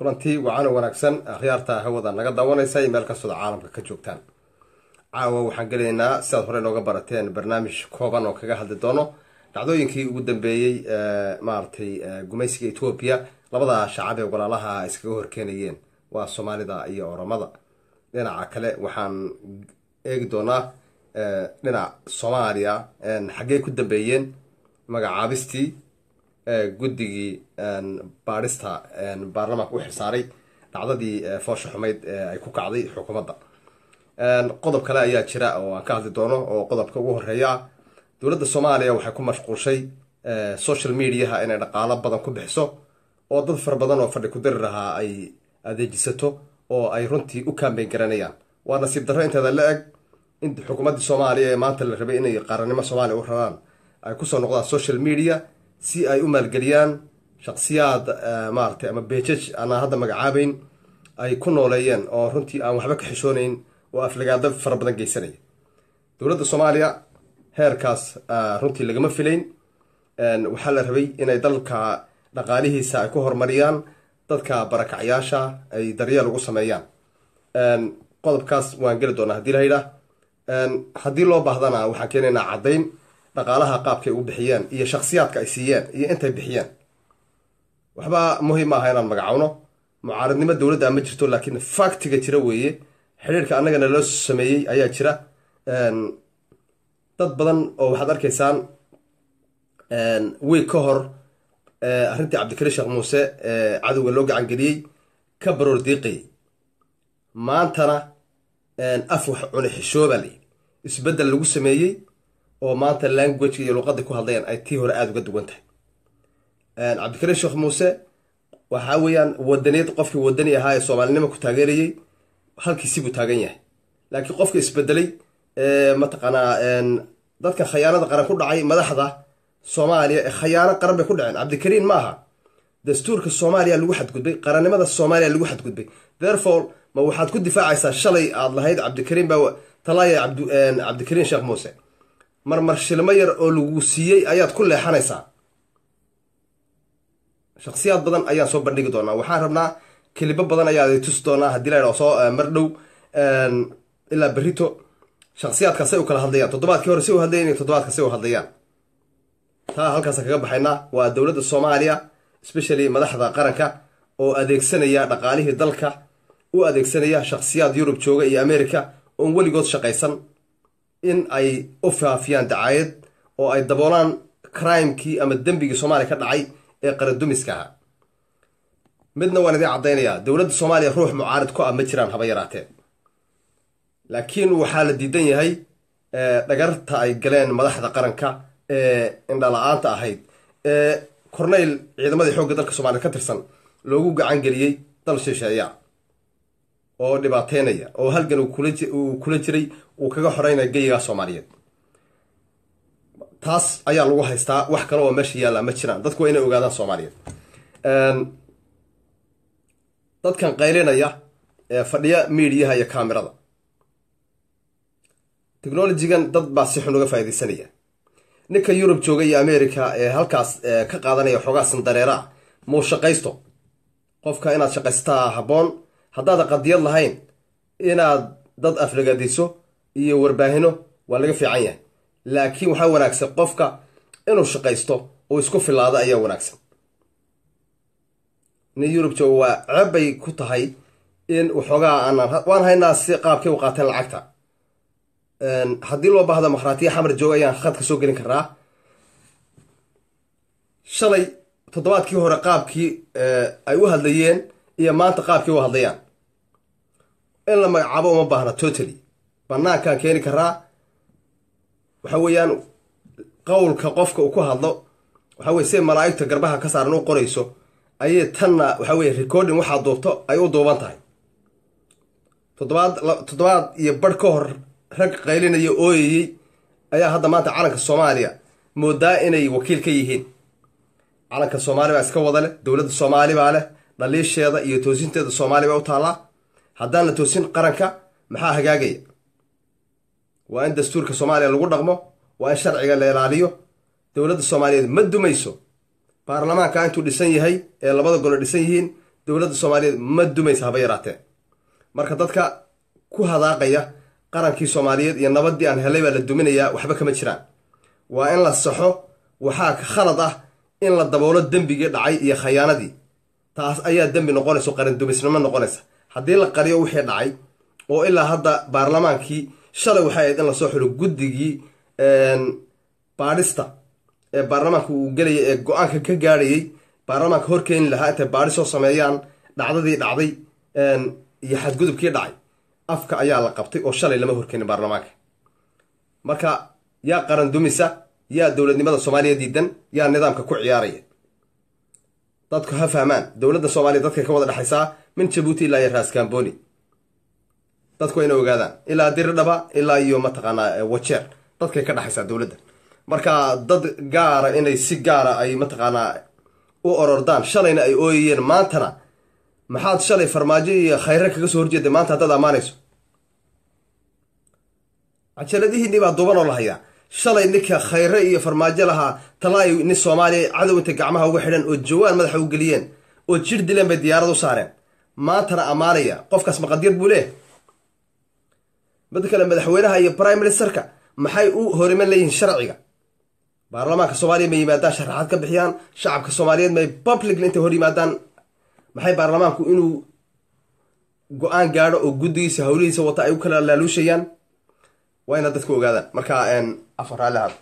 kulantii wacan wanaagsan akhyaarta hawada naga daawanaysa iyo meel kastooda caalamka ka joogtaan caawa waxaan gelaynaa sidaad hore nooga barateen barnaamij kooban oo kaga hadli doono dhacdooyinkii ugu dambeeyey maaragtay gumaysiga etoobiya labada shacab ee walaalaha iskaga horkeenayeen waa soomaalida iyo oromada dhinaca kale waxaan eegi doonaa dhinac soomaaliya xaggey ku dambeeyeen magacaabistii guddigii baadhista baarlamaanka u xilsaaray dhacdadii foosha xumayd ee ay ku kacday xukuumadda qodob kale ayaa jira oo aan ka hadli doono oo qodobka ugu horeeya ah dowladda soomaaliya waxay ku mashquulshay social mediaha inay dhaqaalo badan ku bixiso oo dad fara badan oo fadhi ku diri lahaa ay adeejisato oo ay runtii u kaambeyn garanayaan waa nasiib darro inteeda la eg in xukuumaddii soomaaliya ee maanta la rabay inay qaranimo soomaaliya u raraan ay kusoo noqdaan social media si ay u maalgeliyaan shaksiyaad maaratay ama beejaj aanaan hadda magacaabeyn ay ku nooleeyeen oo runtii aan waxba ka xishoonayn oo aflagaado fara badan geysanaya dowladda soomaaliya heerkaas runtii lagama filayn waxaa la rabay inay dalka dhaqaalihiisa ay ku horumariyaan dadka barakacyaasha ay daryeel ugu sameeyaan qodobkaas waan geli doonaa hadii la yidhaah haddii loo baahdana waxaan keenaynaa caddayn dhaqaalaha qaabkay u bixiyeen iyo shaksiyaadka ay siiyeen iyo intay bixiyeen waxba muhiim maaha inaan magacowno mucaaradnimo dowladda ma jirto laakiin faktiga jira weeye xidhiirka annagana loo sameeyey ayaa jira dad badan oo waxaad arkaysaan wiig ka hor arrintii cabdikariin sheekh muuse cadowga loo gacangeliyey ka baroor diiqayay maantana af wax cune xishooba layidhi isbeddel lagu sameeyey oo maanta languageka iyo luqadii ku hadlayaan ay tii hore aada uga duwan tahay cabdikariin sheekh muuse waxaa weeyaan wadaniyad qofkii wadani ahaa ee soomaalinimo ku taageerayey halkiisibuu taagan yahay laakiin qofka isbedelay mataqaanaa dadka khayaanada qaran ku dhacay madaxda soomaaliya ee khayaano qaran bay ku dhaceen cabdikariin ma aha dastuurka soomaaliya lagu xadgudbay qarannimada soomaaliya lagu xadgudbay therefore ma waxaad ku difaacaysaa shalay aada lahayd cabdikariin baa talaaya cabdikariin sheekh muuse marmar shilmo yar oo lagu siiyey ayaad ku leexanaysaa shaksiyaad badan ayaan soo bandhigi doonaa waxaan rabnaa kelibo badan ayaa tusi doonaa haddii la soo mar dhow ilaa berito shaksiyaadkaas say u kala hadlayaan toddobaadkii hore si u hadlayan iyo toddobaadka si u hadlayaan taa halkaasa kaga baxaynaa waa dowladda soomaaliya especially madaxda qaranka oo adeegsanaya dhaqaalihii dalka u adeegsanaya shaksiyaad yurub jooga iyo america oon weligood shaqaysan in ay u faafiyaan dacaayad oo ay daboolaan crimekii ama dembigii soomaaliya ka dhacay ee qaradumiska ahaa midna waan idiin caddaynayaa dowladda soomaaliya ruux mucaarid ku ah ma jiraan haba yaraatee laakiin waxaa la diidan yahay dhagarta ay galeen madaxda qaranka ee indhala-aanta ahayd ee corneyl ciidamadii xoogga dalka soomaliya ka tirsan loogu gacan geliyey dal shisheeya oo dhibaateynaya oo halgan uu kula jiray uu kaga xoreynaya geyigaa soomaaliyeed taas ayaa lagu haystaa wax kale oo meesha yaalla ma jiraan dadku waa inay ogaadaan soomaaliyeed dadkan qaylinaya ee fadhiya miidiyaha iyo kaamirada technologigan dad baa si xun uga faaidaysanaya ninka yurub jooga iyo america ee halkaas ka qaadanaya xoogaa sandareera ah muu shaqaysto qofka inaad shaqaysataa habboon haddaada qadiyad lahayn inaad dad aflagadiso iyo warbaahino waa laga fiican yahay laakiin waxaa wanaagsan qofka inuu shaqaysto oo isku filaado ayaa wanaagsan nin yurub jooga waa ceebbay ku tahay in waxoogaa aanaan waan haynaa si qaabkay u qaateen lacagta haddii loo baahdo makhraatiya xamar jooga ayaan khadka soo gelin karnaa shalay toddobaadkii hore qaabkii ay u hadlayeen iyo maanta qaabkii u hadlayaan in la magacaabo uma baahna totally banaankaan keeni karaa waxa weeyaan qowlka qofka uu ku hadlo waxa weye siay malaa'igta garbaha ka saaran u qorayso ayay tanna waxa weye recording waxaa duubto ay u duuban tahay toddobaad toddobaad iyo barh ka hor rag qaylinaya ooyayey ayaa hadda maanta calanka soomaaliya moodaa inay wakiil ka yihiin calanka soomaali baa iska wada leh dowladda soomaali baa leh dhaliisheeda iyo toosinteeda soomaali baa u taallaa haddaan la toosin qaranka maxaa hagaagaya waa in dastuurka soomaaliya lagu dhaqmo waa in sharciga la ilaaliyo dowladda soomaaliyeed ma dumayso baarlamaanka intuu dhisan yahay ee labada golo dhisan yihiin dowladda soomaaliyeed ma dumaysa haba yaraatee marka dadka ku hadaaqaya qarankii soomaaliyeed iyo nabaddii aan helay baa la duminayaa waxba kama jiraan waa in la saxo waxaa khalad ah in la daboolo dembigii dhacay iyo khayaanadii taas ayaa dembi noqonayso qarandumisnimo noqonaysa haddii la qariyo wixii dhacay oo ilaa hadda baarlamaankii shalay waxay ahayd in lasoo xilo guddigii baadhista ee baarlamaanka uu gelaya ee go-aanka ka gaadhayay baarlamaanka horkeeni lahaa intay baadhi soo sameeyaan dhacdadii dhacday iyo xadgudubkii dhacay afka ayaa la qabtay oo shalay lama horkeenin baarlamaanka marka yaa qaran dumisa yaa dowladnimada soomaaliya diidan yaa nidaamka ku ciyaaraya dadku ha fahmaan dowladda soomaaliya dadkay ka wada dhexaysaa min jabuuti ilaa iyo raaskambooni dadku waa ina ogaadaan ilaa diridhaba ilaa iyo mataqaanaa wajeer dadkay ka dhexaysaa dowladda marka dad gaara inay si gaara ay mataqaanaa u orordaan shalayna ay ooyayeen maantana maxaad shalay farmaajo iyo khayre kaga soo horjeeday maanta haddaad ammaanayso cajaladihiinii baa dubanoo la hayaa shalay ninka khayre iyo farmaajo lahaa talaayo nin soomaaliya cadow intay gacmaha uga xidhan oo jawaan madaxa u geliyeen oo jir dileen bay diyaarad u saareen maantana ammaanaya qofkaas maqadyad buu leeh mid kale madaxweynaha iyo prime ministerka maxay u horiman leeyihiin sharciga baarlamaanka soomaaliya may yimaadaan sharaxaad ka bixiyaan shacabka soomaaliyeed may publicly intay hor yimaadaan maxay baarlamaanku inuu go-aan gaadho oo guddigiisa hawlihiisa wata ay u kala laaluushayaan waa inaad dadku ogaadaan marka afar raalli hado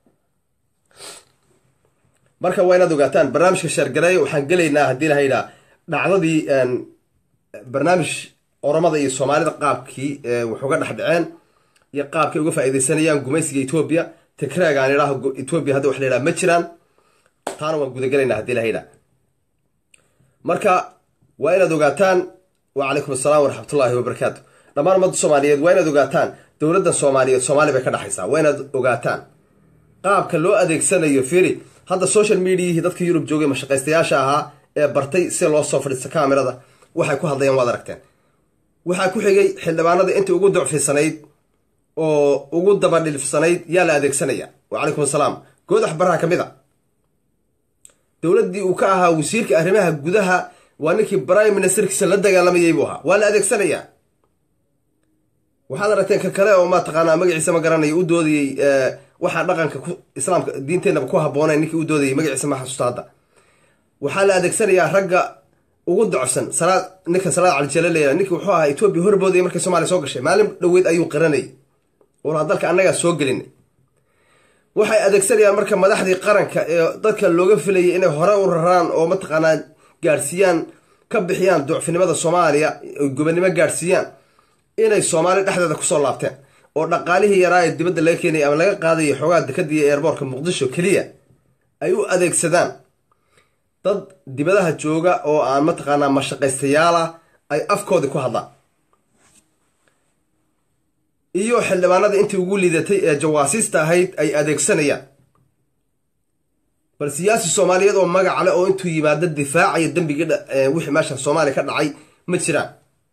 marka waa inaad ogaataan barnaamijka sheergareeya waxaan gelaynaa haddii la yidhaa dhacdadii barnaamij oromada iyo soomaalida qaabkii waxuga dhex dhaceen iyo qaabkay uga faaideysanayaan gumaysiga etoobiya tigraaga aan idhaaho etoobiya hadda wax la yidhaha ma jiraan taana waan gudagelaynaa haddii la yidhaa marka waa inaad ogaataan wacalaykum asalaam waraxmatullaahi wabarakaatu dhammaan ummadda soomaaliyeed waa inaad ogaataan dowladda soomaaliyeed soomaali bay ka dhexaysaa waa inaad ogaataan qaabka loo adeegsanayo firi hadda social mediahii dadka yurub joogay mashaqaystayaasha ahaa ee bartay si loo soo fadhiista kamerada waxay ku hadlayaan waad aragteen waxaa ku xigay xildhibaanada intii ugu ducfisanayd oo ugu dabadhilfsanayd yaa la adeegsanaya wacalaykum asalaam goodax baraha ka mid a dowladdii uu ka ahaa wasiirka arrimaha gudaha waa ninkii prime ministerkiisa la dagaalamayay buu ahaa waa la adeegsanayaa waxaad aragteen ka kale oo mataqaanaa magaciisa ma garanayo u doodayey waxaa dhaqanka islaamka diinteenaba ku habboonayn ninkii u doodayay magaciisa ma xasuusta hadda waxaa la adeegsanayaa ragga ugu docsan salaad ninka salaad calijale leeya ninki wuxuu ahaa etoobiya horboodaya markay soomaliya soo gashay maalin dhoweyd ayuu qiranayay oolaa dalka annagaa soo gelinay waxay adeegsanayaan marka madaxdii qaranka ee dadka looga filayay inay hore u raraan oo mataqaanaa gaadhsiiyaan ka bixiyaan ducfinimada soomaaliya gobonnimo gaadhsiiyaan inay soomaali dhexdeeda kusoo laabteen oo dhaqaalihii yaraa ee dibadda laga keenaya ama laga qaadaya xoogaa dekadiiyo eerboorka muqdisho keliya ay u adeegsadaan dad dibadaha jooga oo aan mataqaanaa mashaqaystayaal ah ay afkoodii ku hadlaan iyo xildhibaanada intii ugu liidatay ee jawaasiista ahayd ay adeegsanayaan bal siyaasi soomaaliyeed oo magac leh oo intuu yimaado difaacaya dembigii wixii meesha soomaaliya ka dhacay ma jiraan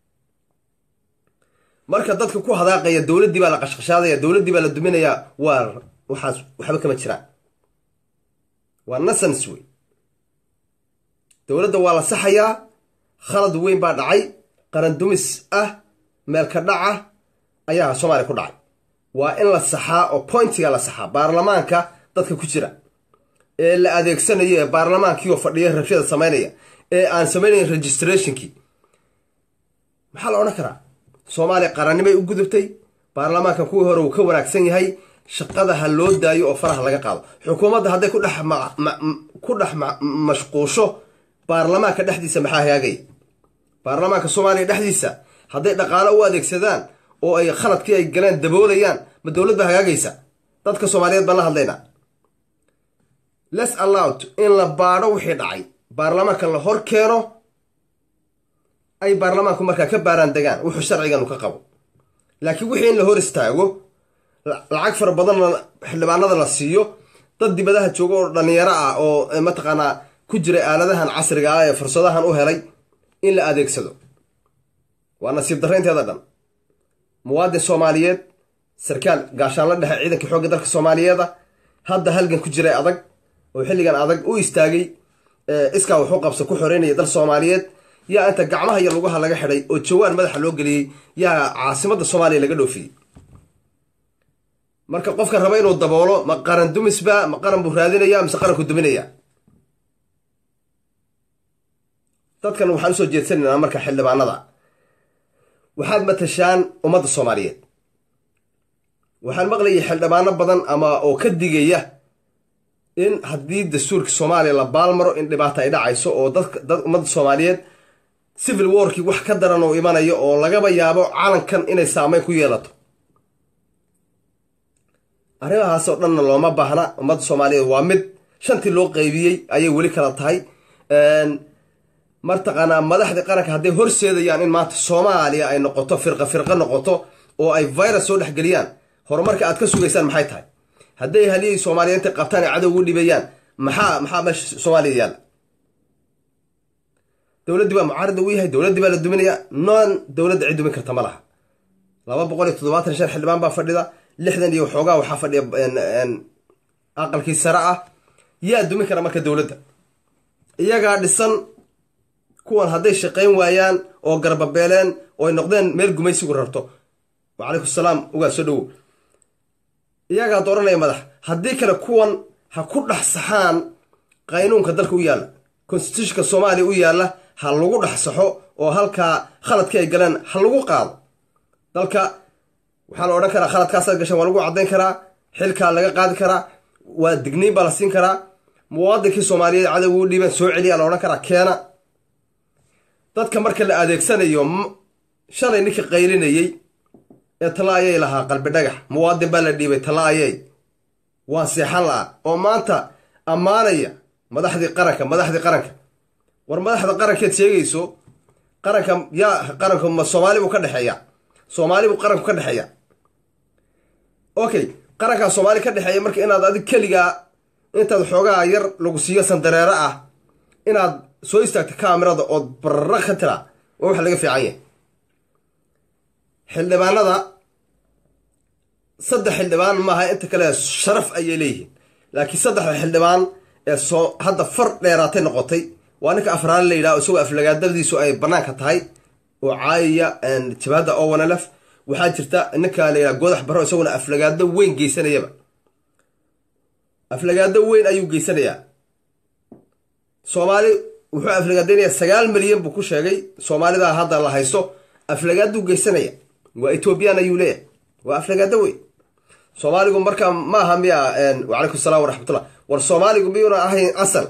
marka dadka ku hadaaqaya dowladdii baa la qashqashaadaya dowladdii baa la duminayaa waa waxaas waxba kama jiraan waa nasans wey dowladda waa la saxayaa khalad weyn baa dhacay qaran dumis ah meelka dhaca ayaa soomaaliya ku dhacay waa in la saxaa oo pointiga la saxaa baarlamaanka dadka ku jira ee la adeegsanayo ee baarlamaankiioo fadhiya rabshada samaynaya ee aan samaynayn registrationkii maxaa la odhan karaa soomaaliya qarannimay u gudubtay baarlamaankan kuwii hore uu ka wanaagsan yahay shaqada ha loo daayo oo faraha laga qaado xukuumadda hadday ku dhex ku dhex mashquusho baarlamaanka dhexdiisa maxaa hagaagaya baarlamaanka soomaaliya dhexdiisa hadday dhaqaalo u adeegsadaan oo ay khaladkii ay galeen daboolayaan ma dowlad ba hagaagaysa dadka soomaaliyeed baan la hadlaynaa les allowd in la baadho wixii dhacay baarlamaanka la hor keeno ay baarlamaanku markaa ka baaraan degaan wuxuu sharcigan u ka qabo laakiin wixii in la hor istaago lacag fara badanna xildhibaanada la siiyo dad dibadaha jooga oo dhallinyaro ah oo mataqaanaa ku jira aaladahan casriga ah ee fursadahan u helay in la adeegsado waa nasiib darraynteeda dhan muwaadin soomaaliyeed sarkaal gaashaanla dhexe ciidankii xoogga dalka soomaaliyeeda hadda halgan ku jiray adag oo xilligan adag u istaagay iskaa waxu qabsa ku xoreynaya dal soomaaliyeed yaa inta gacmaha iyo lugaha laga xidhay oo jawaan madaxa loo geliyey yaa caasimadda soomaaliya laga dhoofiyey marka qofka raba inuu daboolo ma qaran dumisba ma qaran buu raadinaya mise qaranku duminaya dadkan waxaan usoo jeedsanaynaa marka xildhibaanada waxaad matashaan ummadda soomaaliyeed waxaan maqlayay xildhibaano badan ama oo ka digaya in haddii dastuurka soomaaliya la baalmaro in dhibaato ay dhacayso oo dadka dad ummadda soomaaliyeed civil warkii wax ka daran oo imanayo oo lagaba yaabo calankan inay saameyn ku yeelato arrimahaas oo dhanna looma baahna ummadda soomaaliyeed waa mid shantii loo qeybiyey ayay weli kala tahay martaqaanaa madaxdii qaranka hadday horseedayaan in maanta soomaaliya ay noqoto firqa firqa noqoto oo ay virus soo dhexgeliyaan horumarka aad ka sugaysaan maxay tahay hadday haliyay soomaaliyeenta qabtaan ay cadow ugu dhibayaan maxaa maxaa meesha soomaaliya yaalla dowladdii baa mucaarida u yahay dowladdii baa la duminayaa noon dowladda cid dumin karta ma laha laba boqol iyo toddobaatan shan xildhibaan baa fadhida lixdan iyo waxoogaa waxaa fadhiya aqalkii sare ah yaa dumin kara marka dowladda iyagaa dhisan kuwan hadday shaqayn waayaan oo garbabeeleen oo ay noqdeen meel gumaysigu rarto wacalaykum salaam ugaa soo dhowow iyagaa dooranaya madax haddii kale kuwan ha ku dhex saxaan qaynuunka dalka u yaalla constitutionka soomaaliya u yaalla ha lagu dhex saxo oo halkaa khaladkii ay galeen ha lagu qaado dalka waxaa la odhan karaa khaladkaasaad gashan waa lagu caddayn karaa xilkaa laga qaadi karaa waa digniin baa la siin karaa muwaadinkii soomaaliyeed cadowga u dhiibeen soo celiyaa la odhan karaa keena dadka marka la adeegsanayo shalay ninkii qaylinayey ee tala ayay lahaa qalbi dhagax muwaadin baa la dhiibay tala ayay waa seexan la-a oo maanta ammaanaya madaxdii qaranka madaxdii qaranka war madaxda qarankeed sheegayso qaranka yaa qaranku ma soomaali buu ka dhexeeya soomaali buu qaranku ka dhexeeya okay qarankaa soomaali ka dhexeeya marka inaad adig keligaa intaad xoogaa yar lagu siiyo sandareero ah inaad soo istaagta kaamirada ood barara ka tira waa wax laga fiican yahay xildhibaanada saddex xildhibaan maaha inta kale sharaf ayay leeyihiin laakiin saddexda xildhibaan ee soo hadda far dheeraatay noqotay waa ninka afraale la yidhaho isagoo aflagaadadiisu ay bannaanka tahay oo caayaya jabaadda owanalef waxaa jirta ninka la yidhaha goodax barro isaguna aflagaado weyn geysanayaba aflagaado weyn ayuu geysanayaa soomaali wuxuu aflagaadaynayaa sagaal milyan buu ku sheegay soomaalida hadda la haysto aflagaaduu geysanaya waa ethoobiyan ayuu leeyahay waa aflagaado weyn soomaaligu marka ma aha miya wacalaykum salaam waraxmatullah war soomaaligu miyuuna ahayn asal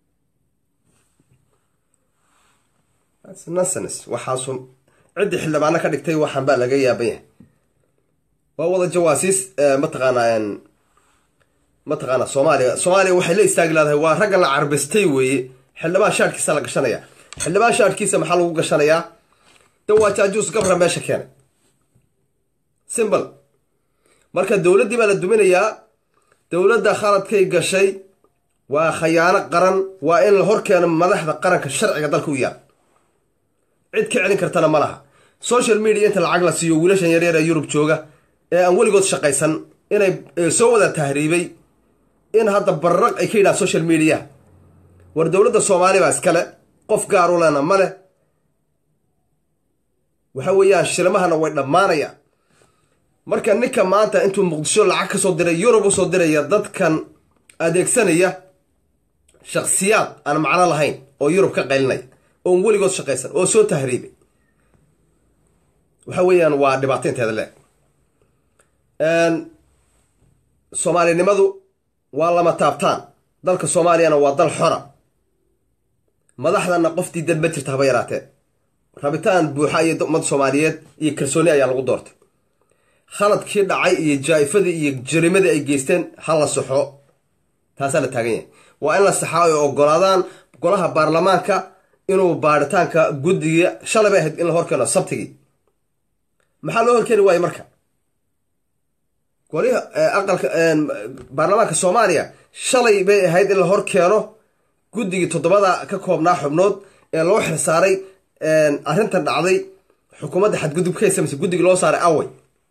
nonsens waxaasu ciddii xildhibaano ka dhigtay waxaan baa laga yaaban yahay waa wada jawaasiis mataqaanaa mataqaana soomaaliya soomaaliya waxay la istaagi leedahay waa ragga la carbistay weeye xildhibaan shaadhkiisa la gashanaya xildhibaan shaadhkiisa maxaa lagu gashanayaa de waa jaajuus gabra meesha keenay simbl marka dowladdii baa la duminayaa dowladda khaladkay gashay waa khayaano qaran waa in la hor keeno madaxda qaranka sharciga dalka u yaal cid ka celin kartana ma laha social media inta lacag la siiyo wiilashan yaryar ee yurub jooga ee aan weligood shaqaysan inay soo wada tahriibay in hadda barraq ay ka yidhahan social media war dowladda soomaaliya baa iskale qof gaar u lena ma leh waxa weeyaan shilmahana way dhammaanayaan marka ninka maanta intuu muqdisho lacag ka soo diray yurub usoo diraya dadkan adeegsanaya shakhsiyaad aan macno lahayn oo yurub ka qaylinaya oon weligood shaqaysan oo soo tahriibay waxa weeyaan waa dhibaato inteeda leeg soomaalinimadu waa lama taabtaan dalka soomaaliyana waa dal xora madaxdana qof diidan ma jirta haba yaraatee rabitaan buuxa iyo ummad soomaaliyeed iyo kalsooni ayaa lagu doortay khaladkii dhacay iyo jaa-ifadii iyo jarimadii ay geysteen ha la saxo taasaa la taagan yahay waa in la saxaa ay ogolaadaan golaha baarlamaanka inuu baaritaanka guddiga shalay bay ahayd in la horkeeno sabtigii maxaa loo horkeeni waaye marka goliha aqalka baarlamaanka soomaaliya shalay bay ahayd in la hor keeno guddigii toddobada ka koobnaa xubnood ee loo xirsaaray arrintan dhacday xukuumadda xadgudubkaysa mise guddigii loo saaray away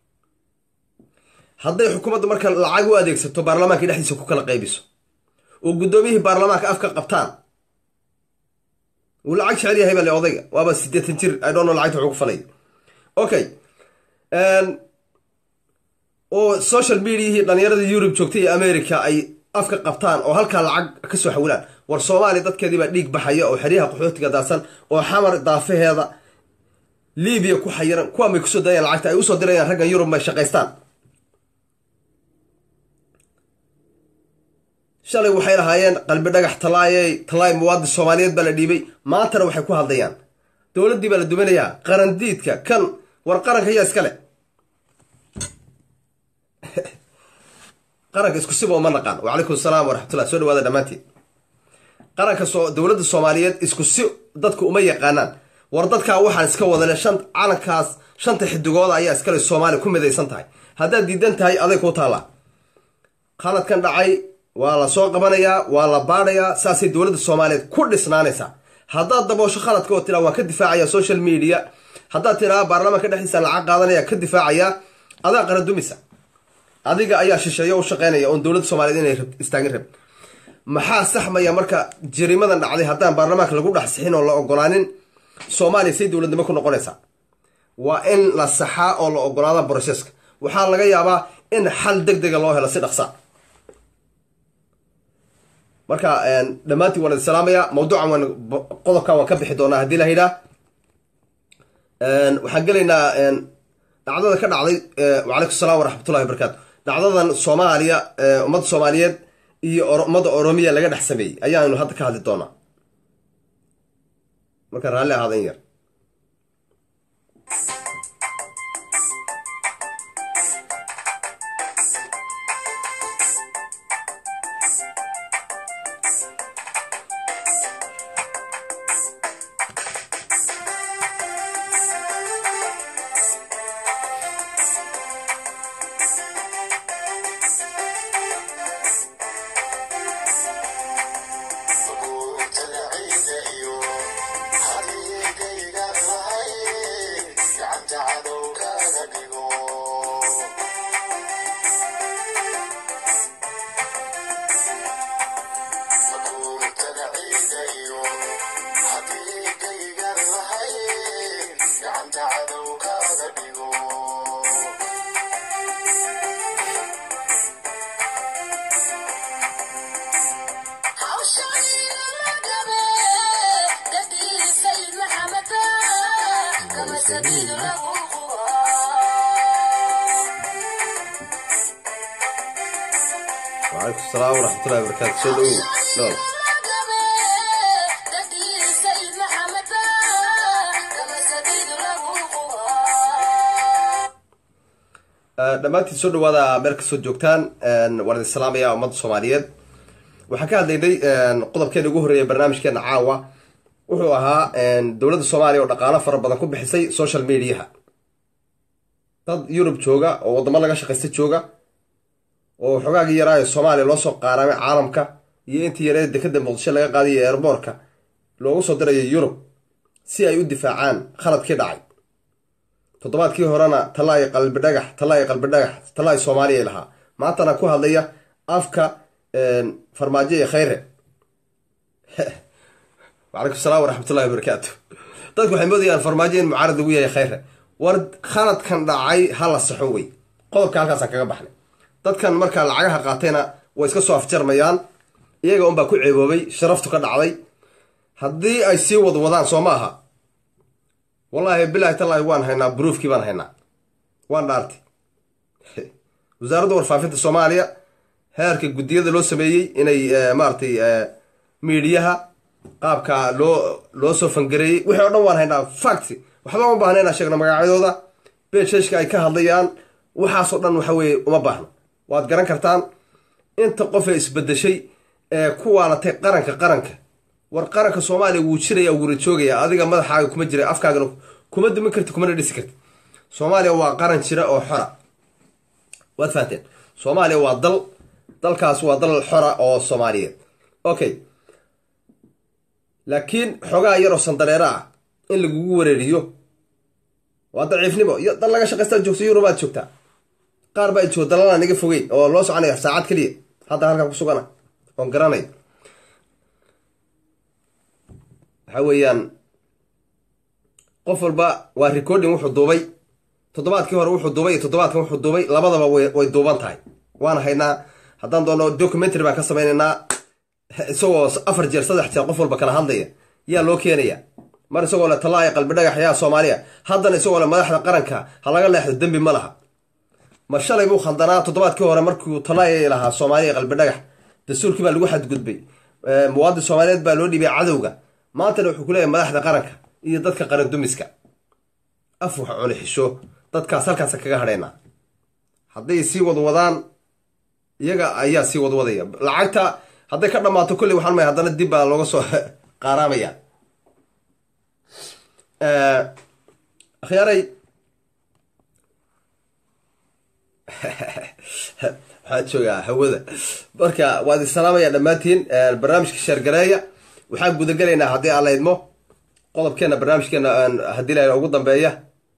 hadday xukuumadda marka lacag u adeegsato baarlamaanka dhexdiisa ku kala qaybiso oo guddoomiyihii baarlamaanka afka qabtaan wuu lacag jecel yahay bale odayga waaba siddeetan jir i don't know lacagta wuxuu ku falay okay oo social mediahii dhalinyarada yurub joogtay iyo america ay afka qabtaan oo halkaa lacag kasoo xawilaan war soomaaliya dadkeedii baa dhiig baxaya oo xeryaha qaxootiga daadsan oo xamar daafaheeda libiya ku xayiran kuwaan bay kusoo dayaan lacagta ay usoo dirayaan raggan yurub may shaqaystaan shalay waxay lahaayeen qalbi dhagax talaayey talaay muwaadin soomaaliyeed baa la dhiibay maantana waxay ku hadlayaan dowladdii baa la duminayaa qarandiidka kan war qaranka yaa iskale qaranka isku siba uma naqaan wacalaykum asalaam waraxmatullah soo dhawaada dhammaantiin qaranka dowladda soomaaliyeed isku si dadku uma yaqaanaan war dadkaa waxaan iska wadale shan calankaas shanta xidigooda ayaa iskale soomaaliya ku midaysan tahay haddaad diidan tahay aday kuu taallaa khaladkan dhacay waa la soo qabanayaa waa la baadhayaa saasay dowladda soomaaliyeed ku dhisnaanaysaa haddaad daboosho khaladka oo tiraa waan ka difaacaya social media haddaad tiraa baarlamaanka dhexdiisa lacag qaadanaya ka difaacayaa adaa qaradumisa adiga ayaa shisheeyo u shaqeynaya oon dowladda soomaliyeed inay istaagin rab maxaa saxmaya marka jarimadan dhacday haddaan baarlamaanka lagu dhex sixin oo la ogolaanin soomaaliya say dowladnimo ku noqonaysaa waa in la saxaa oo la ogolaada broseska waxaa laga yaabaa in xal deg dega loo helo si dhaqsa marka dhammaantiin waan idin salaamaya mawduucan waan qodobkan waan ka bixi doonaa haddii la yidhaa waxaan gelaynaa dhacdada ka dhacday wacalaykum asalaam waraxmatullahi wabarakaatu dhacdadan soomaaliya ummadda soomaaliyeed iyo ummadda oromiya laga dhex sameeyey ayaanu hadda ka hadli doonaa marka raalli ahaada in yar وعليكم السلام ورحمة الله وبركاته سو دhow nool dhammaantiin soo dhawaada meel kastoo joogtaan waan idin salaamaya ummadda soomaaliyeed waxaan ka hadlaynay qodobkeena ugu horreeya barnaamijkeena caawa wuxuu ahaa dowladda soomaaliya oo dhaqaalo fara badan ku bixisay social mediaha dad yurub jooga oo waddamo laga shaqaysta jooga oo xogaagii yaraayo soomaaliya loo soo qaaraamay caalamka iyo intii yareed dekada muqdisho laga qaadayo eerboorka loogu soo dirayo yurub si ay u difaacaan khaladkii dhacay toddobaadkii horena talaay qalbi dhagax talaay qalbi dhagax talaay soomaaliya lahaa maantana ku hadlaya afka farmaajo iyo khayre wacalaykum salaam waraxmatullahi wabarakaatu dadku waxay moodayaan farmaajo in mucaarad lagu yahay khayre war khaladkan dhacay ha la saxo wey qodobka halkaasaan kaga baxnay dadkan markaa lacagaha qaatayna way iska soo afjarmayaan iyaga unbaa ku ceeboobay sharaftu ka dhacday haddii ay sii wadwadaan soo ma aha wallaahi bilaahi tallaahi waan haynaa bruufkii baan haynaa waan dhaartay wasaaradda warfaafinta soomaaliya heerka guddiyada loo sameeyey inay maaratay miidiyaha qaabka loo loo soo fangareeyey wixii o dhan waan haynaa fact waxba uma baahna inaan sheegno magacyadooda beesheshka ay ka hadlayaan waxaasoo dhan waxa weeye uma baahno waad garan kartaan inta qofee isbedeshay ee ku waalatay qaranka qaranka war qaranka soomaaliya wuu jiraya wuuna joogaya adiga madaxaaga kuma jira afkaagana kuma dumin karti kumana dhisi karti soomaaliya waa qaran jira oo xora waad fahanteen soomaaliya waa dal dalkaas waa dal xora oo soomaaliyeed okay laakiin xogaa yaroo sandareero ah in lagugu wareeriyo waa daciifnimo iyo dal laga shaqaystaa joogta yurubaad joogtaa qaar baa jooga dalalaa naga fogeyn oo loo soconaya saacad keliya hadda halkan ku sugana oon garanay waxa weeyaan qof walba waa recording wuxuu duubay toddobaadkii hore wuxuu duubay iyo toddobaadkan wuxuu duubay labadaba way duuban tahay waana haynaa haddaan doono documentary baan ka samaynaynaa isagoo afar jeer saddex jeer qof walba kala hadlaya yaa loo keenaya mar isagoo le talaaya qalbi dhagax yaa soomaaliya haddana isagoo le madaxda qaranka ha laga leexdo dembi ma laha ma shalay buu khaldanaa toddobaadkii hore markuu talaaya lahaa soomaaliya qalbi dhagax dastuurkii baa lagu xadgudbay muwaadin soomaaliyeed baa loo dhibay cadowga maantana wuxuu ku leeyahay madaxda qaranka iyo dadka qaran dumiska af wax cuni xisho dadkaas halkaasa kaga hadhaynaa hadday sii wadwadaan iyaga ayaa sii wadwadaya lacagta hadday ka dhammaato kolley waxaan maya haddana dib baa looga soo qaaraamaya akhyaaray waxaan joogaa hawada marka waad isalaamaya dhammaantiin barnaamijka sheergareeya waxaan gudagelaynaa haddii aan la idmo qodobkeena barnaamijkeena haddii la ugu dambeeya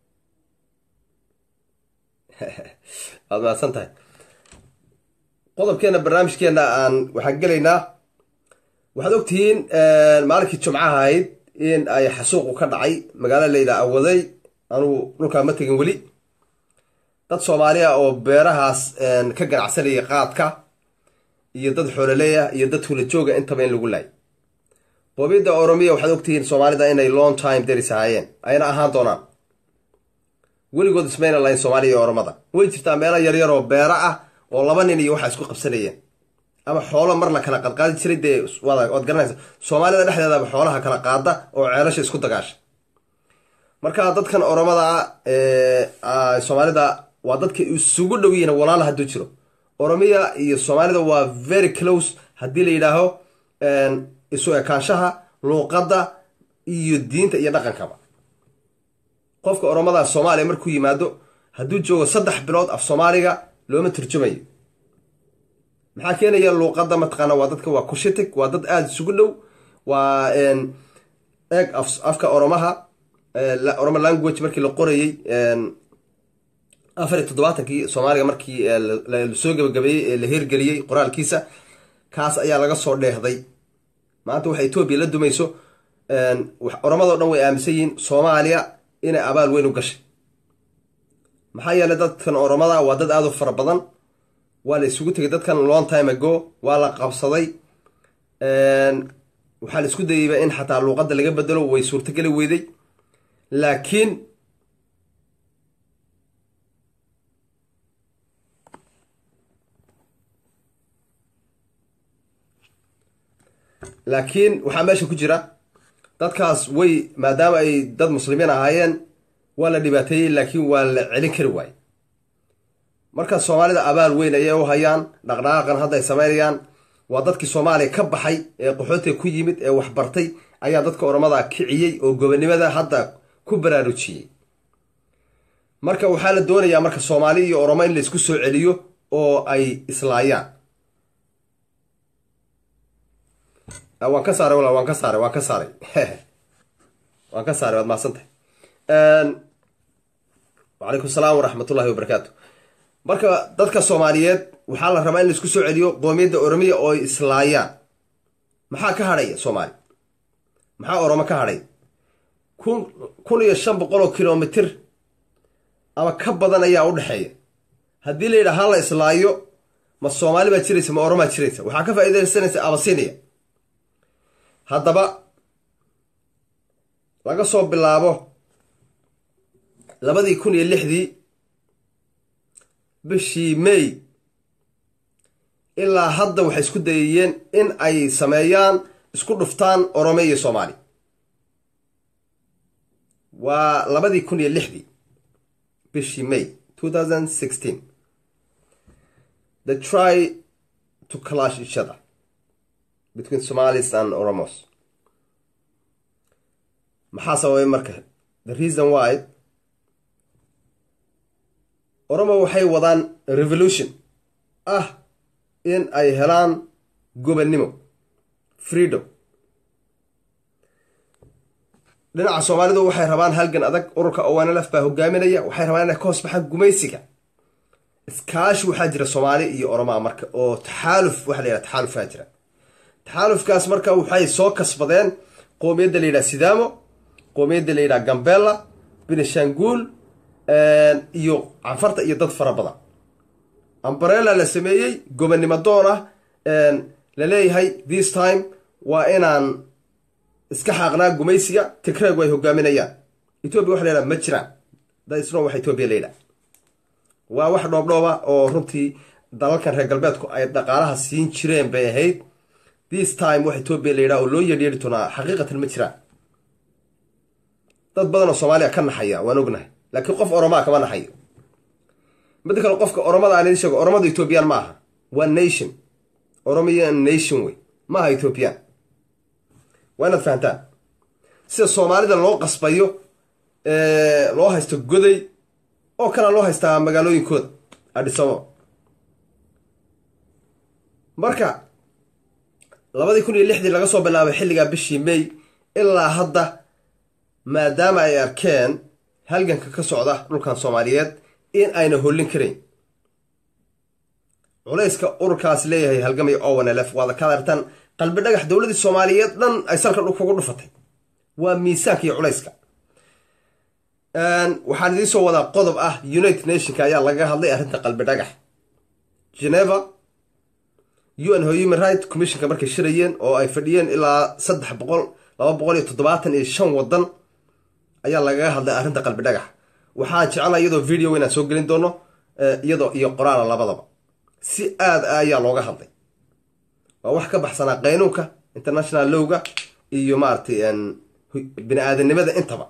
waad mahadsan tahay qodobkeena barnaamijkeena aan waxaan gelaynaa waxaad ogtihiin maalinkii jumcaha ahayd in ay xasuuqu ka dhacay magaalo layidhaha awaday anugu dhulkaa ma tegin weli dad soomaaliya oo beerahaas ka ganacsanaya qaadka iyo dad xoololeeya iyo dad hulajooga intaba in lagu laay boobiyadda oromiya waxaad ogtihiin soomaalida inay long time deris ahaayeen ayna ahaan doonaan weligood ismayna lahayn soomaaliya iyo oromada way jirtaa meelo yaryar oo beero ah oo laba nin iyo waxaa isku qabsanayeen ama xoolo mar la kala qadqaadi jiray dee waad garanaysa soomaalida dhexdeedaba xoolaha kala qaada oo ceelasha isku dagaasha marka dadkan oromada ah soomaalida waa dadka isugu dhow yihiin walaala hadduu jiro oromiya iyo soomaalida waa very close haddii la yidhaaho isu ekaanshaha luuqadda iyo diinta iyo dhaqankaba qofka oromada soomaaliya markuu yimaado hadduu joogo saddex bilood af soomaaliga looma turjumayo maxaa keenaya luuqadda mataqaana waa dadka waa kushitig waa dad aada isugu dhow waa eeg afka oromaha oroma language markii la qorayey afar iyo toddobaatankii soomaaliga markii lasoo gabagabeeyey ee la hirgeliyey qoraalkiisa kaas ayaa laga soo dheehday maanta waxa etoobiya la dumayso oromadao dhan way aaminsan yihiin soomaaliya inay abaal weyn u gashay maxaa yeelay dadkan oromada waa dad aada u fara badan waa la isugu tegay dadkan long time ago waa la qabsaday waxaa la isku dayeyba in xataa luuqadda laga bedelo way suurtogeli weyday laakiin laakiin waxaa meesha ku jira dadkaas way maadaama ay dad muslimiin ahaayeen waa la dhibaateeyey laakiin waa la celin kari waaye marka soomaalida abaal weyn ayay u hayaan dhaqdhaqaaqan hadda ay samaynayaan waa dadkii soomaaliya ka baxay ee qaxootiga ku yimid ee waxbartay ayaa dadka oromada kiciyey oo gobonimada hadda ku baraarujiyey marka waxaa la doonayaa marka soomaali iyo oromo in laysku soo celiyo oo ay islaayaan waan ka saaray walaal waan ka saaray waan ka saaray waan ka saaray waad mahadsantahay wacalaykum salaam waraxmatullahi wabarakaatu marka dadka soomaaliyeed waxaa la rabaa in laisku soo celiyo qoomiyadda oromiya oo ay islaayaan maxaa ka hadhaya soomaali maxaa oromo ka hadhay kun kun iyo shan boqol oo kilomitir ama ka badan ayaa u dhexeeya haddii la yidhaha hala islaayo ma soomaali baa jiraysa ma oromaa jiraysa waxaa ka faa'iidaysanaysa abasinia haddaba laga soo bilaabo labadii kun iyo lixdii bishii may ilaa hadda waxay isku dayayeen in ay sameeyaan isku dhuftaan orome iyo soomaali waa labadii kun iyo lixdii bishii may two thousand sixteen they try to clash each other between somalis and oromos maxaa sababay marka the reason why oromo waxay wadaan revolution ah in ay helaan gobonnimo freedom dhinaca soomaalidu waxay rabaan halgan adag ururka owanlf baa hogaaminaya waxay rabaan inay ka hoos baxaan gumaysiga iskaashi waxaa jira soomaali iyo oromaa marka oo taxaaluf waxa la yidhaha taxaalufaa jira taxaalufkaas marka waxay soo kasbadeen qoomiyadda la yidhaha sidaamo qoomiyadda la yidhaha gambela benishanguul iyo canfarta iyo dad fara badan ambarella la sameeyey gobonnimo doon ah la leeyahay this time waa inaan iska xaaqnaa gumaysiga tigraygu ay hogaaminayaan etoobiya waxa la yidhaha ma jiraan dasno waxa etoobiya la yidhaha waa wax dhoobdhooba oo runtii dalalkan reer galbeedku ay dhaqaalaha siin jireen bay ahayd this time wax etoobiya la yidhaha oo loo yeedhyeedhi doonaa xaqiiqatan ma jiraan dad badan oo soomaaliya ka naxaya waan ognahay laakiin qof oromaa kama naxayo midda kale qofka oromada aan idin sheego oromada ethoobiyan ma aha waa nation oromian nation wey ma aha ethoobiyan waa inaad fahantaan sida soomaalida loo qasbayo loo haysto goday oo kale loo haystaa magaalooyinkooda adhisabo marka labadii kun iyo lixdii laga soo bilaabay xilligaa bishii may ilaa hadda maadaama ay arkeen halganka ka socda dhulkan soomaaliyeed in ayna hollin karayn culayska ururkaas leeyahay halgamay ownlf waada kaad artaan qalbi dhagax dowladii soomaaliyeed dhan ay salka kugu dhufatay waa miisaanka iyo culayska waxaan idiin soo wadaa qodob ah united nationka ayaa laga hadlay arrinta qalbi dhagax geneva un human right commissionka markay shirayeen oo ay fadhiyeen ilaa saddex boqol laba boqol iyo toddobaatan iyo shan wadan ayaa lagaga hadlay arrinta qalbi dhagax waxaan jeclaa iyadoo video inaan soo gelin doono iyadoo iyo qoraala labadaba si aad a ayaa looga hadlay waa wax ka baxsanaa qaynuunka international lowga iyo maaragtay bini aadanimada intaba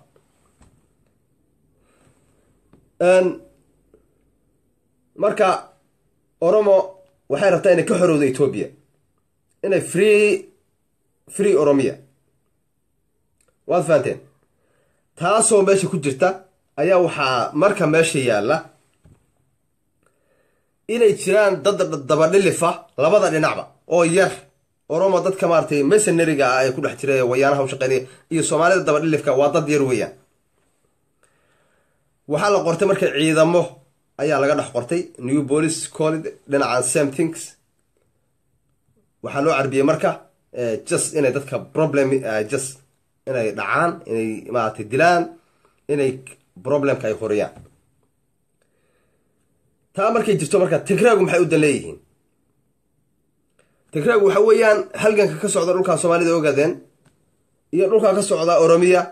marka oromo waxay rabtaa inay ka xorowda etoobiya inay free free oromiya waad fahanteen taasoo meesha ku jirta ayaa waxaa marka meesha yaalla inay jiraan dad dabadhilifa labada dhinacba oo yar oromo dadka maaratay mesonariga ah ee ku dhex jira wayaanaha u shaqeynaya iyo soomaalida dabadhilifka waa dad yar weeyaan waxaa la qortay marka ciidamo ayaa laga dhex qortay new police college dhinacan same things waxaa loo carbiyey marka just inay dadka problem just inay dhacaan inay maaragtay dilaan inay problemka ay horiyaan taa markay jirto marka tigraagu maxay u dan leeyihiin tigraagu waxa weeyaan halganka ka socda dhulkaa soomaalida ogaadeen iyo dhulkaa ka socda oromiya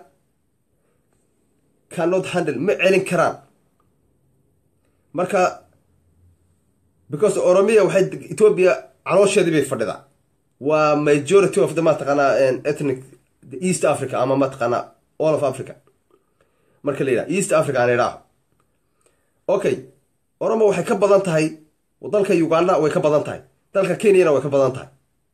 cannot handle ma celin karaan marka because oromiya waxay ethoobia caloosheedii bay fadhidaa waa majority of the mataqaanaa ethnic east africa ama mataqaanaa all of africa marka la yidhaha east africa aan idhaaho okay oromo waxay ka badan tahay dalka uganda way ka badan tahay dalka kenyana way ka badan tahay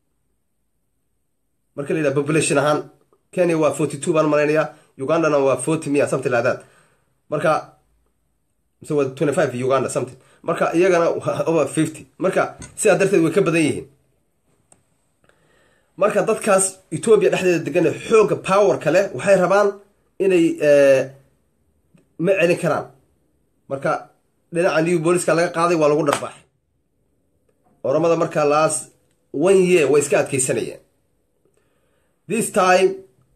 marka la yidhaha population ahaan kenya waa forty two baan malaynayaa ugandana waa forty mia something like that marka mise waa twenty five uganda something marka iyagana waa over fifty marka sidaa darteed way ka badan yihiin marka dadkaas etoobiya dhexdeeda degan xoogga power kale waxay rabaan inay ma celin karaan marka dhinaca new booliska laga qaaday waa lagu dharbaaxay oromada marka laas one year way iska adkeysanayeen this time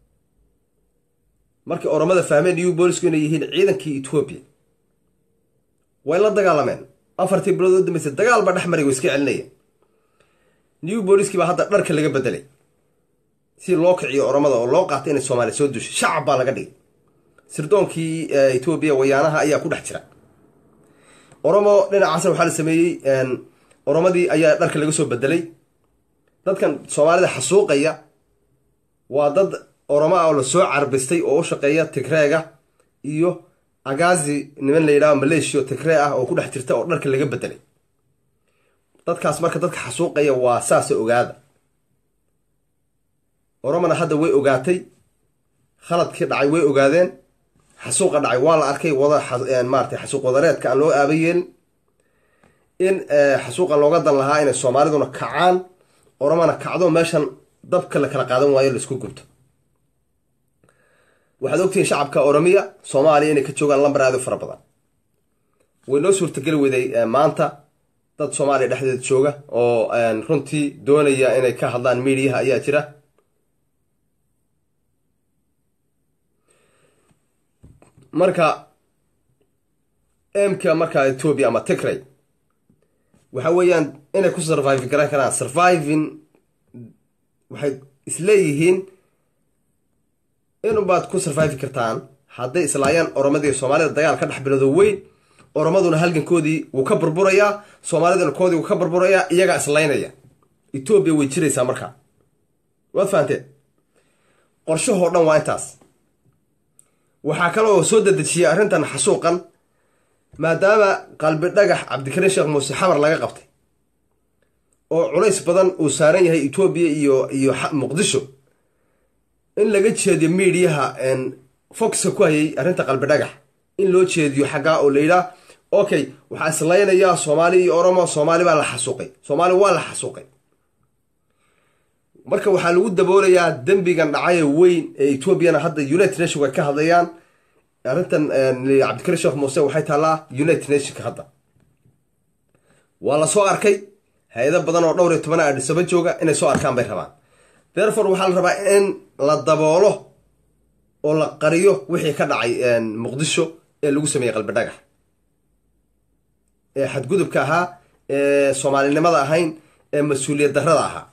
markii oromada fahmeen new boolisku inay yihiin ciidankii etoobiya way la dagaalameen afartii bilood oo dambeysay dagaal baa dhex maray way iska celinayeen new booliskii baa hadda dharka laga bedelay si loo kiciyo oromada oo loo qaatay inay soomaaliya soo dushay shacab baa laga dhigay sirdoonkii etoobiya wayaanaha ayaa ku dhex jira oromo dhinacaasna waxaa la sameeyey oromadii ayaa dharka laga soo bedelay dadkan soomaalida xasuuqaya waa dad oromo ah oo lasoo carbistay oo u shaqeeya tigreega iyo agazi niman la yidhaho maleeshiya tigree ah oo ku dhex jirta oo dharka laga bedelay dadkaas marka dadka xasuuqaya waa saasa ogaada oromona hadda way ogaatay khaladkii dhacay way ogaadeen xasuuqa dhacay waa la arkay wada maarata xasuuq wadareedka aan loo aaba yeelin in xasuuqa looga dan lahaa inay soomaaliduna kacaan oromona kacdo meeshan dabka la kala qaadan waayo laisku gubto waxaad ogtihiin shacabka oromiya soomaaliya inay ka joogaan lambar aad u fara badan way noo suurtageli weyday maanta dad soomaaliya dhexdeeda jooga oo runtii doonaya inay ka hadlaan miidiyaha ayaa jira marka emka markaa ethoobia ama tigray waxa weeyaan inay ku survive garan karaan surviving waxay isleeyihiin inubaad ku survive kartaan hadday islaayaan oromadii soomaalida dagaal ka dhex bilowdo weyn oromaduna halgankoodii wuu ka burburayaa soomaaliduna koodii wuu ka burburayaa iyagaa islaynaya etoobiya way jiraysaa markaa waad fahanteen qorshahoo dhan waa intaas waxaa kale oo soo dedejiyay arrintan xasuuqan maadaama qalbi dhagax cabdikariin sheekh muuse xamar laga qabtay oo culays badan uu saaran yahay etoobiya iyo iyo muqdisho in laga jeediyo miidiyaha foxka ku hayay arrinta qalbi dhagax in loo jeediyo xaggaa oo layidhaah okay waxaa islaynayaa soomaali iyo oromo soomaali baa la xasuuqay soomaali waa la xasuuqay marka waxaa lagu daboolayaa dembigan dhacaye weyn ee etoobiyana hadda united nation way ka hadlayaan arrintan cabdikariin sheekh muuse waxay taallaa united nationka hadda waa la soo arkay hay-ado badan oo dhowr iyo toban adhisaba jooga inay soo arkaan bay rabaan therefore waxaa la rabaa in la daboolo oo la qariyo wixii ka dhacay muqdisho ee lagu sameeyey qalbi dhagax ee xadgudubka ahaa ee soomaalinimada ahayn ee mas-uuliyad darrada ahaa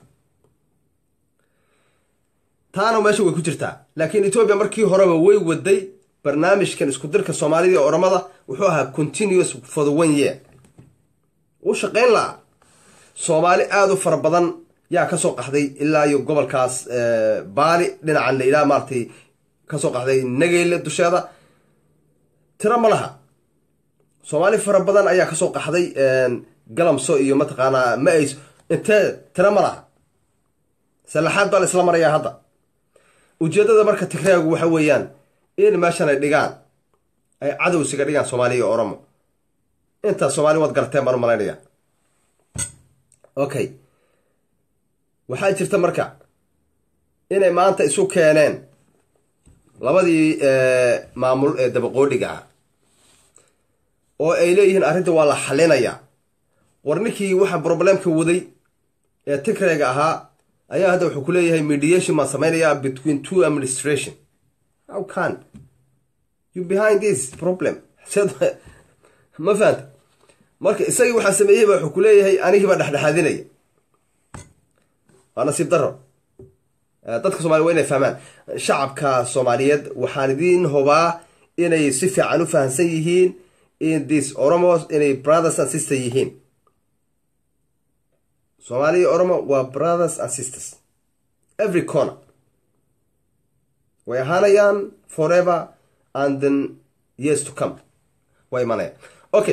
taana meesha way ku jirtaa laakiin etoobiya markii horeba way waday barnaamijkan isku dirka soomaalida iyo oromada wuxuu ahaa continuous for the one year wuu shaqayn lahaa soomaali aada u fara badan yaa kasoo qaxday ilaa iyo gobolkaas baali dhinacan la yidhaha maaratay kasoo qaxday nageyle dusheeda tiro ma laha soomaali fara badan ayaa kasoo qaxday galamso iyo mataqaanaa ma ays intee tiro ma laha salaxaad baa la isla marayaa hadda ujeeddada marka tigraagu waxa weeyaan in meeshan ay dhigaan ay cadowsiga dhigaan soomaaliya iyo oromo intaas soomaali waad garateen baan u malaynaya okay waxaa jirta marka inay maanta isu keeneen labadii maamul ee dabaqoodhiga ah oo ay leeyihiin arrinta waa la xalinayaa war ninkii waxa problemka waday ee tigrayga ahaa ayaa hadda wuxuu ku leeyahay mediation baan samaynayaa between two administration how can you behind this problem ma fahanta marka isagii waxaa sameeyey ba wuxuu ku leeyahay anigiibaa dhexdhexaadinaya waa nasiib daro dadka somalia waa inay fahmaan shacabka soomaaliyeed waxaan idiin hubaa inay si fiican u fahamsan yihiin in this oromos inay brothers and sister yihiin soomaaliya oromo waa brothers and sisters every corner way ahaanayaan forever and then years to come waa imanayaan okay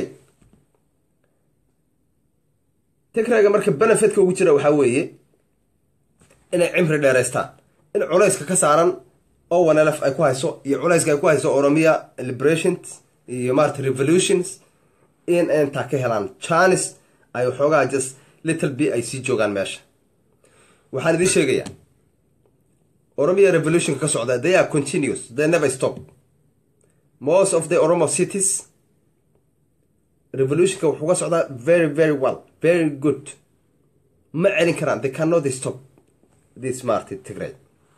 tigrayga marka benefitka ugu jira waxaa weeye inay cimri dheeraystaan in culayska ka saaran oo wanelf ay ku hayso iyo culayska ay ku hayso oromia liberations iyo maarata revolutions in intaa ka helaan janis ay waxoogaa just little b ay sii joogaan meesha waxaan idiin sheegayaa oromia revolutionka ka socda they are continuous they never stop most of the oromo cities revolutionka wuxuu ka socdaa very very well very good ma celin karaan they cannot stop this marti tigray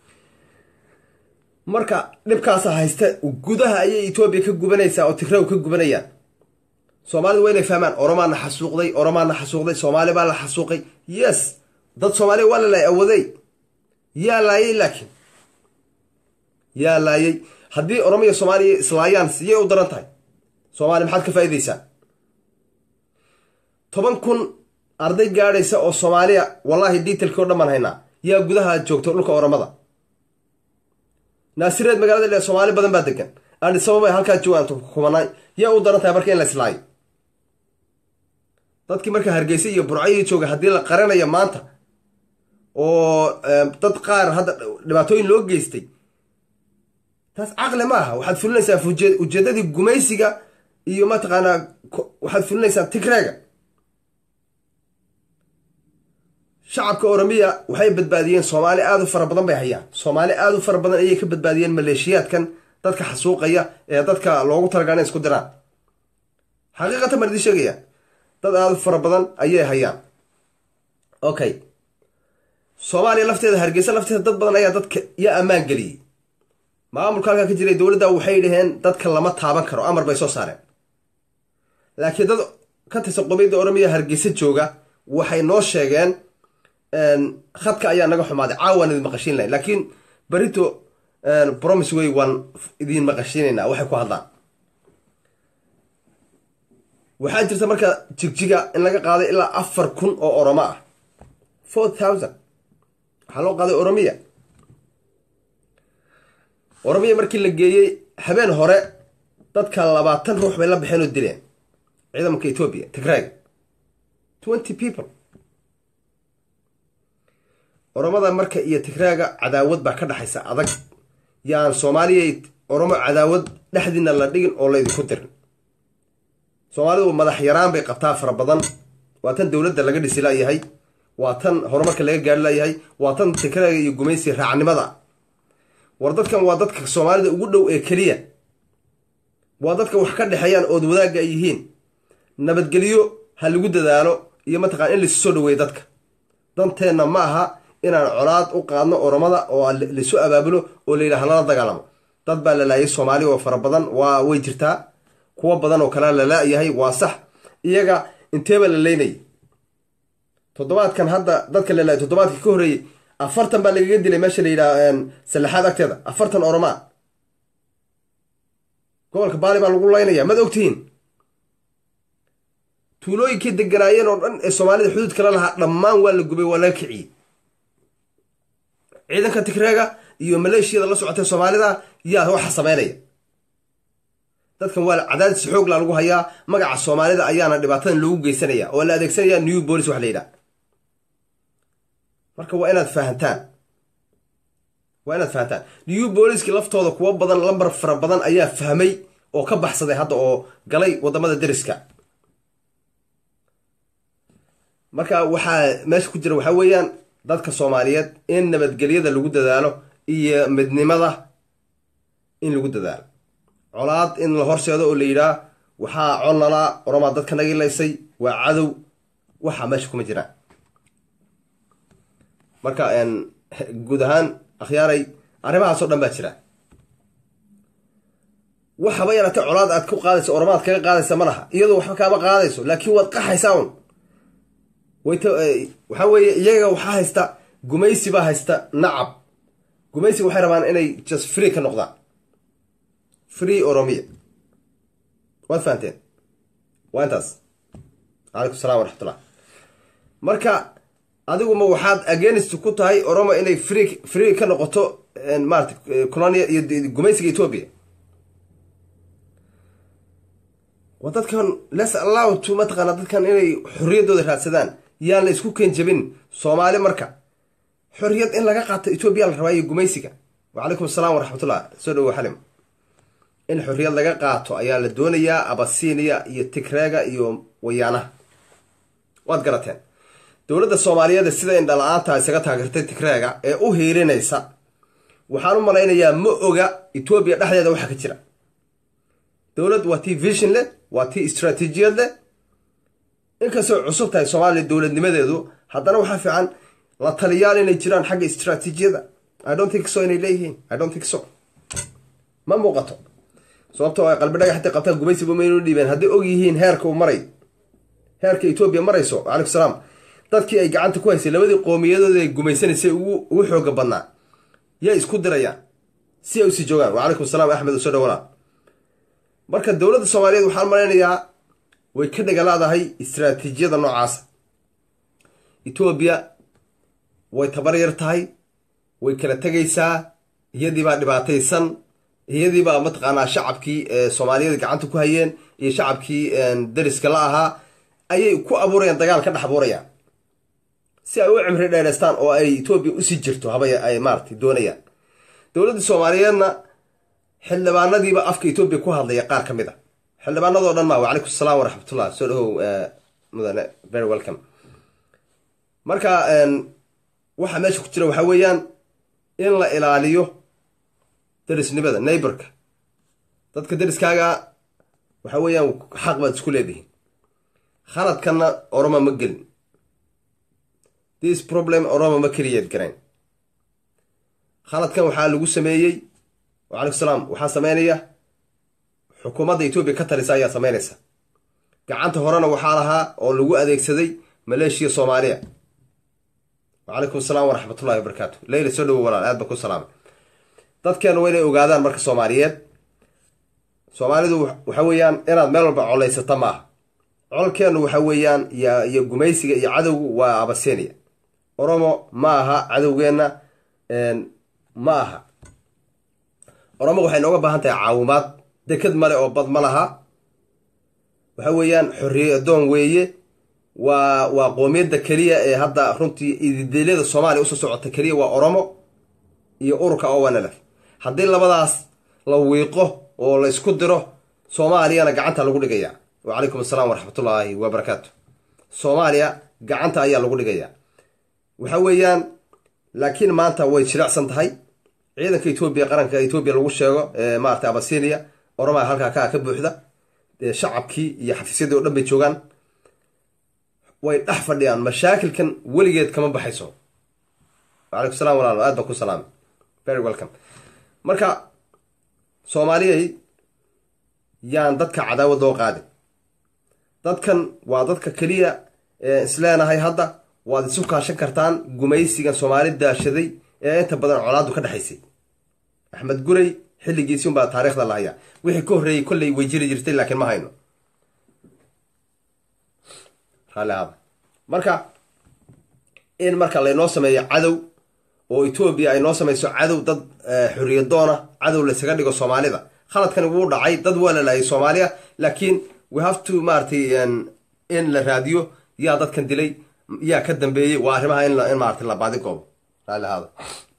marka dhibkaasa haysta gudaha ayay etoobiya ka gubanaysaa oo tigraw ka gubanayaan soomaalida waa inay fahmaan oromaana xasuuqday oromaana xasuuqday soomaali baa la xasuuqay yes dad soomaaliya waa la laayay awaday yaa laayay laakiin yaa laayay haddii oromiya soomaaliya islaayaan siyay u daran tahay soomaaliya maxaad ka faa'iidaysaa toban kun arday gaadhaysa oo soomaaliya wallaahi detailkii o dhan baan haynaa yaa gudaha joogto dhulka oromada naasireed magaalada le soomaali badan baa degan adhisababa halkaa joogaan kumanaa yaa u daran tahay marka in la islaayo dadkii marka hargeysa iyo burcayii jooga haddii la qaranayo maanta oo dad qaar hadda dhibaatooyin loo geystay taas caqli ma aha waxaad fulinaysaa ujeedadii gumaysiga iyo mataqaanaa waxaad fulinaysaa tigreega shacabka oromiya waxay badbaadiyeen soomaali aada u fara badan bay hayaan soomaali aada u fara badan ayay ka badbaadiyeen maleeshiyaadkan dadka xasuuqaya ee dadka loogu talagalay isku diraan xaqiiqatan baan idiin sheegaya dad aada u fara badan ayay hayaan okay soomaaliya lafteeda hargeysa lafteeda dad badan ayaa dadka yaa ammaan geliyey maamulka halkaa ka jiray dowladda waxay dhaheen dadka lama taaban karo amar bay soo saareen laakiin dad ka tirsan qomiyadda oromiya hargeysa jooga waxay noo sheegeen khadka ayaa naga xumaaday caawaan idin maqashiin lahayn laakiin berito promise way waan idin maqashiinaynaa waxay ku hadlaan waxaa jirta marka jigjiga in laga qaaday ilaa afar kun oo oromo ah four thousand waxaa loo qaaday oromiya oromiya markii la geeyey habeen hore dadka labaatan ruux bay la baxeen oo dileen ciidamanka etoobiya tigraag twenty people oromada marka iyo tigraaga cadaawad baa ka dhexaysa adag yaan soomaaliya oromo cadaawad dhexdiina la dhigin oo laydinku dirin soomaalidu madax yaraan bay qabtaa fara badan waa tan dowladda laga dhisi layahay waa tan horumarka laga gaari layahay waa tan tigraaga iyo gumaysi raacnimada war dadkan waa dadka soomaalida ugu dhow ee keliya waa dadka wax ka dhexeeyaan ood wadaagga ay yihiin nabadgelyo ha lagu dadaalo iyo mataqana in laisu soo dhaweeyo dadka danteenna ma aha inaan colaad u qaadno oromada oo laisu abaabulo oo la yidhaha lala dagaalamo dad baa la laayay soomaali oo fara badan waa way jirtaa kuwo badan oo kalea la laayahay waa sax iyaga inteeba la leynayay toddobaadkan hadda dadka la laayay toddobaadka ka horreeyey afartan baa lagaga dilay meesha la yidhaha sallaxaad agteeda afartan oromaa gobolka baali baa lagu laynaya mad ogtihiin tuulooyinkii deganaayeen oo dhan ee soomaalida xuduudka la lahaa dhammaan waa la gubay waa laga kiciyey ciidanka tigreega iyo maleeshiyada la socotay soomaalida yaa waxa sameynaya dadkan waa cadaadis xoogla lagu hayaa magaca soomaalida ayaana dhibaatadan loogu geysanaya oo la adeegsanaya new bolis wax la yidhaha marka waa inaad fahantaan waa inaad fahantaan new booliski laftooda kuwo badan lambar fara badan ayaa fahmay oo ka baxsaday hadda oo galay wadamada deriska marka waxaa meesha ku jira waxaa weeyaan dadka soomaaliyeed in nabadgelyada lagu dadaalo iyo midnimada in lagu dadaalo colaad in la horseedo oo la yidhaah waxaa connalaa oromaa dadka nagilaysay waa cadow waxaa meesha kuma jiraan marka guud ahaan akhyaaray arrimahaasoo dhan baa jira waxaba yaraatee colaad aad ku qaadayso oromaad kaga qaadaysa ma laha iyadoo waxba kaama qaadayso laakiin waad qaxaysaa un waxaa weeye iyaga waxaa haysta gumaysi baa haysta nacab gumaysi waxay rabaan inay just free ka noqdaan free oromiya waad fahanteen waa intaas calaykum salam waraxmatullah marka adiguma waxaad agenist ku tahay oromo inay free free ka noqoto maarata colonia iyo gumaysiga etoobiya waa dadkan les allow to mataqaana dadkan inay xorriyaddooda raadsadaan yaan la isku keen jabin soomaali marka xorriyad in laga qaato etoobiya la rabaa iyo gumaysiga wacalaykum asalaam waraxmatullah soo dhawo xalim in xorriyad laga qaato ayaa la doonayaa abasiiniya iyo tigreega iyo wayaanaha waad garateen dowladda soomaaliyeed sida indhala-aanta isaga taageertay tigreega ee u hiirinaysa waxaan u malaynayaa ma oga etoobiya dhexdeeda waxa ka jira dowlad waa tii vision leh waa tii istraatiijiyad leh inkastoo cusub tahay soomaaliya dowladnimadeedu haddana waxaa fiican la taliyaal inay jiraan xagga istraatiijiyada i don't think so inay leeyihiin i don't think so ma muuqato sababtoo ay qalbi dhagax intay qabtaan gumaysiba maynu dhiibeen hadday og yihiin heerka uu maray heerka etoobiya marayso calaykum salaam dadkii ay gacanta ku haysay labadii qoomiyadooda ay gumaysanaysay ugu xooga badnaa yaa isku dirayaan si ay usii joogaan wacalaykum salaam axmed usoo dhawalaa marka dowladda soomaaliyeed waxaan malaynayaa way ka dhagalaadahay istraatiijiyada noocaasa etoobiya way tabar yar tahay way kala tegaysaa iyadiibaa dhibaataysan iyadiibaa mataqaanaa shacabkii soomaaliyada gacanta ku hayeen iyo shacabkii dariska la ahaa ayay ku abuurayaan dagaal ka dhex abuurayaan si ay u cimri dheereystaan oo ay etoobiya usii jirto habay ay maaratay doonayaan dowladda soomaaliyeedna xildhibaanadiiba afka etoobiya ku hadlaya qaar ka mid a xildhibaanadoo dhan ma wacalaykum asalaam waraxmatullah soo dhahow mudane very welcome marka waxaa meesha ku jira waxaa weeyaan in la ilaaliyo darisnimada neighborka dadka dariskaaga waxaa weeyaan xaq baad isku leedihiin khaladkanna oroma ma gelin this problem oroma ma keliyeed garayn khaladkan waxaa lagu sameeyey wacalaykum salaam waxaa sameynaya xukuumadda etoobiya ka talisa ayaa sameynaysa gacanta horena waxaa lahaa oo lagu adeegsaday maleeshiya soomaaliya wacalaykum asalaam waraxmatullahi wabarakaatu leyla soo dhawo walaal aad baan ku salaamay dadkeena waa inay ogaadaan marka soomaaliyeed soomaalidu waxa weeyaan inaad meel walba colaysata maaha colkeenu waxa weeyaan iyo gumaysiga iyo cadowgu waa abasenia oromo ma aha cadowgeenna ma aha oromo waxay nooga baahan tahay caawimaad deked male oo bad ma laha waxa weeyaan xorriye adoon weeye waa waa qoomiyadda keliya ee hadda runtii idideelyada soomaaliya usoo socota keliya waa oromo iyo ururka owanlf haddii labadaas la wiiqo oo la isku diro soomaaliyana gacanta lagu dhigaya wacalaykum asalaam waraxmatullaahi wabarakaatu soomaaliya gacanta ayaa lagu dhigayaa waxa weeyaan laakiin maanta way jilicsan tahay ciidanka etoobiya qaranka etoobiya lagu sheego maarata abasinia oromaa halkaa kaa ka buuxda shacabkii iyo xafiisyadii o dhan bay joogaan way dhex fadhiyaan mashaakilkan weligeed kama baxayso wacalaykum salam walaal aad baan ku salaamay very welcome marka soomaaliyay yaan dadka cadaawad loo qaadin dadkan waa dadka keliya isleenahay hadda waad isu kaashan kartaan gumaysigan soomaali daashaday ee inta badan colaadu ka dhexaysay axmed gurey xilligiisi unbaa taariikhda la hayaa wixii ka horreeyey kolley way jiri jirtay laakiin ma hayno raalli aada marka in marka laynoo sameeyo cadow oo etoobiya ay noo samayso cadow dad xorriyadoona cadow laysaga dhigo soomaalida khaladkani wuu dhacay dad waa la laayay soomaaliya laakiin we have to maaratay in la raadiyo yaa dadkan dilay yaa ka dambeeyey waa arrimaha in in maarata la baadi goobo raalli ahaada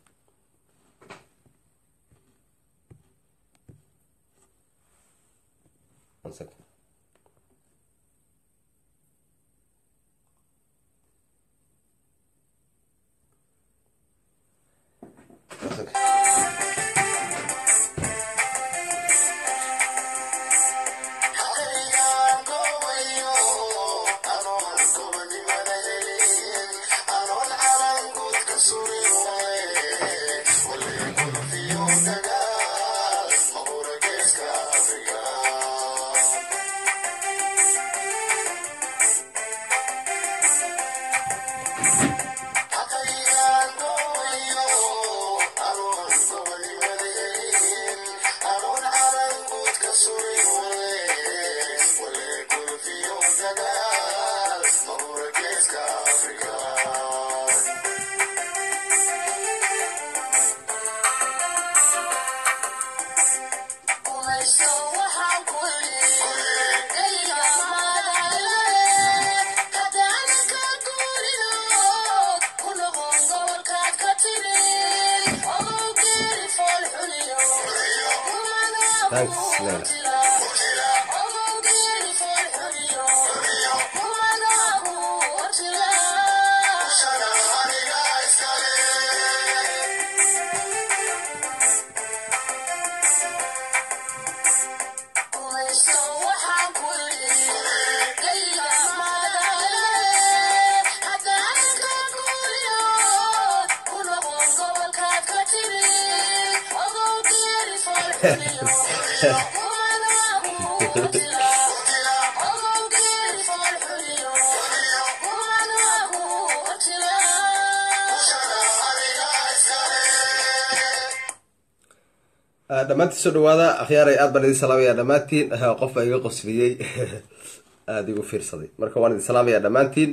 Thanks, Leila. dhammaantiin soo dhawaada akhyaaray aad baan idin salaamaya dhammaantiin qofba iga qosliyey aada igu fiirsaday marka waan idin salaamaya dhammaantiin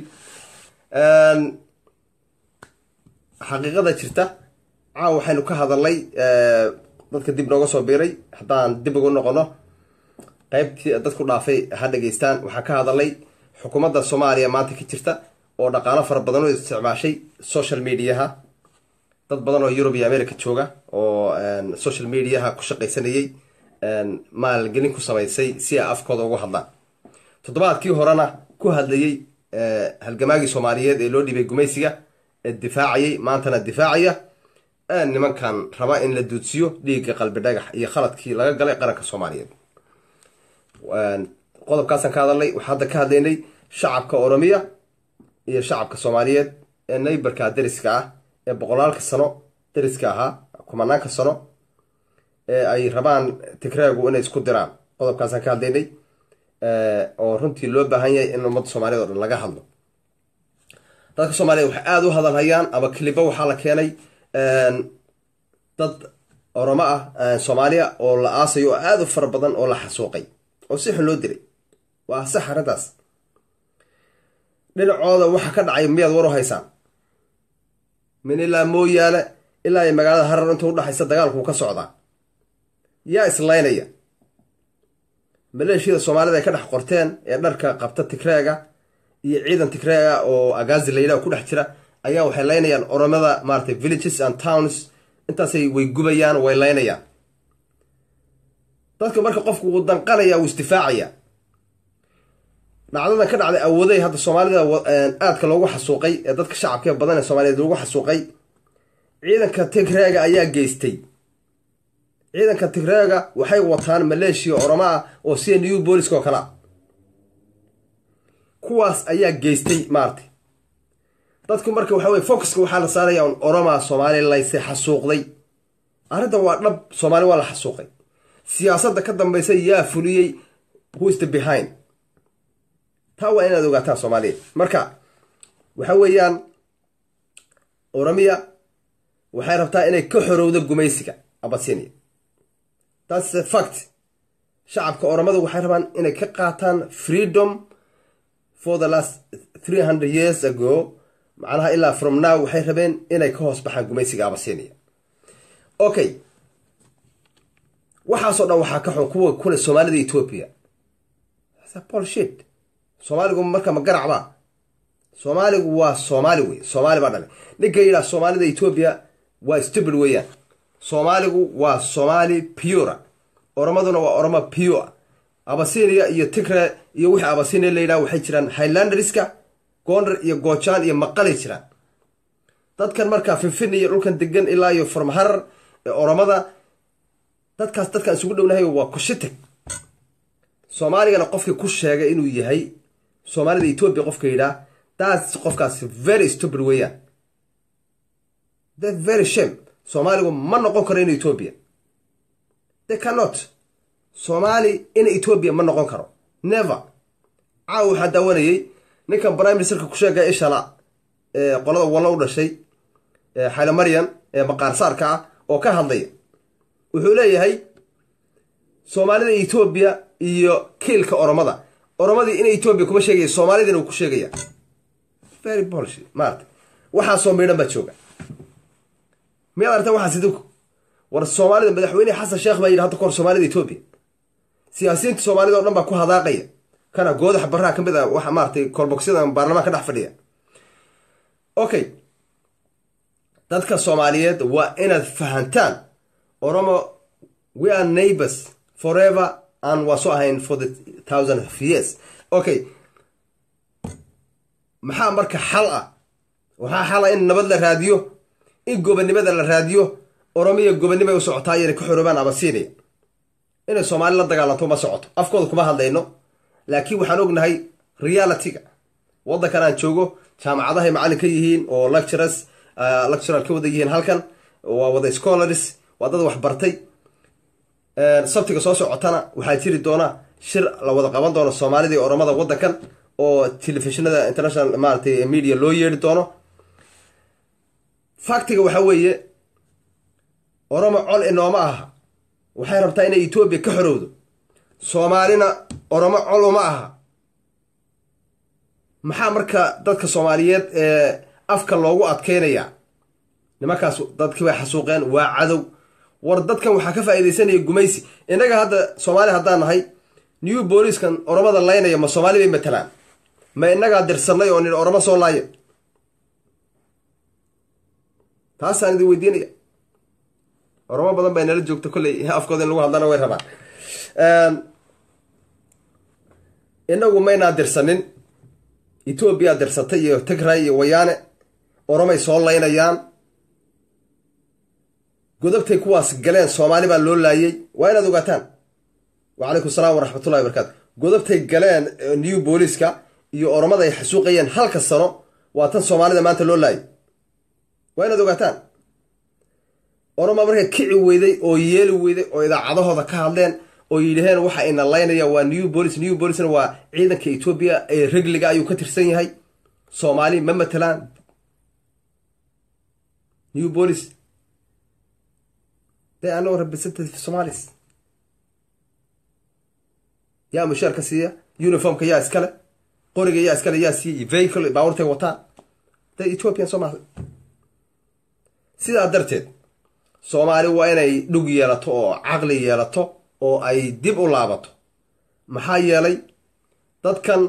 xaqiiqada jirta caawa waxaynu ka hadalnay dadka dib nooga soo biiray haddaan dib ugu noqono qeybtii dadku dhaafay ha dhegeystaan waxaan ka hadalnay xukuumadda soomaaliya maanta ka jirta oo dhaqaalo fara badan u isticmaashay social mediaha dad badan oo yurub iyo america jooga oo social mediaha ku shaqaysanayay maalgelin ku samaysay si ay afkooda ugu hadlaan toddobaadkii horena ku hadlayay halgamaagii soomaaliyeed ee loo dhibay gumaysiga ee difaacayay maantana difaacaya nimankan raba in la duudsiyo dhiigga qalbi dhagax iyo khaladkii laga galay qaranka soomaaliyeed qodobkaasaan ka hadalnay waxaa hadda ka hadlaynay shacabka oromiya iyo shacabka soomaaliyeed ee naybarka dariska ah ee boqolaalka sano dariska ahaa kumanaanka sano ee ay rabaan tigreegu inay isku diraan qodobkaasaan ka hadlaynay oo runtii loo baahan yahay in ummadda soomaaliyed o dhan laga hadlo dadka soomaaliyed waxay aada u hadalhayaan ama kilibo waxaa la keenay dad oromo ah soomaaliya oo la aasayo oo aada u fara badan oo la xasuuqay oo si xun loo dilay waa sax arrintaas dhinacooda waxa ka dhacay miyaad war u haysaan min ilaa mooyaale ilaa ay magaalada harar inta udhaxaysa dagaalku ka socdaa yaa islaynaya maleeshiyada soomaalida ay ka dhex qorteen ee dharka qabta tigreega iyo ciidan tigreega oo agazi layidhaha ku dhex jira ayaa waxay laynayaan oromada maaratay villages and towns intaasay way gubayaan way laynayaan dadka marka qofku wuu danqanaya wuu isdifaacaya dhacdadan ka dhacday awooday hadda soomaalida aadka loogu xasuuqay ee dadka shacabka badan ee soomaaliyeed loogu xasuuqay ciidanka tigreega ayaa geystay ciidanka tigreega waxay wataan maleeshiya oromo ah oo sida new booliska oo kale a kuwaas ayaa geystay maartay dadku marka waxa weye focuska waxaa la saaraya un oroma soomaali layse xasuuqday arrintan waa dhab soomaali waa la xasuuqay siyaasadda ka dambaysa yaa fuliyey who is the behind taa waa inaad ogaataan soomaaliyeed marka waxa weeyaan oromiya waxay rabtaa inay ka xorowdo gumaysiga abasinia thats a fact shacabka oromadu waxay rabaan inay ka qaataan freedom for the last three hundred years ago macnaha ilaa from now waxay rabeen inay ka hoos baxaan gumaysiga abasinia okay waxaasoo dhan waxaa ka xun kuwa kule soomaalida ethoopia bolshit soomaaligu marka ma garacba soomaaligu waa soomaali wey soomaali baa dhalay ninka yidhaha soomaalida ethoopia waa stupid weeyaan soomaaligu waa soomaali pura oromaduna waa oromo pure abasinia iyo tigre iyo wixii abasinia la yidhaha waxay jiraan highlanderska goonder iyo goojaan iyo maqalay jiraan dadkan markaa finfin iyo dhulkan degan ilaa iyo farmaharar ee oromada dadkaas dadkaan isugu dhownahay waa kushitag soomaaligana qofkii ku sheegay inuu yahay soomaalida ethoopia qofka yidhaah daas qofkaas very stupid weeyaan the very shame soomaaligu ma noqon karo in ethoopia they cannot soomaali in ethoopia ma noqon karo never caaw waxaa daawanayay ninkan prime ministerka ku sheegaya ishala ee qolada wallo u dhashay xayla maryan ee maqaarsaarka ah oo ka hadlaya wuxuu leeyahay soomaalida ethoobia iyo kiilka oromada oromadii in ethoobia kuma sheegaya soomaalidina uu ku sheegaya very bolsh maarata waxaasoo miidhan baa jooga miyaad aragta waxaas idinku war soomaalida madaxweyne xasan sheekh baa yidhi hadda kahor soomaalida ethoobia siyaasiyiinta soomaalida o dhan baa ku hadaaqaya kana goodax baraha ka mid a waxa maaratay kolbogsyadan baarlamaanka dhex fadhiya okay dadka soomaaliyeed waa inaad fahantaan oromo we are neighbors forever and waa soo ahayn for the thousand of years okay maxaa marka xal ah waxaa xala in nabad la raadiyo in gobonnimada la raadiyo oromiya gobonnimay u socotaa inay ka xoroobaan abasiiniya inay soomaali la dagaalanto ma socoto afkooda kuma hadlayno laakiin waxaan ognahay realityga waddankan aan joogo jaamacadahay macallin ka yihiin oo lecturers lectural ka wada yihiin halkan waa wada scholars waa dad wax bartay sabtiga soo socotana waxaa jiri doona shir la wada qaban doono soomaalida iyo oromada waddankan oo telefishinada international maaratay media loo yeeri doono faktiga waxaa weeye oromo col inooma aha waxay rabtaa inay etoobiya ka xorowdo soomaalina oromo col uma aha maxaa marka dadka soomaaliyeed ee afka loogu adkeynayaa nimankaas dadkii bay xasuuqeen waa cadow war dadkan waxaa ka faa'iidaysanaya gumaysi innaga hadda soomaali haddaan nahay new booliskan oromada laynaya ma soomaali bay matalaan ma innagaa dirsanay oo nidhi oromo soo laaya taasaan idin weydiinaya oromo badan bay nala joogta kolley afkooda in lagu hadlana way rabaan inagu maynaa dirsanin etoobiya dirsatay iyo tigray iyo wayaane oromay soo laynayaan godobtay kuwaas galeen soomaali baa loo laayay waa inaad ogaataan wacalaykum salaam waraxmatullahi wabarakaatu godobtay galeen new booliska iyo oromada ay xasuuqayeen halka sano waa tan soomaalida maanta loo laayay waa inaad ogaataan oroma markay kici weyday oo yeeli weyday oo idaacadahooda ka hadleen oo yidhaheen waxa ina laynaya waa new bolis new bolisna waa ciidanka etoobiya ee regliga ayuu ka tirsan yahay soomaali ma matalaan new bolis they are no representative somalis yaa mushaarka siiya uniformka yaa iskale qoriga yaa iskale yaa siiyey vehicle baawartay wataan the ethiopian somaali sidaa darteed soomaali waa inay dhug yeelato oo caqli yeelato oo ay dib u laabato maxaa yeelay dadkan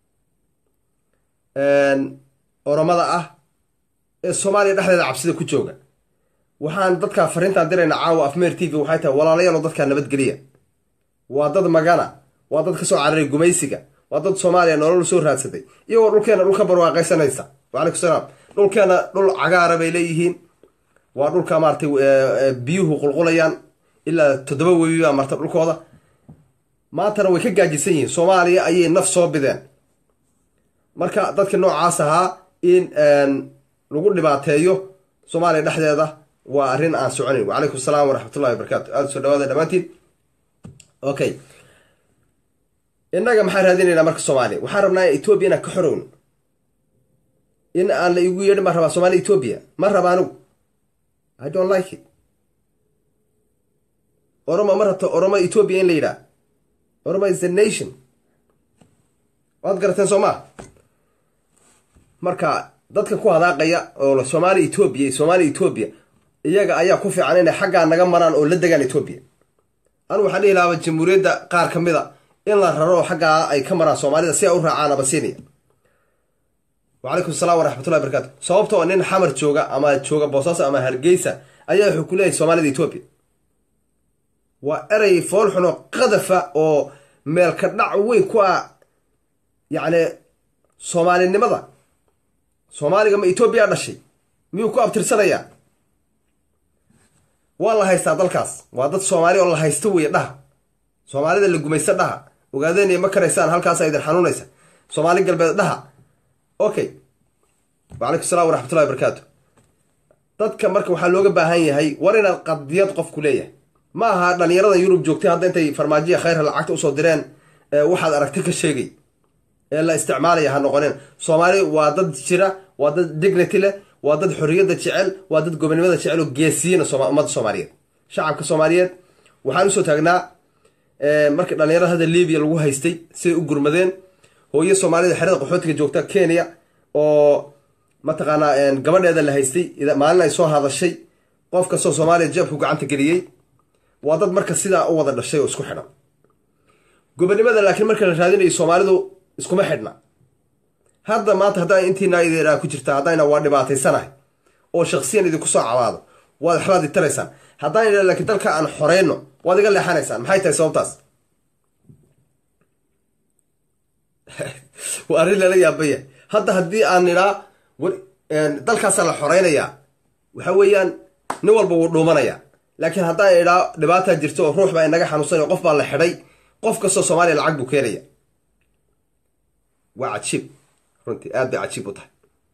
oromada ah ee soomaaliya dhexdeeda cabsida ku jooga waxaan dadkaa fariintaan dirayna caawa afmeer t v waxay tahay walaalayaalo dadkaa nabadgeliya waa dad magana waa dad kasoo cararay gumaysiga waa dad soomaaliya nolol soo raadsaday iyagoo dhulkeena dhulka barwaaqaysanaysa wacalaykum salaam dhulkeena dhul cagaara bay leeyihiin waa dhulka maaratay biyuhu qulqulayaan ilaa toddoba webi baa marta dhulkooda maantana way ka gaajisan yihiin soomaaliya ayay naf soo bideen marka dadka noocaas ahaa in lagu dhibaateeyo soomaaliya dhexdeeda waa arrin aan soconayn wacalaykum salaam waraxmatullahi wabarakatu aada soo dhawaada dhammaantiin okay innaga maxaan raadinaynaa marka soomaaliya waxaan rabnaa etoobiya inaan ka xorowno in aan la igu yeedhin baan rabaa soomaaliya etoobiya ma raba anigu i don't like it oromo ma rabto oromo etoobiya in la yidhaah oromo is the nation waad garateen soo maa marka dadka ku hadaaqaya oo soomaaliya etoobiya iyo soomaaliya etoobiya iyaga ayaa ku fiican inay xaggaa naga maraan oo la degaan etoobiya anu waxaan dhihi lahaaba jamhuuriyadda qaar ka mid a in la raro xaggaa ay ka maraan soomaalida si ay u raacaan abasinia wacalaykum asalaam waraxmatullahi barakaatu sababtoo nin xamar jooga ama jooga boosaaso ama hargeysa ayaa wuxuu ku leeyahay soomaalida etoobiya waa erey foolxuno qadafa oo meelka dhac weyn ku ah yacni soomaalinimada soomaaliga ma etoobiya dhashay miyuu ku abtirsanayaa waa la haystaa dalkaas waa dad soomaali oo la haysto weeye dhaha soomaalida la gumaysto dhaha ogaadeenaya ma karaysaan halkaasa idin xanuunaysa soomaali galbeed dhaha okay wacalaykum salam waraxmatullahi barakaatu dadka marka waxaa looga baahan yahay war inaad qadiyad qofku leeyahay ma aha dhalinyarada yurub joogtay hadda intay farmaajiya khayrha lacagta usoo direen waxaad aragti ka sheegay ee la isticmaalaya ha noqoneen soomaali waa dad jira waa dad dignity leh waa dad xorriyadda jecel waa dad gobonimada jecel oo geesiyina ummadda soomaaliyeed shacabka soomaaliyeed waxaan usoo taagnaa markii dhalinyarada hadda libiya lagu haystay siday u gurmadeen hooyo soomaalida xerada qaxootiga joogta kenya oo mataqaanaa gabadheeda la haystay maalin ay soo hadashay qof kastoo soomaaliya jeebku gacanta geliyey waa dad marka sidaa u wada dhashay oo isku xidhan gobonimada laakiin marka la raadinayo soomaalidu iskuma xidhna hadda maanta haddaan intiina idinaa ku jirta haddayna waa dhibaataysanahay oo shaksiyan idinku soo cabaado waad waxbaad itaraysaan haddaan idha laakiin dalka aan xoreyno waad iga leexanaysaan maxay tahay sababtaas waa arrin lala yaabaya hadda haddii aan idhaa dalkaasaa la xoreynayaa waxa weeyaan nin walba wuu dhuumanaya laakiin haddaan idhaa dhibaataa jirta oo ruux baa inaga xanuunsanay qof baa la xidhay qof kastoo soomaaliya lacag buu keenaya waa cajiib runtii aad bay cajiib u tahay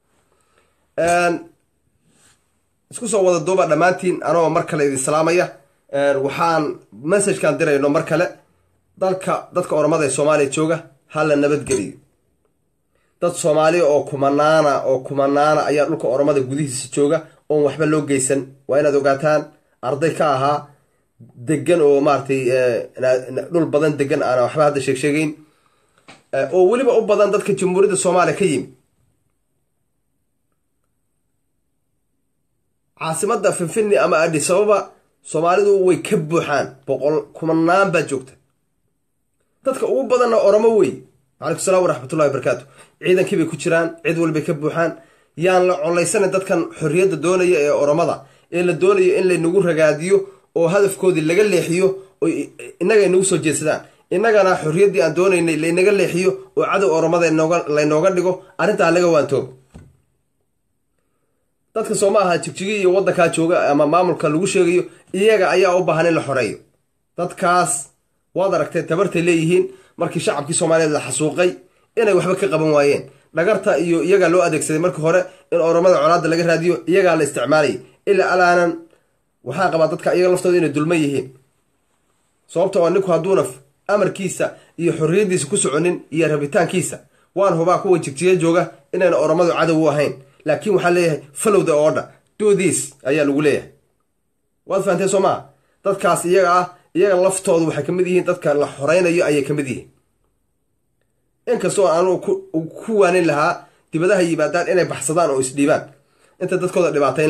isku soo wada duuba dhammaantiin anoo mar kale idin salaamaya waxaan messajkan dirayno mar kale dalka dadka oromada ee soomaaliya jooga hala nabadgeliyo dad soomaaliya oo kumanaana oo kumanaana ayaa dhulka oromada gudihiisa jooga oon waxba loo geysan waa inaad ogaataan arday ka ahaa degan oo maaratay dhul badan degan aana waxba hadda sheeg sheegeyn oo weliba u badan dadka jamhuuriyadda soomaaliya ka yimi caasimadda finfinni ama adhisababa soomaalidu way ka buuxaan boqol kumanaan baa joogta dadka ugu badanna oromo wey calaykum salaam waraxmatullahi wabarakaatu ciidankii bay ku jiraan cid walbay ka buuxaan yaan la collaysanin dadkan xorriyadda doonaya ee oromada ee la doonayo in laynagu ragaadiyo oo hadafkoodii laga leexiyo oo innaga inagu soo jeedsadaan innagana xorriyaddii aan doonaynay laynaga leexiyo oo cadow oromada laynooga dhigo arrintaa laga waantoobo dadka soo ma aha jigjigi iyo waddankaa jooga ama maamulka lagu sheegayo iyaga ayaa u baahan in la xoreeyo dadkaas waad aragtee tabartay leeyihiin markii shacabkii soomaaliyeed la xasuuqay inay waxba ka qaban waayeen dhagarta iyo iyagaa loo adeegsaday markii hore in oromada colaadda laga raadiyo iyagaa la isticmaalayay ilaa alaanan waxaan qabaa dadka iyaga laftooda inay dulman yihiin sababta oo ninku hadduuna amarkiisa iyo xorriyaddiisa ku soconin iyo rabitaankiisa waan hubaa kuwa jigjiga jooga inayna oromadu cadow u ahayn laakiin waxaa leeyahay falowda oodha doodiis ayaa lagu leeyahay waad fahanteen soo maa dadkaas iyaga ah iyaga laftoodu waxay kamid yihiin dadka la xoreynayo ayay kamid yihiin inkastoo aanu ku waanin lahaa dibadaha yimaadaan inay baxsadaan oo isdhiibaan inta dadkooda dhibaatayn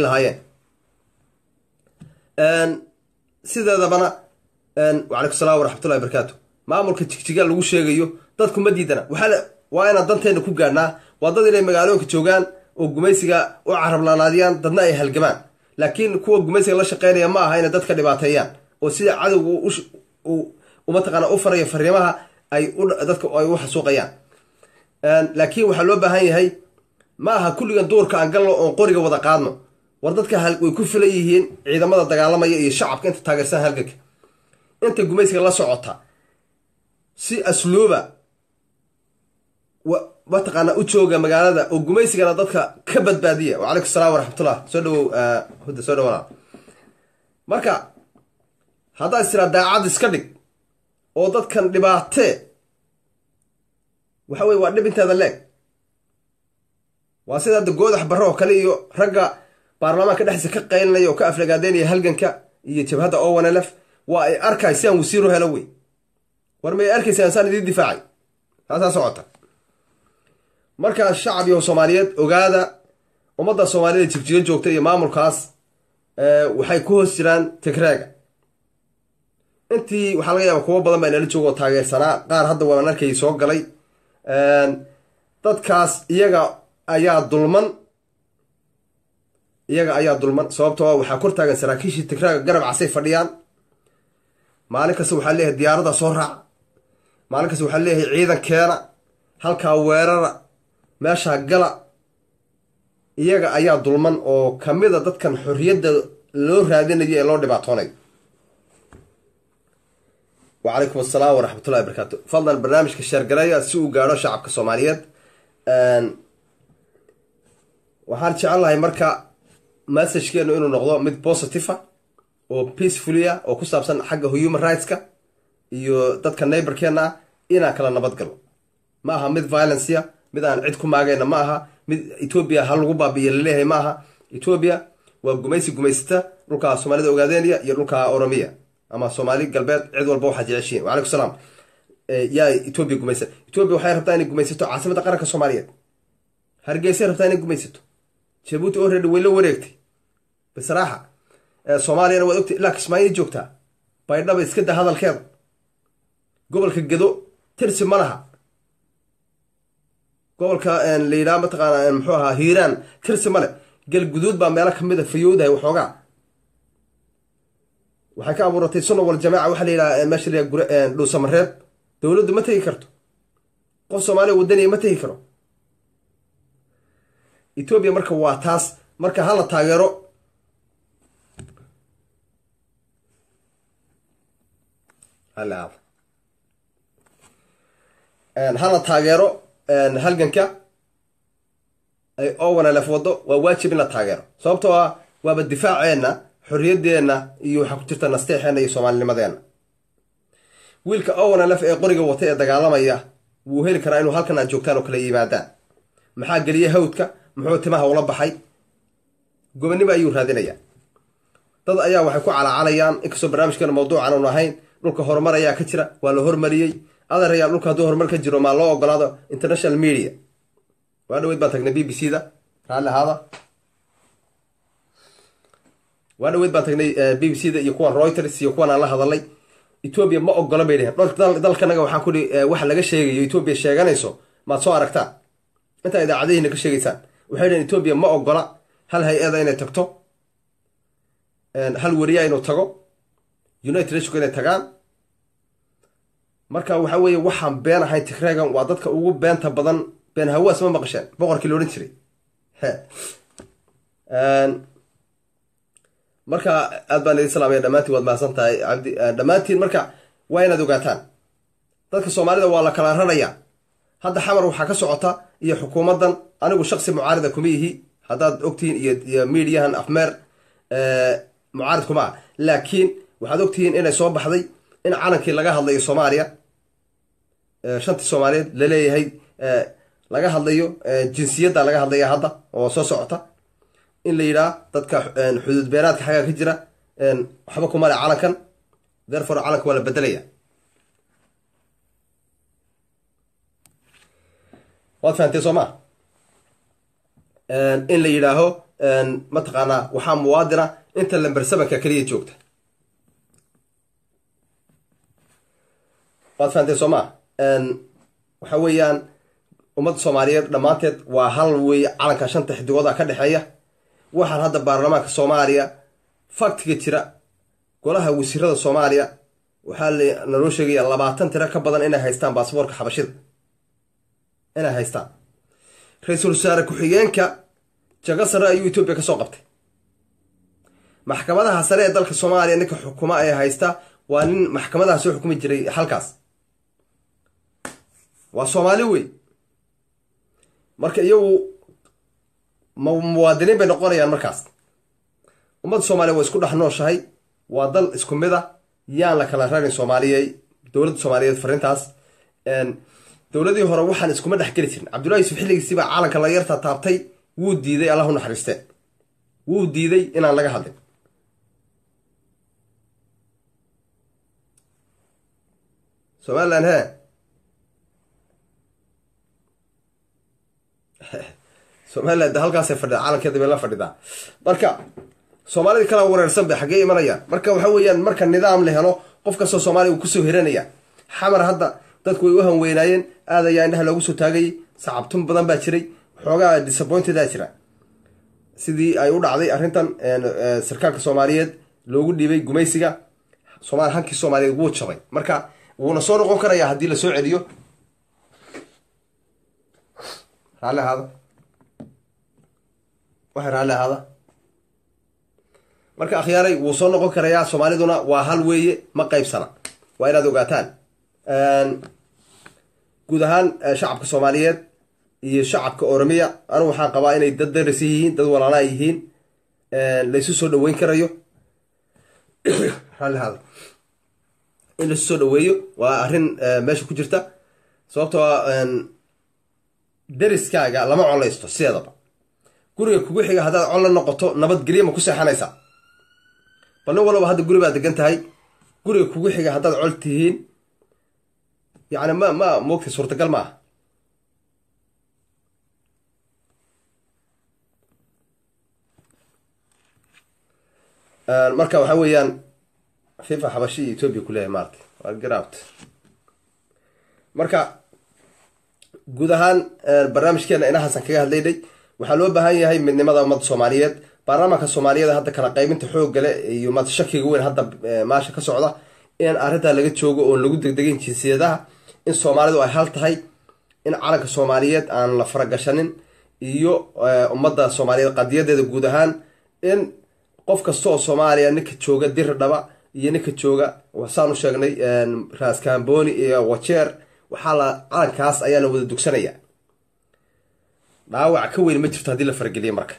lahaayeen sideedabana wacalaykum salam waraxmatullahi barakaatu maamulka jigjiga lagu sheegayo dadku ma diidana waxaa waa inaan danteena ku gaadhnaa waa dad inay magaalooyinka joogaan oo gumaysiga u carablaanaadiyaan dadna ay halgamaan laakiin kuwa gumaysiga la shaqeynaya ma aha inay dadka dhibaateeyaan oo sida cadowga mataqaana u faraya fariimaha ay dadka ay u xasuuqayaan laakiin waxaa loo baahan yahay ma aha kulligan duurka aan galno oon qoriga wada qaadno war dadka way ku filan yihiin ciidamada dagaalamaya iyo shacabka inta taageersan halganka inta gumaysiga la socota si asluuba mataqaana u jooga magaalada oo gumaysigana dadka ka badbaadiya wacalaykum salam waraxmatullah soo dhawow hudda soo dhawana marka haddaad istiraa daacad iska dhig oo dadkan dhibaatee waxa weye waa dhib inteeda leeg waa sida hadda goodax barre oo kale iyo ragga baarlamaanka dhexdiisa ka qaylinaya oo ka aflagaadeynaya halganka iyo jabhadda owanelef waa ay arkay si aan wasiiru helo wey war may arkaysaan saan idiin difaacay taasaa socota markaa shacab iyo soomaaliyeed ogaada ummadda soomaalida jigjiga joogta iyo maamulkaas waxay ku hoos jiraan tigraaga intii waxaa laga yaaba kuwo badan baa inala jooga oo taageersanaa qaar hadda waan arkay soo galay dadkaas iyaga ayaa dulman iyaga ayaa dulman sababtoo waxaa kor taagan saraakiishii tigraaga garab casay fadhiyaan maalin kasta waxaa leeyahay diyaarada soo raaca maalin kasta waxaa leeyahay ciidankeena halkaa weerara meeshaa gala iyaga ayaa dulman oo kamida dadkan xorriyadda loo raadinayo ee loo dhibaatoonayo wacalaykum asalaam waraxmatullahi barakaatu fadlan barnaamijka sheergareeya si uu gaadho shacabka soomaaliyeed waxaan jecelahay marka messajkeenu inuu noqdo mid positive a oo peacefulia oo ku saabsan xagga human rightska iyo dadka neighborkeena ah inaan kala nabad galo ma aha mid violencia mid aan cid ku maagayna ma aha mid etoobiya ha lagu baabi'iya laleeyahay ma aha etoobiya waa gumaysi gumaysata dhulka soomaalida ogaadeynaya iyo dhulka oromiya ama soomaali galbeed cid walba waxaad jeceshiin wacalaykum salaam yaa etoobiya gumaysa etoobiya waxay rabtaa inay gumaysato caasimadda qaranka soomaaliyeed hargeysay rabtaa inay gumaysato jabuuti already way la wareegtay bisraaxa soomaaliyana waad ogtay ilaa kismaayo joogtaa baydhaba iska da hadalkeeda gobolka gedo tirsi ma laha gobolka la yidhaha mataqaana muxuu ahaa hiiraan tirsi male galguduud baa meelo kamid a fayowdahay waxoogaa waxay ka abuuratay sunna wal jamaaca waxaa la yidhaha meesha la yidhaha dhuusamareeb dowladdu ma tegi karto qof soomaaliya wadaniya ma tegi karo etoobiya marka waa taas marka hala taageero hala taageero halganka ay owanalef wado waa waajib in la taageero sababtoo ah waaba difaaceenna xorriyadeenna iyo waxaa ku jirta nasteexeenna iyo soomaalinimadeenna wiilka owanalef ee qoriga wata ee dagaalamaya wuu heli karaa inuu halkan aad joogtaan oo kala yimaadaan maxaa geliya hawdka muxuu timaha ula baxay gobonnimo ayuu raadinayaa dad ayaa waxay ku calaacalayaan inkastoo barnaamijkeena mawduucan uun ahayn dhulka horumar ayaa ka jira waa la hormariyey adeerayaa dhulka hadduu horumar ka jiro maa loo ogolaado international media waa dhaweyd baan tagnay b b c da raalli ahaada waa dhaweyd baan tagnay b b c da iyo kuwan reuters iyo kuwan aan la hadalay etoobiya ma ogola bay dheheen dalkanaga waxaan kudhi waxa laga sheegayo etoobiya sheeganayso maad soo aragtaan intaa idaacadihiina ka sheegaysaan waxay dheheen etoobiya ma ogola hal hay-ada inay tagto hal weriya inuu tago united nation inay tagaan marka waxa weeye waxaan been ahayn tigregan waa dadka ugu beenta badan been hawaas ma maqasheen boqorkii la odhan jiray marka aad baan idin salaamaya dhammaantiin waad mahadsan tahay cabdi dhammaantiin marka waa inaad ogaataan dadka soomaalida waa la kala rarayaa hadda xamar waxaa ka socota iyo xukuumaddan anigu shaksi mucaarida kuma ihi haddaad ogtihiin iyo iyo midiyahan afmeer mucaarid kuma ah laakiin waxaad ogtihiin inay soo baxday in calankii laga hadlayo soomaaliya shantii soomaaliyeed laleeyahay laga hadlayo jinsiyadda laga hadlaya hadda oo soo socota in la yidhaah dadka xuduud beenaadka xaggaa ka jira waxba kuma le calankan therefore calanka waa la bedelaya waad fahamtee soo maa in la yidhaaho mataqaanaa waxaa muwaadina inta lamber sevenka keliya joogta waad fahamtee soo maa waxa weeyaan ummadda soomaaliyeed dhammaanteed waa hal weeye calanka shanta xidigooda ka dhexeeya waxaan hadda baarlamaanka soomaaliya faktiga jira golaha wasiirada soomaaliya waxaa naloo sheegaya labaatan tiro ka badan inay haystaan baasboorka xabashida inay haystaan ra-iisul wasaare ku-xigeenka jago sare ayuu etoobiya ka soo qabtay maxkamadaha sare ee dalka soomaaliya ninka xukuma ee haysta waa nin maxkamadaha soo xukumi jiray halkaas waa soomaali wey marka iyagu muwaadiniin bay noqonayaan markaas ummadda soomaaliya waa isku dhex nooshahay waa dal isku mid a yaan la kala rarin soomaaliyey dowladda soomaaliyeed fariintaas dowladii hore waxaan iskuma dhex geli jirin cabdullahi yusuf xilligiisiibaa caalanka la yarta taabtay wuu diiday allah u naxariistee wuu diiday inaan laga hadlin somalilan he somalilan de halkaasay fadhida caalankeeda bay la fadhidaa marka soomaalida kala wareersan bay xaggee imanayaan marka waxa weeyaan marka nidaam la helo qof kastoo soomaaliya uu kusoo hiranaya xamar hadda dadku way u hanweynaayeen aad ayaa indhaha loogu soo taagayay sacabtun badan baa jiray xoogaa disappointedaa jira sidii ay u dhacday arrintan sarkaalka soomaaliyeed loogu dhiibay gumaysiga somaali hankii soomaaliyeed wuu jabay marka wuuna soo noqon karayaa haddii lasoo celiyo raalli ahaada waxay raalli ahaada marka akhyaaray wuu soo noqon karayaa soomaaliduna waa hal weeye ma qaybsana waa inaad ogaataan guud ahaan shacabka soomaaliyeed iyo shacabka oromiya anigu waxaan qabaa inay dad darasi yihiin dad walaalaa yihiin laysu soo dhaweyn karayo raalli ahaada in laysu soo dhaweeyo waa arrin meesha ku jirta sababtoo deriskaaga lama collaysto sideedaba guriga kugu xiga haddaad col la noqoto nabadgelyo ma ku seexanaysaa bal nin walaba hadda guri baad degan tahay guriga kugu xiga haddaad col tihiin yacni ma ma moogta suurtagal ma aha marka waxa weeyaan fifa xabashi iyo etoobiya kuleeyahay maarata waa garabt marka guud ahaan barnaamijkeena inahaasan kaga hadlaynay waxaa loo baahan yahay midnimada ummadda soomaaliyeed baarlamaanka soomaaliyeed hadda kala qaybinta xooggale iyo mad shakiga weyn hadda maasha ka socda in arrintaa laga joogo oon lagu degdegin jinsiyadaha in soomaalidu ay hal tahay in calanka soomaaliyeed aan la faragashanin iyo ummadda soomaaliyeed qadiyadeeda guud ahaan in qof kasta oo soomaaliya ninka jooga diri dhaba iyo ninka jooga saan u sheegnay raaskamboni iyo wajeer waxaa la calankaas ayaa la wada dugsanaya dhaawac ka weyn ma jirto haddii la farageliya marka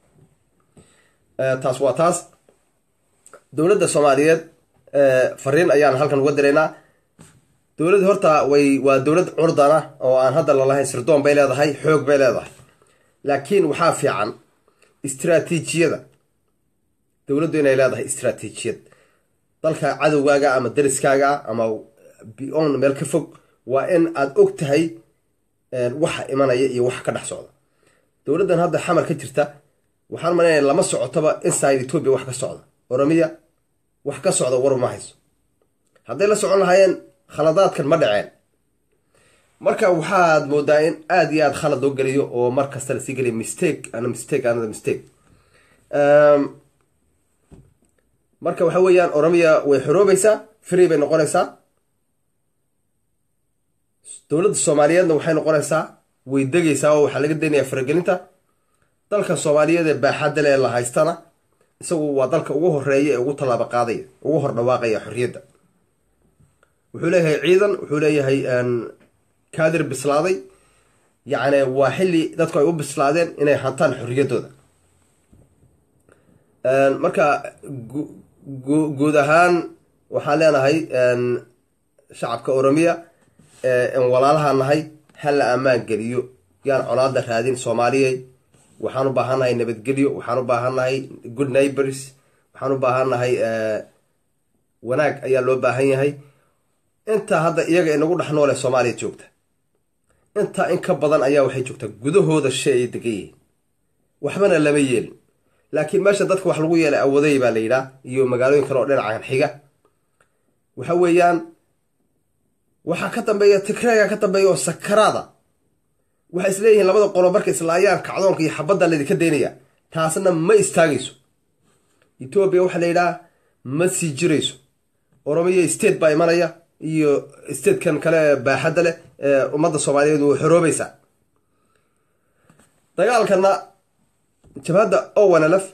taas waa taas dowladda soomaaliyeed fariin ayaan halkan uga diraynaa dowladda horta way waa dowlad curdana oo aan hadda lalahayn sirdoon bay leedahay xoog bay leedahay laakiin waxaa fiican istraatiijiyada dowladdu inay leedahay istraatiijiyad dalka cadowgaaga ama dariskaaga ama beyond meel ka fog waa in aada og tahay waxa imanaya iyo waxa ka dhex socda dowladdan hadda xamar ka jirta waxaan malanaya lama socotoba inside etoobiya wax ka socda oromiya wax ka socda war ma hayso hadday la socon lahaayeen khaladaadkan ma dhaceen marka waxaad moodaa in aada iyo aada khalad loo geliyo oo mar kasta lasii geliya mistake ana mistake another mistake marka waxa weeyaan oromiya way xoroobaysaa free bay noqonaysaa dowladda soomaaliyeedna waxay noqonaysaa way degaysaa oo waxaa laga daynayaa faragelinta dalka soomaaliyeed ee baaxadda le la haystana isagu waa dalka ugu horeeya ee ugu tallaabo qaadaya ugu hor dhawaaqaya xorriyadda wuxuu leeyahay ciidan wuxuu leeyahay kaadir bislaaday yacni waa xilli dadku ay u bislaadeen inay hantaan xorriyaddooda marka guud ahaan waxaan leenahay shacabka oromiya n walaalaha nahay hala ammaan geliyo yaan colaada raadin soomaaliyey waxaan u baahannahay nabadgelyo waxaan u baahannahay good neighbors waxaan u baahannahay wanaag ayaa loo baahan yahay intaa hadda iyaga inagu dhex noole soomaaliya joogta intaa in ka badan ayaa waxay joogtaa gudahooda shay ay degan yihiin waxbana lama yeelin laakiin meesha dadka wax lagu yeelay awadey baa la yidhaah iyo magaalooyin kale oo dhinacan xiga waxa weeyaan waxaa ka dambeeya tigreega ka dambeeya oo sakaraada waxay isleeyihiin labada qolo marka islaayaan kacdoonka iyo xabadda laydinka daynaya taasna ma istaagayso etoobiya waxaa la yidhaha ma sii jirayso oromiya state baa imanaya iyo statekan kale baaxadda leh ee ummadda soomaaliyeed way xoroobaysaa dagaalkana jabhadda owanalf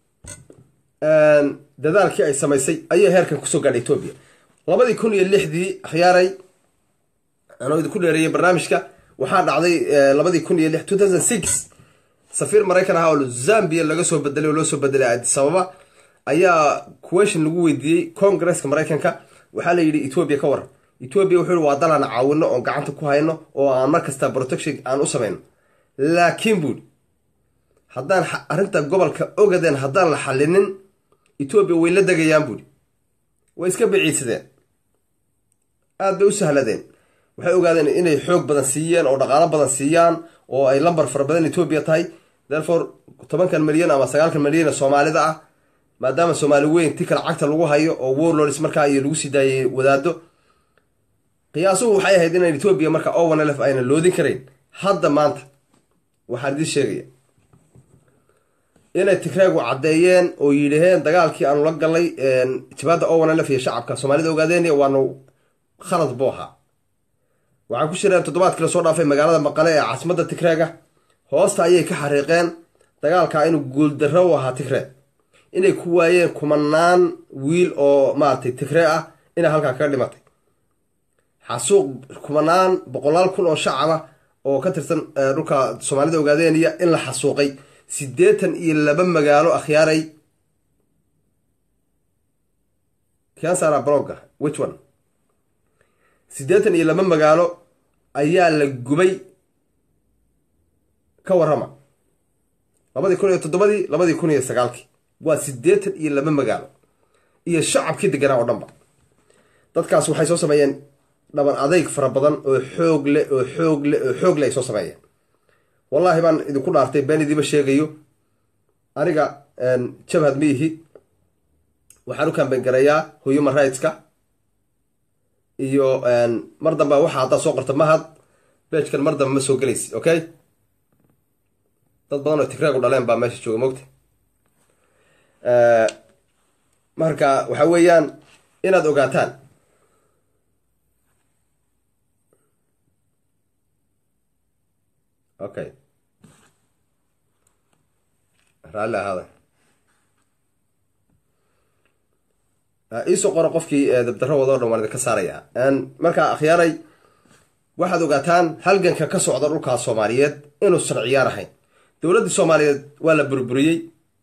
dadaalkii ay samaysay ayay heerkan kusoo gaadhay etoobiya labadii kun iyo lixdii akhyaaray anoo idinku dheereeyay barnaamijka waxaa dhacday labadii kun iyo lix two thousand six safiir maraykan ahaa oo zambia laga soo bedelay oo loo soo bedelay addis ababa ayaa question lagu weydiiyey congresska maraykanka waxaa la yidhi etoobiya ka waran etoobiya wuxuu yihi waa dalaan caawino oon gacanta ku hayno oo aan mar kasta protection aan u samayno laakiin buuri haddaan arrinta gobolka ogadeen haddaan la xallinin etoobiya way la degayaan buuri way iska biciidsadeen aada bay u sahladeen waxay ogaadeen inay xoog badan siiyeen oo dhaqaalo badan siiyaan oo ay lambar fara badan etoobiya tahay therefore tobankan milyan ama sagaalkan milyan ee soomaalida ah maadaama soomaali weyn ti kale cagta lagu hayo oo warlords markaa iyo lagu sii daayay wadaado qiyaasuhu waxay ahayd inaan etoobiya marka owanlf ayna loodin karayn hadda maanta waxaan idiin sheegaya inay tigreegu caddeeyeen oo yidhaheen dagaalkii aanu la galnay jabhadda owanlf iyo shacabka soomaalida ogaadeen waanu khalad buu ahaa waxay ku shireen toddobaadkii lasoo dhaafay magaalada maqale ee caasimadda tigreega hoosta ayay ka xariiqeen dagaalkaa inuu guuldarro u ahaa tigree inay ku waayeen kumanaan wiil oo maaragtay tigree ah inay halkaa kaga dhimatay xasuuq kumanaan boqolaal kun oo shacaba oo ka tirsan dhulka soomaalida ogaadeenaya in la xasuuqay siddeetan iyo laba magaalo akhyaaray kansara broga which one siddeetan iyo laba magaalo ayaa la gubay ka warrama labadii kun iyo toddobadii labadii kun iyo sagaalkii waa siddeetan iyo laba magaalo iyo shacabkii deganaa oo dhanba dadkaas waxay soo sameeyeen dhaban adayg fara badan oo xoog leh oo xoog leh oo xoog leh ay soo sameeyeen wallaahi baan idinku dhaartay been idiima sheegayo aniga jabhad miihi waxaan u kamben garayaa human rightska iyo mar damba waxa haddaad soo qorta mahad beejkan mar dambe ma soo gelaysi okay dad badan oo tigraagu dhaleen baa meesha jooga mogta marka waxa weeyaan inaad ogaataan okay raalli ahaada iisoo qoro qofkii dabdaro wadoo dhan waan idinka saaraya markaa akhyaaray waxaad ogaataan halganka ka socda dhulkaas soomaaliyeed inuusan ciyaar ahayn dowladdii soomaaliyeed waa la burburiyey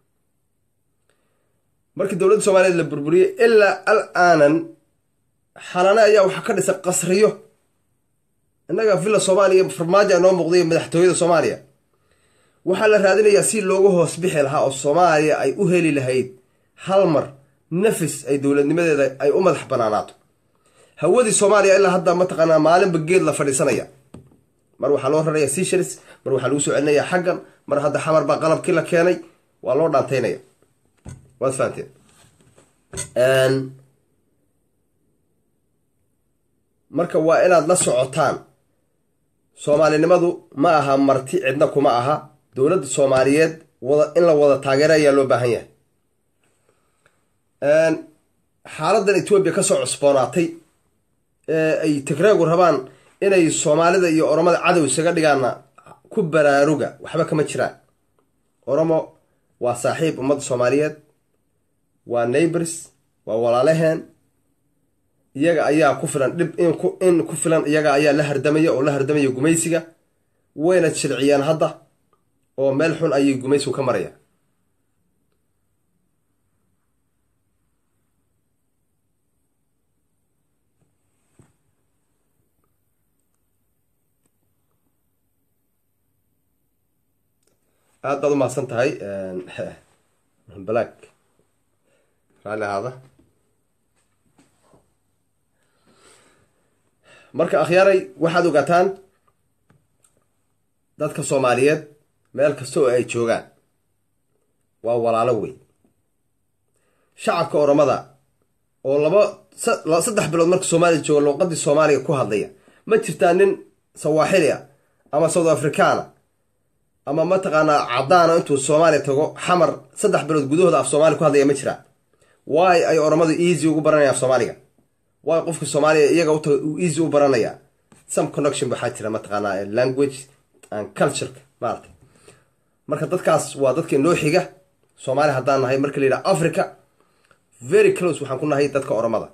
markii dowladda soomaaliyeed la burburiyey ilaa al aanan xalane ayaa waxaa ka dhisan qasriyo innaga villa soomaaliya farmaajo noo muuqday madaxtooyada soomaaliya waxaa la raadinayaa si loogu hoos bixi lahaa oo soomaaliya ay u heli lahayd hal mar nafis ay dowladnimadeeda ay u madax banaanaato hawadii soomaaliya ilaa hadda mataqaanaa maalinba geed la fadhiisanaya mar waxaa loo raraya seasharis mar waxaa lagu soo celinaya xaggan mar hadda xamar baa qalabkii la keenay waa loo dhaantaynaya waad fahanteen marka waa inaad la socotaan soomaalinimadu ma aha marti cidna kuma aha dowladda soomaaliyeed wada in la wada taageero ayaa loo baahan yahay xaaladan etoobiya kasoo cusboonaatay ee ay tigreegu rabaan inay soomaalida iyo oromada cadow isaga dhigaana ku baraaruga waxba kama jiraan oromo waa saaxiib ummadda soomaaliyeed waa neighbors waa walaalaheen iyaga ayaa ku filan dhib in ku filan iyaga ayaa la hardamaya oo la hardamaya gumaysiga wayna jilciyeen hadda oo meel xun ayay gumaysigu ka marayaan aad baad u mahadsan tahay black raalli ahaada marka akhyaaray waxaad ogaataan dadka soomaaliyeed meel kasta oo ay joogaan waa walaalo wey shacabka oromada oo laba saddex bilood marka soomaaliya jooga luuqadii soomaaliga ku hadlaya ma jirtaa nin sawaaxili a ama south africana ama mataqaanaa cadaana intuu soomaaliya tago xamar saddex bilood gudahooda af soomaaliya ku hadlaya ma jiraa waay ay oromadu easy ugu baranaya af soomaaliga waay qofka soomaaliya iyaga utaga uu easy u baranaya some connection waxaa jira mataqaanaa language and cultureka maarata marka dadkaas waa dadka inoo xiga soomaaliya haddaan nahay marka la yidhaha africa very close waxaan ku nahay dadka oromada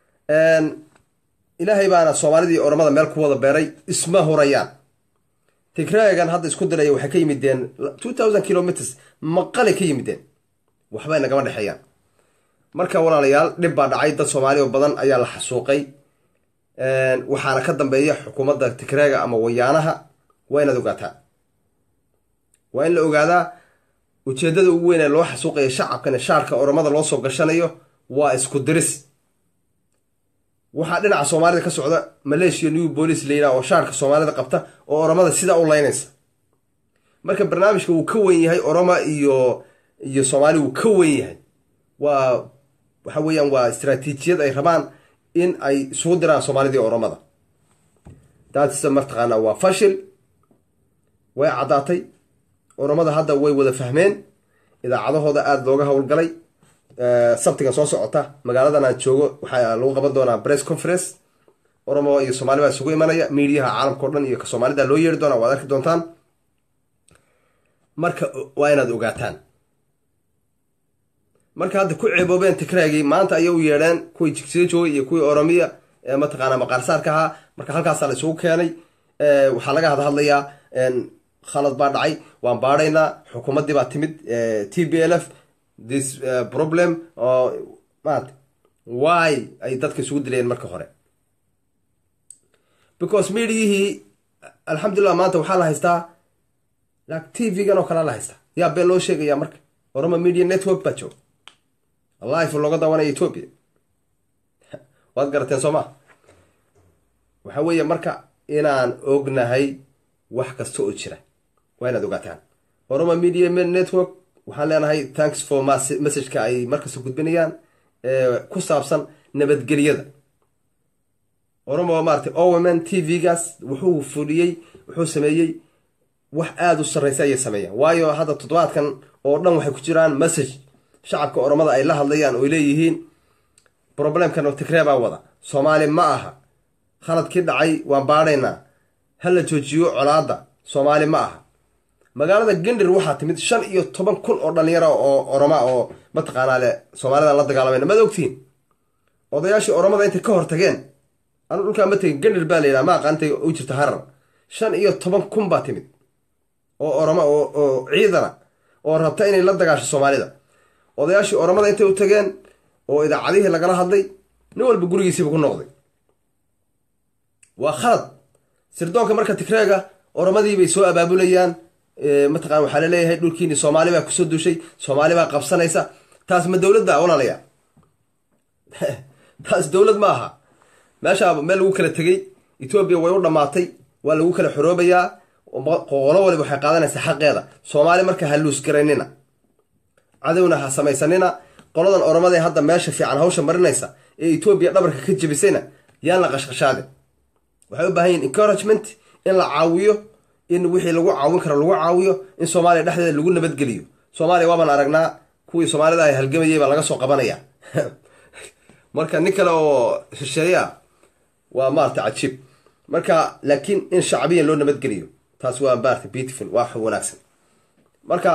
ilaahay baana soomaalidii oromada meel ku wada beeray isma horayaan tigraagan hadda isku diraya waxay ka yimideen two thousand kilometers maqalay ka yimideen waxbay nagama dhexeeyaan marka walaalayaal dhib baa dhacay dad soomaali oo badan ayaa la xasuuqay waxaana ka dambeeya xukuumadda tigraaga ama wayaanaha waa inaad ogaataa waa in la ogaadaa ujeedada ugu weyn ee loo xasuuqaya shacabkan shaarka oromada loo soo gashanayo waa isku diris waxaa dhinaca soomaalida ka socda maleeshiya new boolice la yidhaha oo shaarka soomaalida qabta oo oromada sidaa u laynaysa marka barnaamijka wuu ka wen yahay oroma iyo iyo soomaali wuu ka wen yahay waa waxa weeyaan waa istraatiijiyad ay rabaan in ay isugu diraan soomaalidii oromada daatisa martaqaanaa waa fashil way caddaatay oromada hadda way wada fahmeen idaacadahooda aada looga howlgalay sabtiga soo socota magaaladan aan joogo waxaa lagu qaban doonaa press conference oromo iyo soomaali baa isugu imanaya miidiyaha caalamka o dhan iyo ka soomaalida loo yeeri doonaa waad arki doontaan marka waa inaad ogaataan marka hadda ku ceeboobeen tikraagii maanta ayay u yeedheen kuwii jigsiga joogay iyo kuwii oromiya ee mataqaanaa maqaarsaarka ahaa marka halkaasaa la isugu keenay waxaa laga hada hadlayaa khalad baa dhacay waan baadhaynaa xukuumaddii baa timid t b l f this problem oo maarata why ay dadka isugu dilayeen marka hore because mediayihii alxamdulillah maanta waxaa la haystaa t v-gan oo kalea la haystaa yaa been loo sheegaya marka oroma media network baa jooga life looga daawanaya ethoopia waad garateen soo maa waxa weeye marka inaan ognahay wax kasta oo jira waa inaad ogaataan oroma media network waxaan leenahay thanks for messageka ay markasta gudbinayaan ku saabsan nabadgelyada oromo maarata owomen t v-gaas wuxuu fuliyey wuxuu sameeyey wax aada u sarreysa ayay sameeyaan waayo hadda toddobaadkan oo dhan waxay ku jiraan message shacabka oromada ay la hadlayaan oy leeyihiin problemkan oo tigree baa wada soomaali ma aha khaladkii dhacay waan baadhaynaa ha la joojiyo colaadda soomaali ma aha magaalada gendir waxaa timid shan iyo toban kun oo dhalinyaro oo oroma oo mataqaanaa le soomaalida la dagaalamayna maad ogtihiin odayaashii oromada intay ka hortageen anu dhulkaa ma tegin gendir baa la yidhaha ma aqaan intay u jirta harar shan iyo toban kun baa timid oo oroma oo ciidana oo rabta inay la dagaasho soomaalida odayaashii oromada intay u tageen oo idaacadihii lagala hadlay nin walba gurigiisiiba ku noqday waa khalad sirdoonka marka tigreega oromadii bay soo abaabulayaan mataqana waxaa laleeyahay dhulkiini soomaali baa kusoo duushay soomaali baa qabsanaysa taas ma dowladda walaalaya taas dowlad ma aha meeshaa meel lagu kala tegey etoobiya way u dhammaatay waa lagu kala xoroobayaa qolo waliba waxay qaadanaysaa xaqeeda soomaali marka ha luusgaraynina cadowna ha samaysanina qoladan oromadae hadda meesha fiican hawsha marinaysa ee etoobiya dhabarka ka jebisayna yaan la qashqashaadin waxay u baahan yihin encouragement in la caawiyo in wixii lagu caawin karo lagu caawiyo in soomaaliya dhexdeeda lagu nabadgeliyo soomaaliya waabaan aragnaa kuwii soomaalida ay halgamayay baa laga soo qabanaya marka nin kale oo shisheeya waa maarata cajiib marka laakiin in shacbiyan loo nabadgeliyo taas waa maarata beautiful waa wanaagsan marka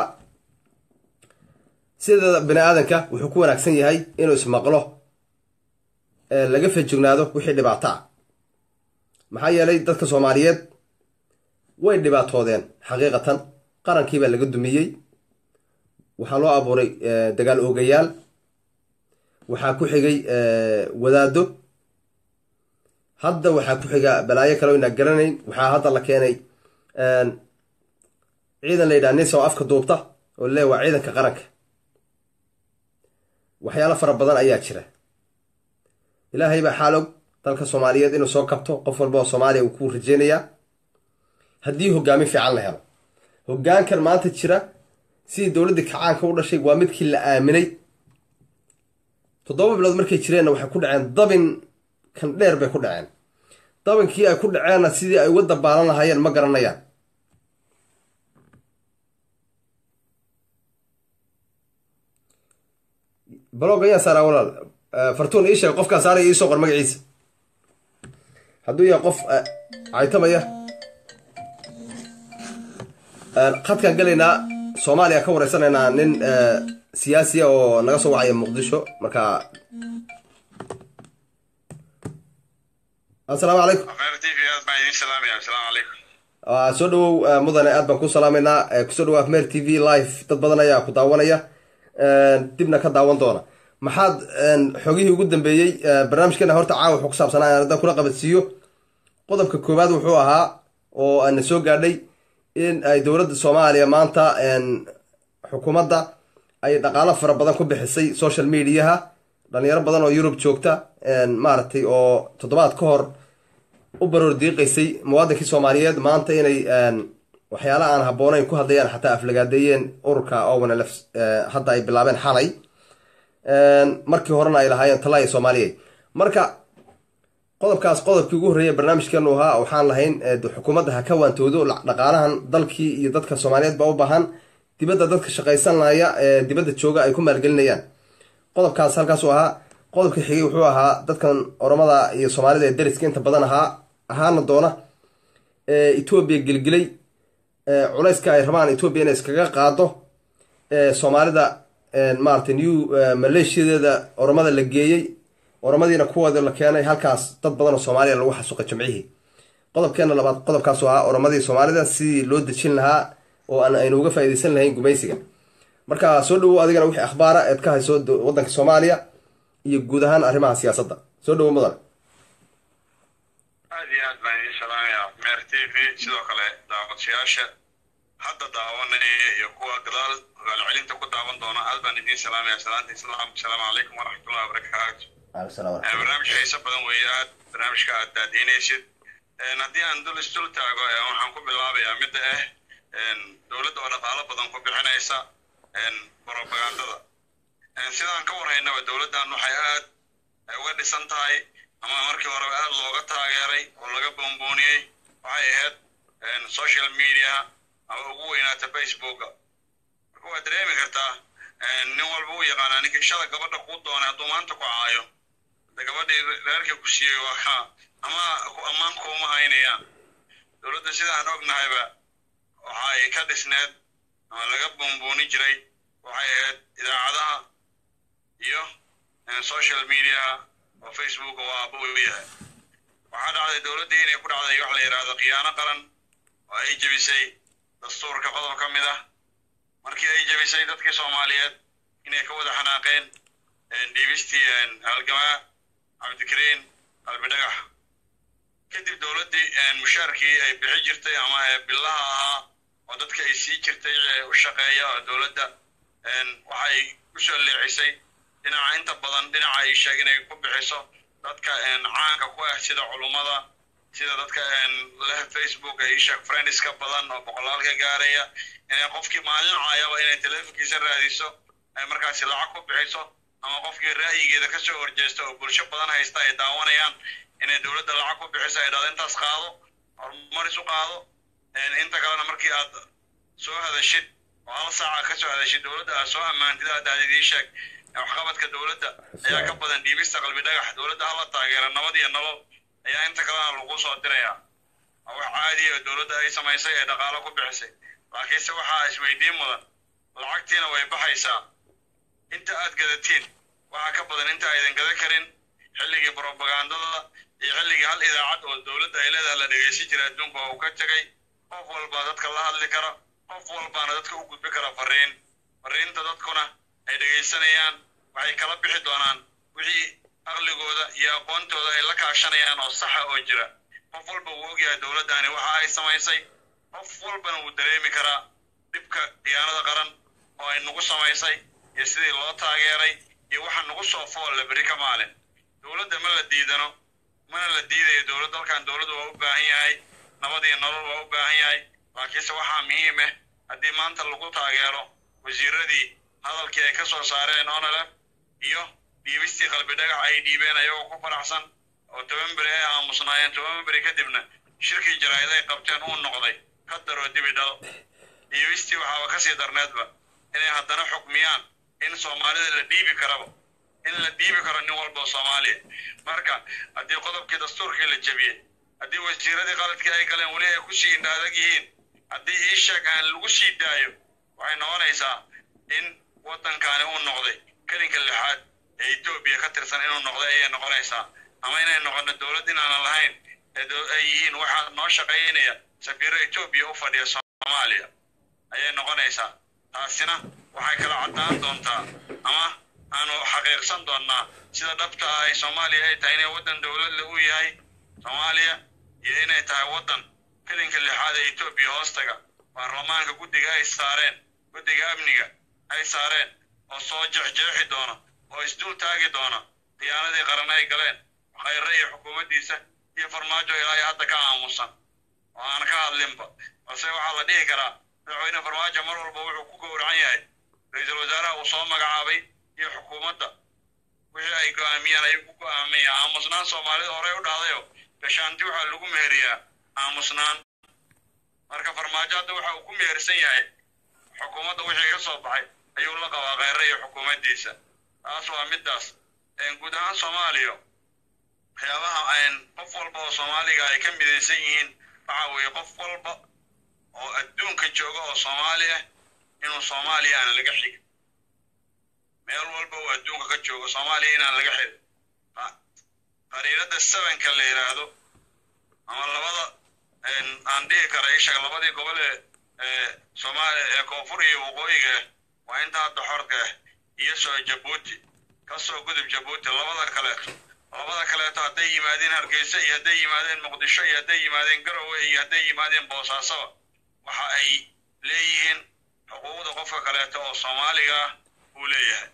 sideeda bini aadanka wuxuu ku wanaagsan yahay inuu ismaqlo laga fejignaado wixii dhibaato ah maxaa yeelay dadka soomaaliyeed way dhibaatoodeen xaqiiqatan qarankii baa laga dumiyey waxaa loo abuuray dagaal oogayaal waxaa ku xigay wadaado hadda waxaa ku xiga balaayo kale inaa garanayn waxaa hadda la keenay ciidan la yidhaha nis oo afka duubta oo le waa ciidanka qaranka waxyaalo fara badan ayaa jira ilaahay baa xaalog dalka soomaaliyeed inuu soo kabto qof walba oo soomaaliya uu ku rajeynayaa haddii hogaamin fiican la helo hogaankan maanta jira sidii dowladdii kacaanka u dhashay waa midkii la aaminay toddoba bilood markay jireenna waxay ku dhaceen dabin kan dheer bay ku dhaceen dabinkii ay ku dhaceenna sidii ay uga dabaalan lahaayeen ma garanayaan balog ayaa saaraa walaal fartuun ii sheeg qofkaa saaraya iisoo qor magaciisa hadduu yahay qof caytamaya khadkaan gelaynaa soomaaliya ka wareysanaynaa nin siyaasiya oo naga soo wacaya muqdisho marka assalaamu calaykum soo dhawow mudane aad baan ku salaamaynaa kusoo dhawaaf mer t v live dad badan ayaa ku daawanaya dibna ka daawan doona maxaad xogihii ugu dambeeyey barnaamijkeena horta caawa wuxuu ku saabsanaa aan haddaan kula qabadsiiyo qodobka koowaad wuxuu ahaa oo ana soo gaadhay in ay dowladda soomaaliya maanta xukuumadda ay dhaqaalo fara badan ku bixisay social mediaha dhalinyaro badan oo yurub joogta maaragtay oo toddobaad ka hor u baroor diiqaysay muwaadinkii soomaaliyeed maanta inay waxyaala aan habboonayn ku hadlayaan xataa aflagaadeeyeen ururka ownlf hadda ay bilaabeen xalay markii horena ay lahaayeen talaya soomaaliya marka qodobkaas qodobkii ugu horreeya barnaamijkeenu ahaa waxaan lahayn xukuumadda ha ka waantoodo dhaqaalahan dalkii iyo dadka soomaaliyeed baa u baahan dibadda dadka shaqaysanaya ee dibadda jooga ay ku maalgelinayaan qodobkaas halkaasuu ahaa qodobka xigay wuxuu ahaa dadkan oromada iyo soomaalida ee dariska inta badan ahaa ahaana doona etoobiya gelgelay culayska ay rabaan etoobiya inay iskaga qaado soomaalida maaragtay new maleeshiyadeeda oromada la geeyey oromadiina kuwooda la keenay halkaas dad badan oo soomaaliya lagu xasuuqay jimcihii qodobkeena labaad qodobkaasu ahaa oromadii soomaalida sidii loo dejin lahaa oo aan aynu uga faaideysan lahayn gumaysiga marka soo dhawow adigana wixii akhbaara eed ka hayso waddanka soomaaliya iyo guud ahaan arrimaha siyaasadda soo dhawow mudan aad iyo aad baan idiin salaamayaa meer t v sidoo kale daawadayaasha hadda daawanaya iyo kuwa gadaal hogaalcelinta ku daawan doona aad baan idiin salaamaya salaanta islaam asalaamu calaykum waraxmatullahi wabarakaatu barnaamij xiiso badan weeye aad barnaamijka aad daadiinaysid haddii aan dul isdul taago waxaan ku bilaabayaa midda ah dowladda oo dhaqaalo badan ku bixinaysa propagandada sidaan ka warhaynaba dowladdan waxay aad uga dhisan tahay ama markii horeba aad looga taageeray oo laga boonbooniyey waxay ahayd social media ama ugu weynaata facebooka marka waad dareemi kartaa nin walba u yaqaanaa ninkii shala gabadha kuu doonay hadduu maanta ku caayo de gabadhii reerkii ku siiyey waa ama ammaan kuuma haynayaan dowladda sidaan ognahayba waxay ka dhisneed ama laga boonbooni jiray waxay ahayd idaacadaha iyo social mediaha oo facebook oo aaba u yahay waxaa dhacday dowladdii inay ku dhacday wax la yidhaahdo khiyaano qaran oo ay jebisay dastuurka qodob ka mid ah markii ay jebisay dadkii soomaaliyeed inay ka wada xanaaqeen dhiibistii halgamaa cabdikariin qalbidhagax kadib dowladdii mushaarkii ay bixi jirtay ama billaha ahaa oo dadka ay sii jirtay u shaqeeya oo dowladda waxay u soo leecisay dhinaca inta badan dhinaca ay sheeg inay ku bixiso dadka caanka ku ah sida culummada sida dadka leh facebook ay sheeg friendska badan oo boqolaalka gaaraya inay qofkii maalin caayaba inay telefonkiisa raadiso ay markaasi lacag ku bixiso ama qofkii ra'yigeeda ka soo horjeesta oo bulsho badan haysta ay daawanayaan inay dowladda lacag ku bixiso ay dhahdo intaas qaado horumaris u qaado inta kalena markii aad soo hadashid oo hal saaca ka soo hadashid dowladda aad soo ammaantid aad dahdid ii sheeg waxqabadka dowladda ayaa ka badan dhiibista qalbi dhagax dowladda hala taageera nabad iyo nolol ayaa inta kalena lagu soo dirayaa waa wax caadiya oo dowladda ay samaysay ee dhaqaalo ku bixisay laakiinse waxaa isweydiin mudan lacagtiina way baxaysaa inta aad gadatiin waxaa ka badan inta aydan gada karin xilligii brobagandada iyo xilligii hal idaacad oo dowladda ay leedahay la dhegaysan jira adduunka oo uu ka tegay qof walbaa dadka la hadli kara qof walbaana dadka u gudbi kara fariin fariinta dadkuna ay dhegaysanayaan waxay kala bixi doonaan wixii aqligooda iyo aqoontooda ay la kaashanayaan oo saxa oo jira qof walba wuu ogyahay dowladdani waxa ay samaysay qof walbana wuu dareemi karaa dhibka khiyaanada qaran oo ay nagu samaysay iyo sidii loo taageeray iyo waxa nagu soo foolle beri ka maalin dowladda ma la diidano mana la diidayo dowlad dalkan dowladdu waa u baahan yahay nabad iyo nolol waa u baahan yahay laakiinse waxaa muhiim ah haddii maanta lagu taageero wasiiradii hadalkii ay ka soo saareen onolef iyo dhiibistii qalbi dhagax ay dhiibeen ayagoo ku faraxsan oo toban beri ay aamusnaayeen toban beri kadibna shirkii jaraa'id ay qabteen uu noqday ka daroo dibi dhal dhiibistii waxaaba kasii darneedba inay haddana xukmiyaan in soomaalida la dhiibi karaba in la dhiibi karo nin walba soomaaliya marka haddii qodobkii dastuurkii la jebiyey haddii wasiiradii qaladkii ay galeen weli ay ku sii indhaadag yihiin haddii iisheeg aan lagu sii daayo waxay noqonaysaa in waddankaani uu noqday kelinka lixaad ee etoobiya ka tirsan inuu noqday ayay noqonaysaa ama inay noqono dowlad inaanan lahayn ay yihiin waxaa noo shaqaynaya safiiro etoobiya u fadhiya soomaaliya ayay noqonaysaa taasina waxay kala caddaan doontaa ama aanu xaqiiqsan doonnaa sida dhabta ah ay soomaaliya ay tahay inay waddan dowladle u yahay soomaaliya iyo inay tahay waddan kelinka lixaad ee etoobiya hoostaga baarlamaanka guddiga ay saareen guddiga amniga ay saareen oo soo jexjeexi doona oo isdul taagi doona khiyaanadii qaran ay galeen khayre iyo xukuumaddiisa iyo farmaajo ilaa iyo hadda ka aamusan oo aan ka hadlinba balse waxaa la dhihi karaa madaxweyne farmaajo mar walba wuxuu ku gowracan yahay ra-iisul wasaaraha uu soo magacaabay iyo xukuumadda wixii ay go'aamiyeen ayuu ku go'aamaya aamusnaan soomaalida horey u dhahdayo gashaanti waxaa lagu meheriyaa aamusnaan marka farmaajo hadda waxa uu ku mehersan yahay xukuumadda wixii ka soo baxay ayuu la qabaa kheyre iyo xukuumaddiisa taas waa middaas guud ahaan soomaaliya waxyaabaha qof walba oo soomaaliga ay ka midaysan yihiin waxa weeye qof walba oo adduunka jooga oo soomaali ah inuu soomaaliya aan laga xigin meel walba uu adduunka ka joogo soomaaliya inaan laga xigin qariiradda sevenka la yidhaahdo ama labada aan dhihi kara ishaga labadii gobol ee soomaaliya ee koonfur iyo waqooyiga ah waa inta hadda xorka ah iyo soo jabuuti ka soo gudub jabuuti labada kaleeto labada kaleeto hadday yimaadeen hargeysa iyo hadday yimaadeen muqdisho iyo hadday yimaadeen garowe iyo hadday yimaadeen boosaasoba waxa ay leeyihiin xuquuqda qofka kaleeto oo soomaaliga ah uu leeyahay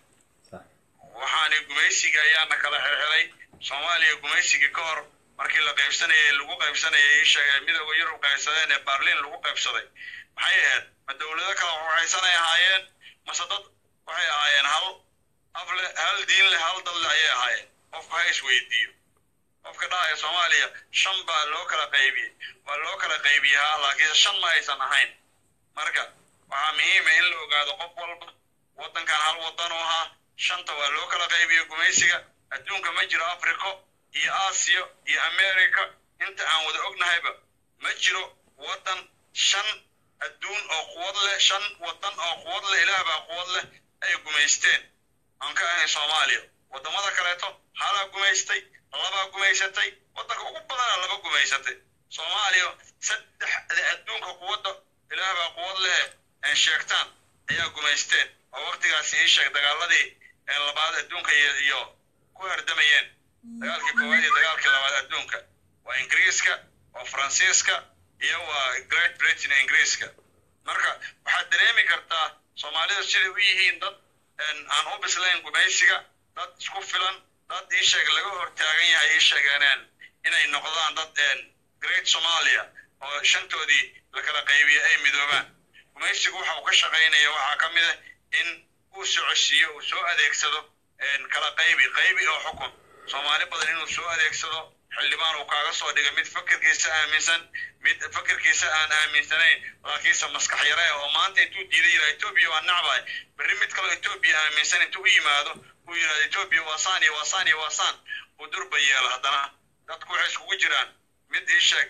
waxaani gumaysiga ayaana kala xirxiray soomaaliya gumaysigii ka hor markii la qaybsanayay lagu qaybsanayay ishaga midooda yurub qaybsadeen ee baarliin lagu qaybsaday maxay ahayd ma dowlado kala waxaysanay ahaayeen mase dad waxay ahaayeen hal afle hal diin leh hal dad leh ayay ahaayeen qofku ha isweydiiyo qofka dhahaya soomaaliya shan baa loo kala qaybiyey waa loo kala qaybiyey haa laakiinse shan ma aysan ahayn marka waxaa muhiima in la ogaado qof walba waddankan hal waddan u ahaa shanta waa loo kala qaybiyo gumaysiga adduunka ma jiro africo iyo aasiya iyo america inta aan wada ognahayba ma jiro waddan shan adduun oo quwad leh shan waddan oo quwad leh ilaah baa quwad leh ay gumaysteen aan ka ahayn soomaaliya waddamada kaleeto halaa gumaystay labaa gumaysatay waddanka ugu badana laba gumaysatay soomaaliya saddexda adduunka quwadda ilaah baa quwad leh ay sheegtaan ayaa gumaysteen oo waktigaasi ii sheeg dagaaladii ee labaad adduunka iyo iyo ku hardamayeen dagaalkii koowaad iyo dagaalkii labaad adduunka waa ingiriiska waa faransiiska iyo waa great britain ingiriiska marka waxaad dareemi kartaa soomaalida siday u yihiin dad aan u bislayn gumaysiga dad isku filan dad ii sheeg laga hortaagan yahay ii sheegeeneen inay noqdaan dad great somalia oo shantoodii la kala qaybiye ay midoobaan gumaysigu waxa uu ka shaqaynaya waxaa ka mid ah in uu socodsiiyo uu soo adeegsado kala qaybi qaybi oo xukun soomaali badan inuu soo adeegsado xildhibaan uu kaaga soo dhiga mid fakirkiisa aaminsan mid fakirkiisa aan aaminsanayn laakiinse maskax yare oo maanta intuu diiday yidhaha etoobiya waa nacbahay berri mid kaloo etoobiya aaminsan intuu u yimaado uu yidhahdo etoobiya waa saan iyo waa saan iyo waa saan uu durba yeelo haddana dadku waxay iskugu jiraan mid ii sheeg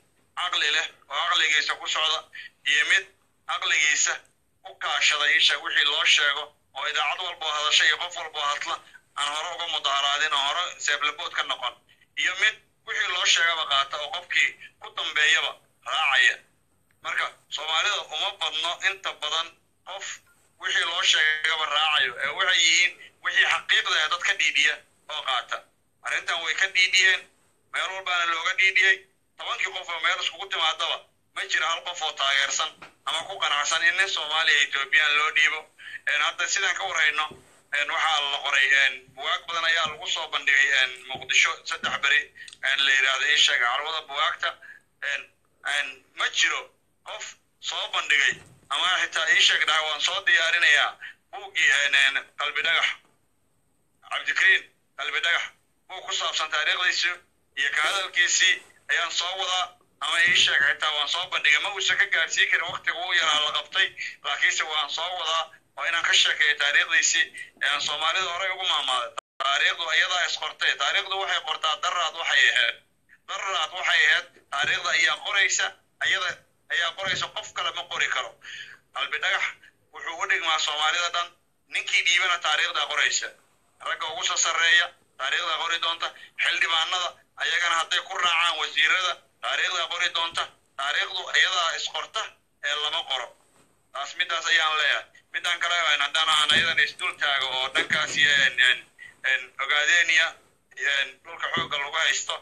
caqli leh oo caqligiisa ku socda iyo mid caqligiisa u kaashada ii sheeg wixii loo sheego oo idaacad walboo hadasha iyo qof walboo hadla aan hore uga mudaharaadin oo hore seeblabood ka noqon iyo mid wixii loo sheegaba qaata oo qofkii ku dambeeyaba raacaya marka soomaalida uma badno inta badan qof wixii loo sheegaba raacayo ee waxay yihiin wixii xaqiiqda ee dad ka dhiidhiya oo qaata arrintan way ka dhiidhiyeen meel walbaana looga dhiidhiyey tobankii qof oo meel iskugu timaadaba ma jiro hal qof oo taageersan ama ku qanacsan in nin soomaaliya ethoobiyan loo dhiibo hadda sidaan ka warhayno waxaa la qoray bugaag badan ayaa lagu soo bandhigay muqdisho saddex beri la yidhaahdo ii sheega carwada bugaagta ma jiro qof soo bandhigay ama xitaa ii sheeg dhaha waan soo diyaarinayaa buuggii qalbi dhagax cabdikariin qalbi dhagax buug ku saabsan taariikhdiisii iyo ka hadalkiisii ayaan soo wadaa ama ii sheeg xitaa waan soo bandhigay ma uusan ka gaadhsiin karin waktiga uu yaraa la qabtay laakiinse waan soo wadaa oo inaan ka sheekeeyo taariikhdiisii aan soomaalida horey ugu maamaaday taariikhdu iyadaa isqortay taariikhdu waxay qortaa daraad waxay ahayd daraad waxay ahayd taariikhda ayaa qoraysa iyada ayaa qoraysa qof kale ma qori karo qalbi dhagax wuxuu u dhigmaa soomaalida dhan ninkii dhiibana taariikhdaa qoraysa ragga ugu soo sarreeya taariikhdaa qori doonta xildhibaanada ayagana hadday ku raacaan wasiirada taariikhdaa qori doonta taariikhdu iyadaa isqorta ee lama qoro taas midaas ayaan leeyahay midaan kale haddaan aan ayadan isdul taago oo dhankaasi ogaadeniya dhulka xoogga lagu haysto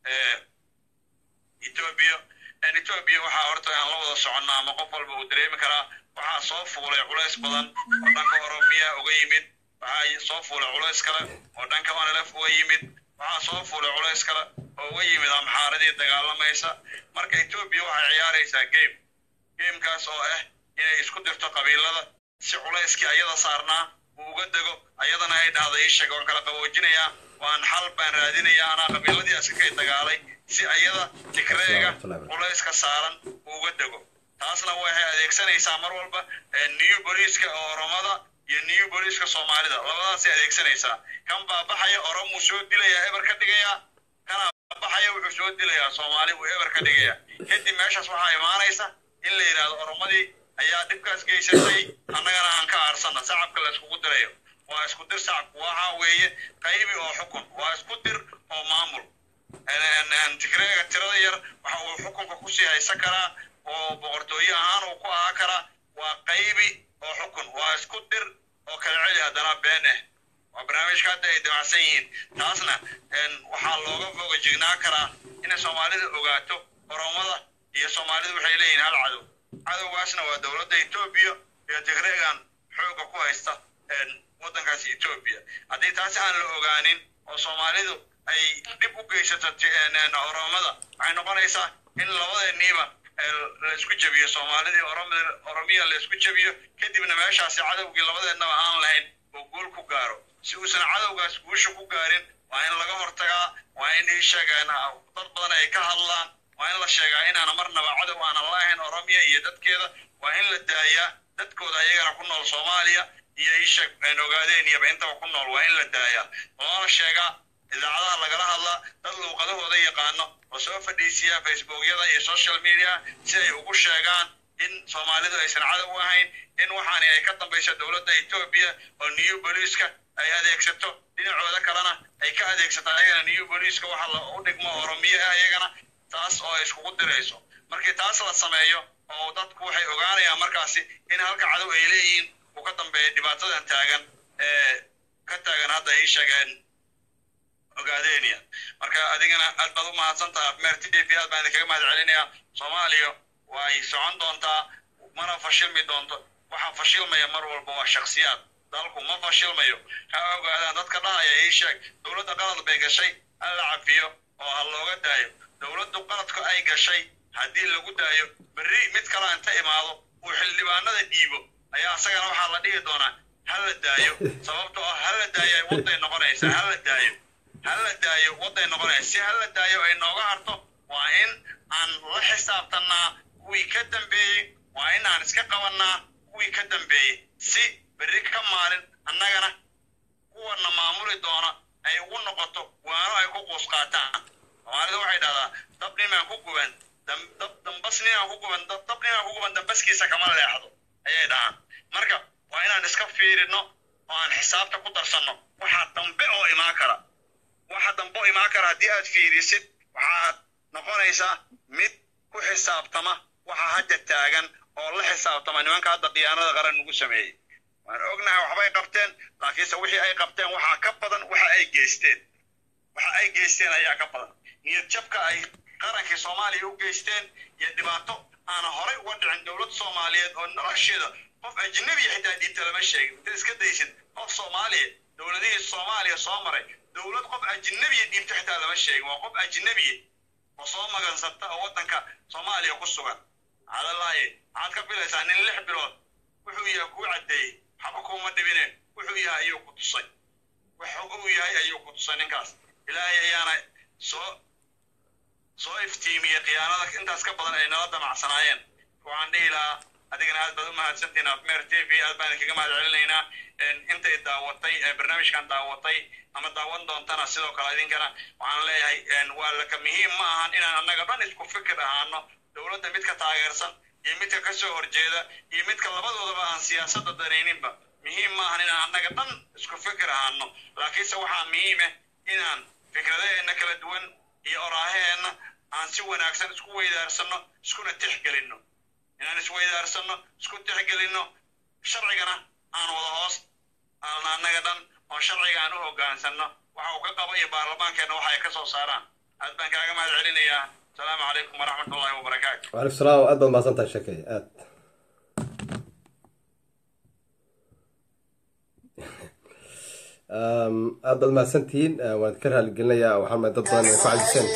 etoobiya etoobiya waxaa horta aan la wada soconnaa ama qof walba uu dareemi karaa waxaa soo fuulay culays badan oo dhanka oromiya uga yimid waxaa soo fuulay culays kale oo dhanka onlf uga yimid waxaa soo fuulay culays kale oo uga yimid amxaaradii dagaalamaysa marka etoobiya waxay ciyaaraysaa game gamekaas oo ah inay isku dirto qabiilada si culayskii ayada saarnaa uu uga dego ayadana ay dhahda ii sheeg waan kala qaboojinayaa waan xal baan raadinayaa anaa qabiiladii askakay dagaalay si ayada tikreega culayska saaran uu uga dego taasna waxay adeegsanaysaa mar walba new boliiska oo oromada iyo new boliiska soomaalida labadaasay adeegsanaysaa kan baa baxaya oromuu soo dilayaa eber ka dhigayaa kana baxaya wuxuu soo dilayaa soomaali uu eber ka dhigayaa kadib meeshaas waxaa imaanaysa in la yidhahdo oromadii ayaa dhibkaas geysatay annagana aan ka aarsana sacabka la iskugu dirayo waa isku dir sacabku waxa weeye qaybi oo xukun waa isku dir oo maamul tigreega tirada yar waxa uu xukunka kusii haysan karaa oo boqortooye ahaan uu ku ahaa karaa waa qaybi oo xukun waa isku dir oo kala celi haddana been ah waa barnaamijka hadda ay damacsan yihiin taasna waxaa looga foga jignaa karaa inay soomaalida ogaato oromada iyo soomaalidu waxay leeyihiin hal cadow cadowgaasna waa dowladda etoobiya iyo tigreegan xoogga ku haysta waddankaasi etoobiya haddii taasi aan la ogaanin oo soomaalidu ay dhib u geysato oromada waxay noqonaysaa in labadeeniiba la isku jebiyo soomaalidii oromiya la isku jebiyo kadibna meeshaasi cadowgii labadeennaba aan lahayn oo guul ku gaaro si uusan cadowgaas guusha ku gaarin waa in laga hortagaa waa in ii sheegaan dad badan ay ka hadlaan waa in la sheegaa inaana marnaba cadow aanan lahayn oromiya iyo dadkeeda waa in la daayaa dadkooda ayagana ku nool soomaaliya iyo isheeg ogaadeeniyaba intaba ku nool waa in la daayaa loona sheegaa idaacadaha lagala hadlaa dad luuqadahooda yaqaano oo soo fadhiisiya facebookyada iyo social media si ay ugu sheegaan in soomaalidu aysan cadow u ahayn in waxaani ay ka dambayso dowladda etoobiya oo new boliiska ay adeegsato dhinacooda kalena ay ka adeegsato ayagana new boliiska waxa la u dhigmo oromiye ah ayagana taas oo ay iskugu dirayso markii taas la sameeyo oo dadku waxay ogaanayaan markaasi in halka cadow ay leeyihiin uu ka dambeeya dhibaatadan taagan ee ka taagan hadda ay sheegeen ogaadeniya marka adigana aad baad u mahadsantaha meer t v aad baan idinkaga mahad celinayaa soomaaliya way socon doontaa mana fashilmi doonto waxaa fashilmaya mar walba waa shaksiyaad dalku ma fashilmayo ha ogaadaan dadka dhahaya ii sheeg dowladda qalad bay gashay ha la cafiyo oo ha looga daayo dowladdu qaladku ay gashay haddii lagu daayo berri mid kale inta imaado uu xildhibaanada dhiibo ayaa asagana waxaa la dhihi doonaa ha la daayo sababtoo ah ha la daayo wadday noqonaysa ha la daayo ha la daayo wadday noqonaysa si ha la daayo ay nooga harto waa in aan la xisaabtannaa kuwii ka dambeeyey waa in aan iska qabannaa kuwii ka dambeeyey si berri ka maalin annagana kuwana maamuli doona ay ugu noqoto waano ay ku quus qaataan soomaalida waxay dhahdaa dab nimaan ku guban dab dambas nimaan ku guban dab nimaan ku guban dambaskiisa kama leexdo ayay dhahaan marka waa inaan iska fiirino oo aan xisaabta ku darsanno waxaa dambe oo imaan kara waxa dambe oo imaan kara haddii aad fiirisid waxaad noqonaysaa mid ku xisaabtama waxa hadda taagan oo la xisaabtama nimanka hadda khiyaanada qaran ugu sameeyey waan ognahay waxbay qabteen laakiinse wixii ay qabteen waxaa ka badan waxa ay geysteen waxa ay geysteen ayaa ka badan niyad jabka ay qarankii soomaaliya u geysteen iyo dhibaato aan horay uga dhicin dowlad soomaaliyeed oo nolosheeda qof ajnabiya xitaa dhiibta lama sheegin intaad iska daysid qof soomaaliya dowladihii soomaaliya soo maray dowlad qof ajnabiya dhiibta xitaa lama sheegin waa qof ajnabiya oo soo magansata oo waddanka soomaaliya ku sugan cadalaaye waxaad ka filaysaa nin lix bilood wuxuu yahay kuu caddeeyey waxba kuuma dhibine wuxuu yahay ayuu ku tusay wuxuu uu yahay ayuu ku tusay ninkaas ilaahay ayaana soo soo iftiimiyey khiyaanada intaas ka badan ay nala damacsanaayeen waxaan dhihi lahaa adigana aad baad u mahadsantihin afmeer t v aad baan idinkaga mahad celinaynaa intay daawatay barnaamijkan daawatay ama daawan doontana sidoo kale idinkana waxaan leeyahay waa laka muhiim ma ahan inaan annaga dhan isku fikir ahaano dowladda midka taageersan iyo midka ka soo horjeeda iyo midka labadoodaba aan siyaasadda danayninba muhiim ma ahan inaan annaga dhan isku fikir ahaano laakiinse waxaa muhiimah inaan fikradaheenna kala duwan iyo oraaheenna aan si wanaagsan isku weydaarsano iskuna tixgelinno inaan isweydaarsano isku tixgelinno sharcigana aan wada hoos aan annaga dhan oo sharciga aan u hoggaansanno waxa uu ka qabo iyo baarlamaankeenna waxa ay ka soo saaraan aad baan kaaga mahad celinayaa asalaamu calaykum waraxmat ullahi wabarakaatu waalaikum salaam aad baad mahadsantahay sheekay aad aad baad mahadsantihiin waan ka raaligelinayaa waxaan ma dad badan ay ku cajiseen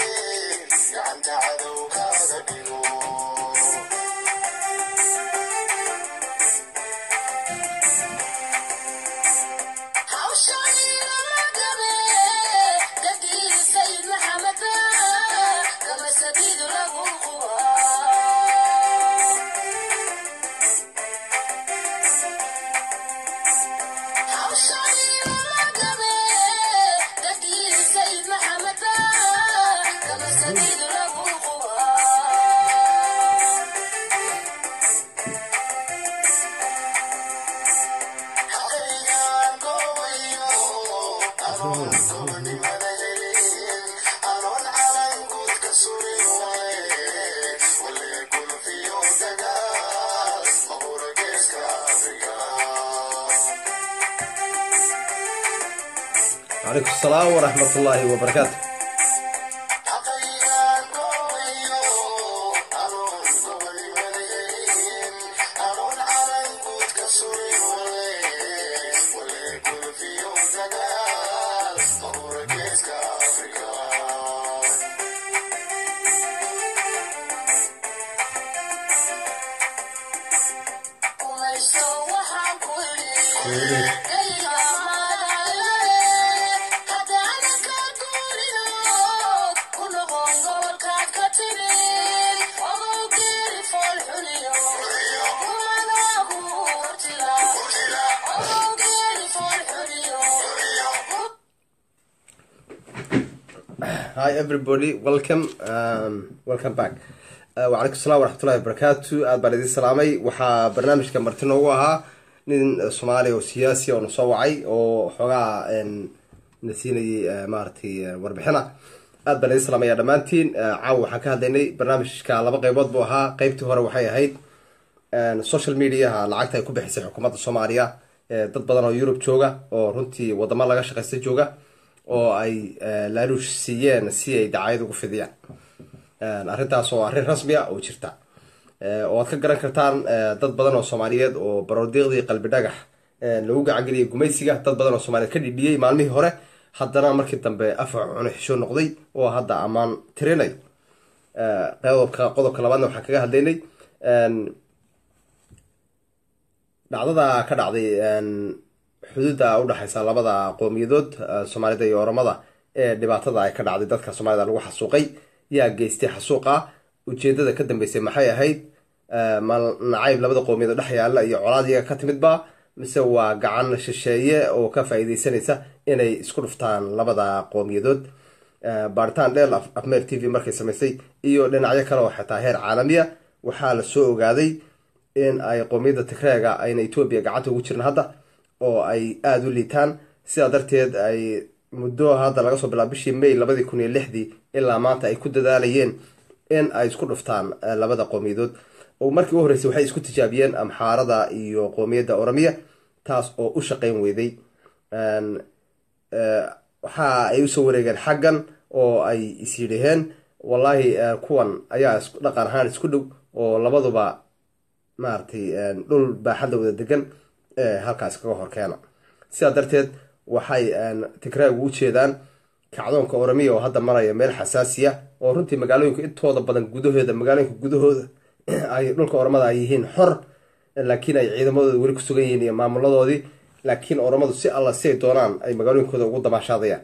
calaykum asalaam waraxmat ullaahi wabarakaatu hi everybody welcome um, welcome back wacalaykum assalam waraxmatullahi wabarakaatu aad baan idin salaamay waxaa barnaamijka marti noogu ahaa nin soomaaliya oo siyaasi oo na soo wacay oo xoogaa na siinayay maaragtay warbixina aad baan idin salaamaya dhammaantiin caawa waxaan ka hadlaynay barnaamijka laba qeybood buu ahaa qeybtii hore waxay ahayd social mediaha lacagta ay ku bixisay xukuumadda soomaaliya dad badan oo yurub jooga oo runtii wadamo laga shaqaysta jooga oo ay laaluush siiyeen si ay dacayad ugu fidiyaan arrintaas oo arrin rasmi a oo jirta oo aad ka garan kartaan dad badan oo soomaaliyeed oo baroodiiqdii qalbi dhagax lagu gacangeliyay gumaysiga dad badan oo soomaaliyeed ka dhidhiyey maalmihii hore haddana markii dambe afar cuno xisho noqday oo hadda ammaan tirinayo qodobka qodobka labaadna waxaan kaga hadlaynay dhacdada ka dhacday xuduudda udhexaysa labada qowmiyadood soomaalida iyo oromada ee dhibaatada ay ka dhacday dadka soomaalida lagu xasuuqay yaa geystay xasuuqa ujeedada ka dambeysay maxay ahayd mal nacayb labada qowmiyadood dhex yaalla iyo colaad iyaga ka timidba mise waa gacan shisheeye oo ka faa-iideysanaysa inay isku dhuftaan labada qowmiyadood baaritaan dheel afmeer t v markay samaysay iyo dhinacyo kale oo xitaa heer caalamiya waxaa la soo ogaaday in ay qowmiyadda tigreega ayna etoobiya gacanta ugu jirin hadda oo ay aada u liitaan sidaa darteed ay muddo hadda laga soo bilaabo bishii may labadii kun iyo lixdii ilaa maanta ay ku dadaalayeen in ay isku dhuftaan labada qowmiyadood oo markii u horreysay waxay isku tijaabiyeen amxaarada iyo qowmiyadda oromiya taas oo u shaqeyn weyday waxa ay usoo wareegeen xaggan oo ay is yidhaheen wallaahi kuwan ayaa dhaqan ahaan isku dhow oo labaduba maaragtay dhul baaxadda wada degan halkaas kaga horkeena sidaa darteed waxay tigraagu u jeedaan kacdoonka oramiya oo hadda maraya meel xasaasiya oo runtii magaalooyinka intooda badan gudahooda magaalooyinka gudahooda ay dhulka oramada ay yihiin xor laakiin ay ciidamadooda weli ku sugan yihiin iyo maamuladoodii laakiin oramadu si alla si ay doonaan ay magaalooyinkooda ugu dabaashaadayaan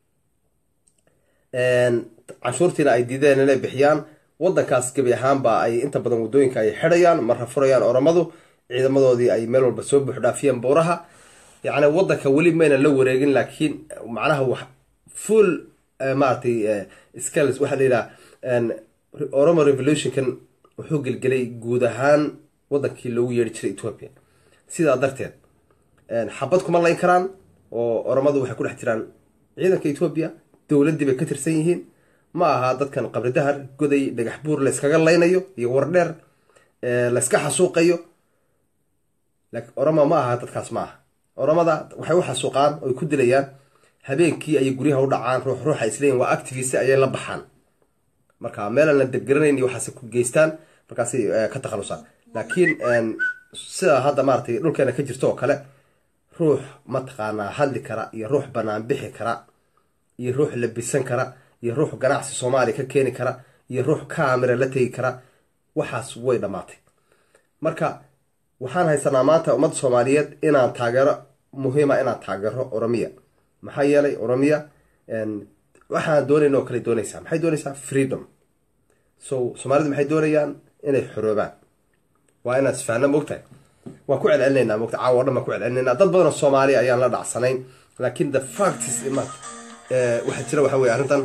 canshuurtiina ay diideen inay bixiyaan wadankaas gebi ahaanba ay inta badan waddooyinka ay xidhayaan marra furayaan oramadu ciidamadoodii ay meel walba soo buuxdhaafiyeen buuraha yacni wadanka weli mayna la wareegin laakiin macnaha wax full maaragtay scales waxaa la yidhaha oromo revolutionkan wuxuu gelgelay guud ahaan wadankii loogu yeeri jiray ethoopia sidaa darteed xabad kuma layn karaan oo oromadu waxay ku dhex jiraan ciidanka ethoopia dowladdii bay ka tirsan yihiin ma aha dadkan qabridahar goday dhagax buur layskaga laynayo iyo wardheer layska xasuuqayo oromo ma aha dadkaas ma aha oromada waxay u xasuuqaan oy ku dilayaan habeenkii ayay guryaha u dhacaan ruux ruuxa isleeyiin waa activist ayay la baxaan marka meelaan la deggaranayn iyo waxaase ku geystaan markaasay ka takhalusaan laakiin sida hadda maaratay dhulkeena ka jirto oo kale ruux mataqaanaa hadli kara iyo ruux banaan bixi kara iyo ruux labisan kara iyo ruux ganacsi soomaaliya ka keeni kara iyo ruux camera la tegi kara waxaas way dhammaatay marka waxaan haysanaa maanta ummadda soomaaliyeed inaan taageero muhiima inaan taageero oromiya maxaa yeelay oromiya waxaan doonayn oo kale doonaysaa maxay doonaysaa freedom so soomaalidu maxay doonayaan inay xoroobaan waa inaan isfahna mogtahay waan ku celcelinaynaa mogta caawa o dhan baan ku celcelinaynaa dad badanoo soomaaliya ayaan la dhacsanayn laakiin the facts maanta waxaa jira waxa weye arrintan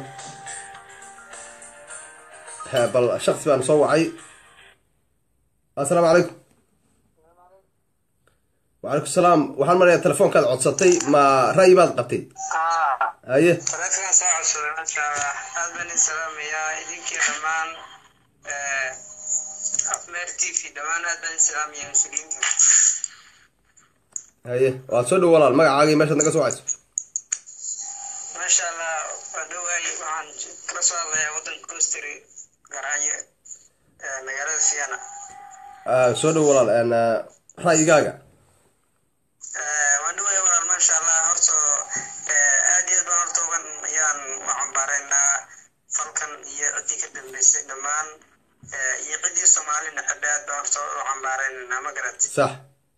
bal shaksi baan soo wacay assalaamu calaykum wacalaykum salaam waxaan marayaa telefoonkaad codsatay ma ra'yi baad qabtay haye walaadkaan soo codsaday maasha allah aad baan idin salaamayaa idinkii dhammaan afmeer t v dhammaan aad baan idin salaamayaa mas-uuliyiinta haye waad soo dhow walaal magacaagii meeshaad naga soo wacayso maasha allah waa dhowaay waxaan kala soo hadlayaa waddanka costary garaayo magaalada siana soo dhow walaal ra'yigaaga waan dhowaya walaal maasha allah horta aad iyo aad baan horta ugan ayaan u cambaaraynaa falkan iyo ciddii ka dambeysay dhammaan iyo ciddii soomaalina xidha aad baan horta u cambaaraynaa ma garat sax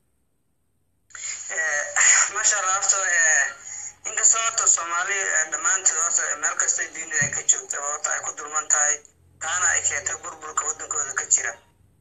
maasha allah horta inkastoo horta soomaali dhammaanteed horta meel kastay dunida ay ka joogta horta ay ku dulman tahay taana ay keentay burburka waddankooda ka jira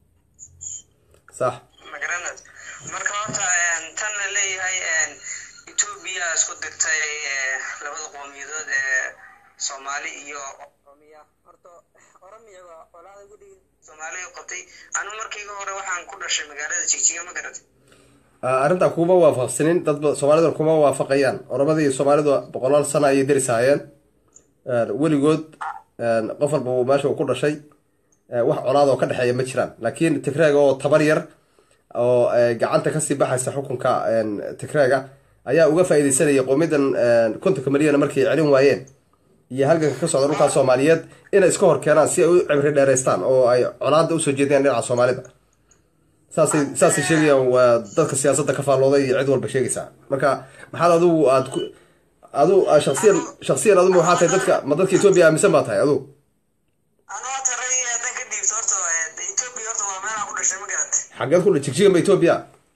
sax magaranad marka horta tan la leeyahay etoobiya isku dirtay labada qowmiyadood ee soomaali iyo oromiya horta oromiya waa qolaada gudhigi soomaaliya qabtay anu markiiga hore waxaan ku dhashay magaalada jigjiga ma garatay arrintaa kuma waafaqsanin dad soomaaliduna kuma waafaqayaan oromada iyo soomaalidu boqolaal sana ayay derisaayeen weligood qof walba meesha uu ku dhashay wax colaad oo ka dhexeeya ma jiraan laakiin tigreega oo tabar yar oo gacanta kasii baxaysa xukunka tigreega ayaa uga faa'iidaysanaya qowmiyadan kontonka milyana markay celin waayeen iyo halganka ka socda dhulkaa soomaaliyeed inay iska hor keenaan si ay u cibri dheeraystaan oo ay colaada usoo jeediyaan dhinaca soomaalida saasay saasay sheegayaan waa dadka siyaasadda ka faallooday iyo cid walba sheegaysaa marka maxaad adigu aad ku adu shaksiyan shaksiyan adigu waxaa tahay dadka ma dadka etoobiya aaminsan baa tahay adigu anu horta ray haddan ka dhiibto horta etoobiya horta waa meelaan ku dhashay ma garatay xageed ku jigjigan ba etoobiya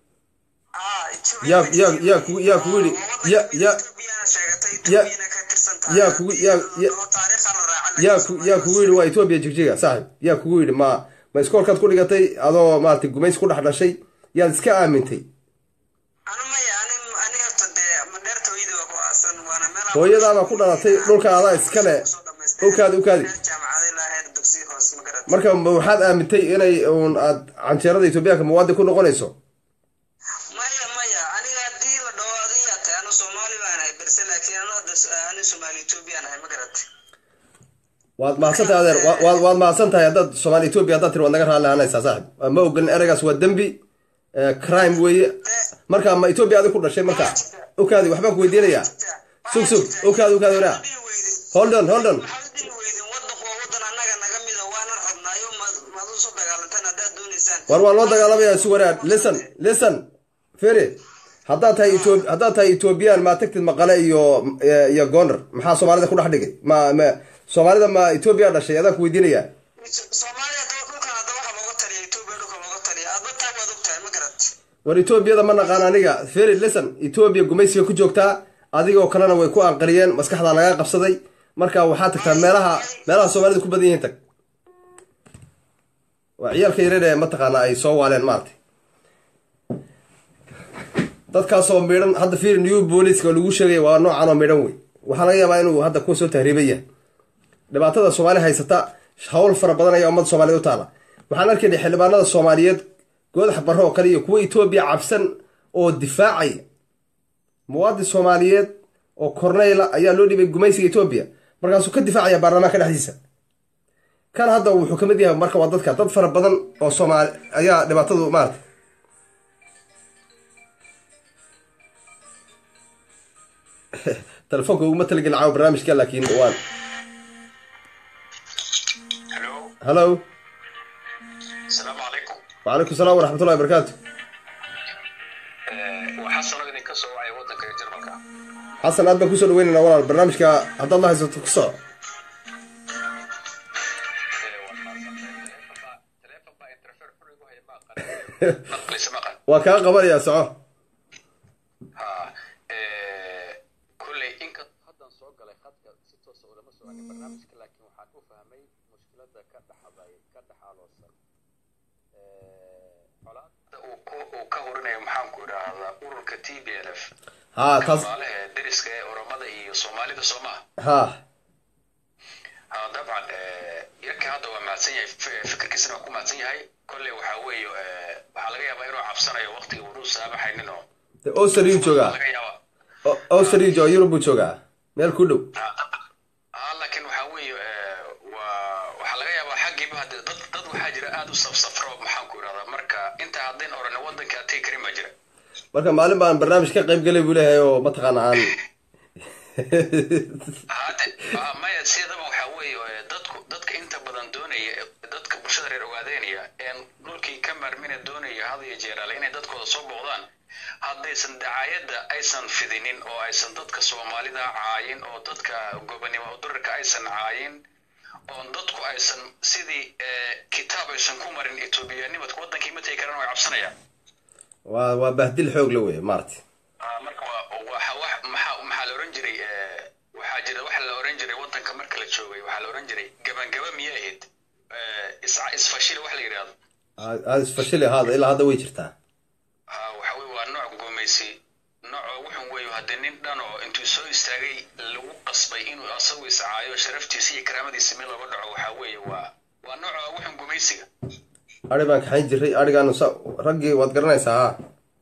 ah yaa yaa yaa kugu yaa kugu yidhi ya ya etoobiyana sheegatay ya- etoobiyana ka tirsan tahay yaa kugu yaa ya- taariikha la raaca yaa ku yaa kugu yidhi waa etoobiya jigjiga saaxib yaa kugu yidhi ma ma iskoolkaad ku dhigatay adoo maaragtay gumays ku dhex dhashay yaad iska aamintay anu maya ani ani horta dee madheerta hooyada waa ku aasan waana meel hooyadaabaa ku dhalatay dhulka adaa iskale ukaadi ukaadi jaamacada ilaa heer dugsi hoose ma garat marka ma waxaad aamintay inay uun aad canjeerada etoobiyaanka muwaadin ku noqonayso maya maya aniga haddii la dhaho adigaa tahay anu soomaali baan ahay berse laakiin anu hadda ani soomaali etoobiyaan ahay ma garat waad mahadsan tahay adeer wa- waad waad mahadsan tahay haddaad soomaali etoobiya haddaad tiri waad naga raalli ahanaysaa saaxib ma ogolin ereygaas waa dembi eh, crime weeye marka ma etoobiya adig ku dhashay marka ukaadi waxbaan ku weydiinayaa sug sug ukaadi ukaadi waraa hold on hold on waxaad dhihi weydin wadanku waa wadan annaga naga mida waana rabnaayo maad u soo dagaalanteen haddaad dagaalameysaan war waa loo dagaalamaya si wanaag listen listen feri haddaad tahay Ethiop haddaad tahay ethoobiyan maa tagtid maqale iyo iyo goner maxaa soomaalida ku dhex dhigay ma ma soomaalida ma ethoobia dhashay adaan ku weydiinaya soomaaliya daba dhulkan hadda waxa looga taliya etoobiya dhulka looga taliya adba taa waad ogtahay ma garat war etoobiyada ma naqaan aniga feri listen etoobiya gumaysiga ku joogtaa adigoo kalena way ku anqariyeen maskaxdaa lagaa qabsaday marka waxaa tagtaa meelaha meelaha soomaalida ku badan yihiin tag waa ciyaalka yareer ee mataqaana ay soo waaleen maaragtay dadkaasoo midhan hadda fiir new booliska lagu sheegaya waa noocan oo midhan wey waxaa laga yaabaa inuu hadda kuwa soo tahriiban yahay dhibaatada soomaali haysata hawl fara badan ayaa ummadda soomaaliyed u taala waxaan arkaynay xildhibaanada soomaaliyeed goodax barro oo kale iyo kuwa etoobiya cabsan oo difaacaya muwaadin soomaaliyeed oo korneyla ayaa loo dhibay gumaysiga etoobiya markaasuu ka difaacaya baarlamaanka dhexdiisa kan hadda wuxuu kamid yahay marka waa dadka dad fara badan oo soomaali ayaa dhibaatadu maarata telefoonka uguma talagelin caawa barnaamijka laakiin waan hello hallo asalaamu calaykum wacalaykum salaam waraxmatullahi wabarakaatu waa xasanoo idinka soo wacaya waddanka jarmalka xasan aad baan kusoo dhaweynayna walaal barnaamijka haddaad la haysato ku soco teleefon baa interfer xun igu haya ma aqaan maqlisa maqan waa kaa qabanayaa soco ha kulley inka haddan soo galay khadka si toosa ulama soconin barnaamijka laakiin waxaan u fahmay mushkilada ka dhaxday ka dhaxaaloosan colaada uu ku uu ka horinayo maxaan ku idhaahdaa ururka t b l f haa taas maalaha deriska ee oromada iyo soomaalida soo maha haa ha dabcan yarkii hadda waa mahadsan yahay f- fikirkiisana waa ku mahadsan yahay kolley waxaa weeye waxaa laga yaabaa inuu cabsanayo waqtiga uu saamaxaynin oo de australiyu joogaa laga yaabaa O- australiyu joogaa yurub buu joogaa meel ku dhow ah laakiin waxaa weeye waa waxaa laga yaabaa xaggiiba hadde dad dad waxaa jira aad u safsafro maxaan ku idhahdaa marka inta haddayn oran waddanka ategi karin baa jira marka maalin baan barnaamij ka qayb galay buu leeyahay oo mataqaana aan hade ah, maya sidaba waxaa weeye eh, dadku dadka inta badan doonaya eh, dadka bulshada reer ogaadeynaya een dhulkii ka maarmina doonaya had iyo jeeraale inay dadkooda soo booqdaan haddaysan dacaayadda aysan fidinin oo aysan dadka soomaalida caayin oo dadka gobonimo udurarka aysan caayin oon dadku aysan sidii eh, kitaab aysan ku marin etoobiyaanimadka waddankii ma tegi karaan way cabsanayaan waa waa bahdil xoog la wey maaragtay Ah, marka waa waxa wax maxaa maxaa la oran jiray eh, waxaa jira waxa la oran jiray waddanka marka la joogay waxaa la oran jiray gabangaba miyay ahayd Eh, is- isfashile wax la yidhaahdo aada isfashili ahaada ilaa hadda way jirtaa Ah, waxa weye waa nooc gumaysi nooc wuxun weeyo haddii nin dhan oo intuu soo istaagay lagu qasbay inuu asagu iscaayo sharaftiisa iyo karaamadiisa meel looga dhaco waxaa weeye waa waa nooc wuxun gumaysiga ari baan kaxayn jiray arigaanu sa raggii waad garanaysaa haa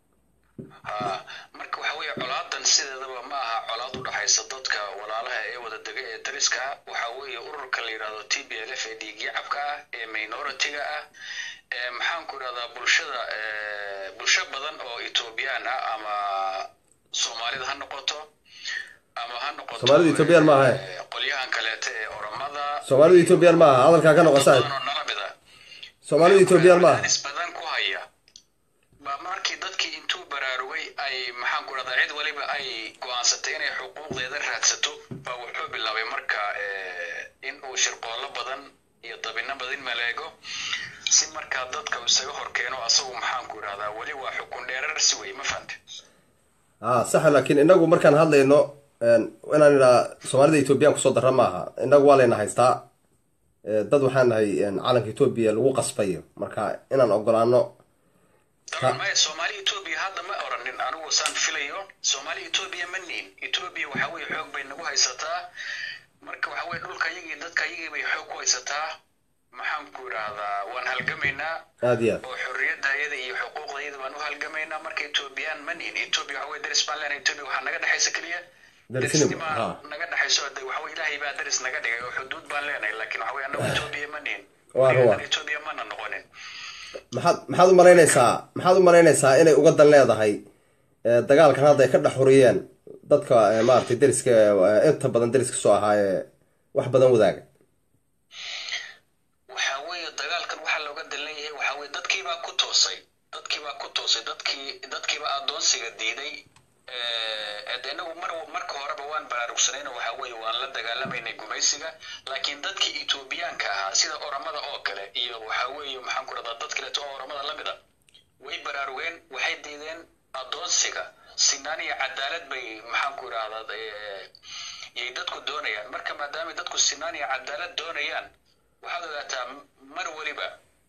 Ah, marka waxa weeye colaadan sideedaba ma aha colaad u dhaxaysa dadka walaalaha ee wada dega ee dariska ah waxa weeye ururka la yidhahdo t b l f ee dhiigyacabka ah ee minoritiga ah ee maxaan ku idhahdaa bulshada eh, bulsho badan oo etoobiyaan ah ama soomaalida ha noqoto ama ha noqoto Soomaalida Ethiopian ma aha, eh? eh, qolyahan kaleete ee oromada soomaalidu ethoobiyan ma aha hadalkaa ka noqo dad saaxib badan oo nala mid ah soomaalidu ethoobiyan ma aha Cadaadis badan ku haya ba markii dadkii intuu baraarugay ay maxaan ku rahdaa cid waliba ay go'aansatay inay xuquuqdeeda raadsato baa wuxuu bilaabay marka eh, in uu shirqoollo badan iyo dabino badan maleego si markaa dadka uu isaga horkeeno asagu maxaan ku idhahdaa weli waa xukun dheerarsi wey ma fahante haa saxa laakiin inagu markaan hadlayno een, inaan idhaa soomaalida ethoobiyan kusoo dara ma aha inagu waa layna haystaa Eh, dad waxaan nahay een, calanka etoobiya lagu qasbayo marka inaan ogolaano daban maya soomaali etoobiya hadda ma oranin anigu saan filayo soomaali etoobiya ma niin etoobiya waxa weye xoog bay nagu haysataa marka waxa weye dhulka yagii dadka yagii bay xoog ku haysataa maxaan ku idhaahdaa waan halgamaynaa aad iyo aad oo xorriyadayada iyo xuquuqdayada baan u halgamaynaa marka etoobiyaan ma niin etoobiya waxa weye daris baan leenahay etoobiya waxaa naga dhexaysa keliya Darisnimo, darisnimaa ha. naga dhexayso de waxa weye ilaahay baa daris naga dhigay oo xuduud baan leenahay laakiin waxa weye annagu etoobiya ma niin Waa ruwa. etoobiya mana noqonin maxaad maxaad u malaynaysaa maxaad u malaynaysaa inay uga dan leedahay eh, dagaalkan hadda ay ka dhex huriyeen dadka eh, maaragtay deriska eh, inta badan deriska soo ahaa ee wax badan wadaaga waxa weeye dagaalkan waxaa looga dan leeyahay waxa weye dadkiiba toosay dadkiibaa ku toosay dadkii dadkiiba adoonsiga diiday de inagu mar marka horeba waan baraarugsanayno waxa weeye waan la dagaalamaynay gumaysiga laakiin dadkii etoobiyaanka ahaa sida oramada oo kale iyo waxa weeye maxaan ku rahdaa dad kaleeto oo oramada la mida way baraarugeen waxay diideen adoonsiga sinaan iyo cadaalad bay maxaan ku idhahdaa yay dadku doonayaan marka maadaamay dadku sinaan iyo cadaalad doonayaan waxaad ogaataa mar weliba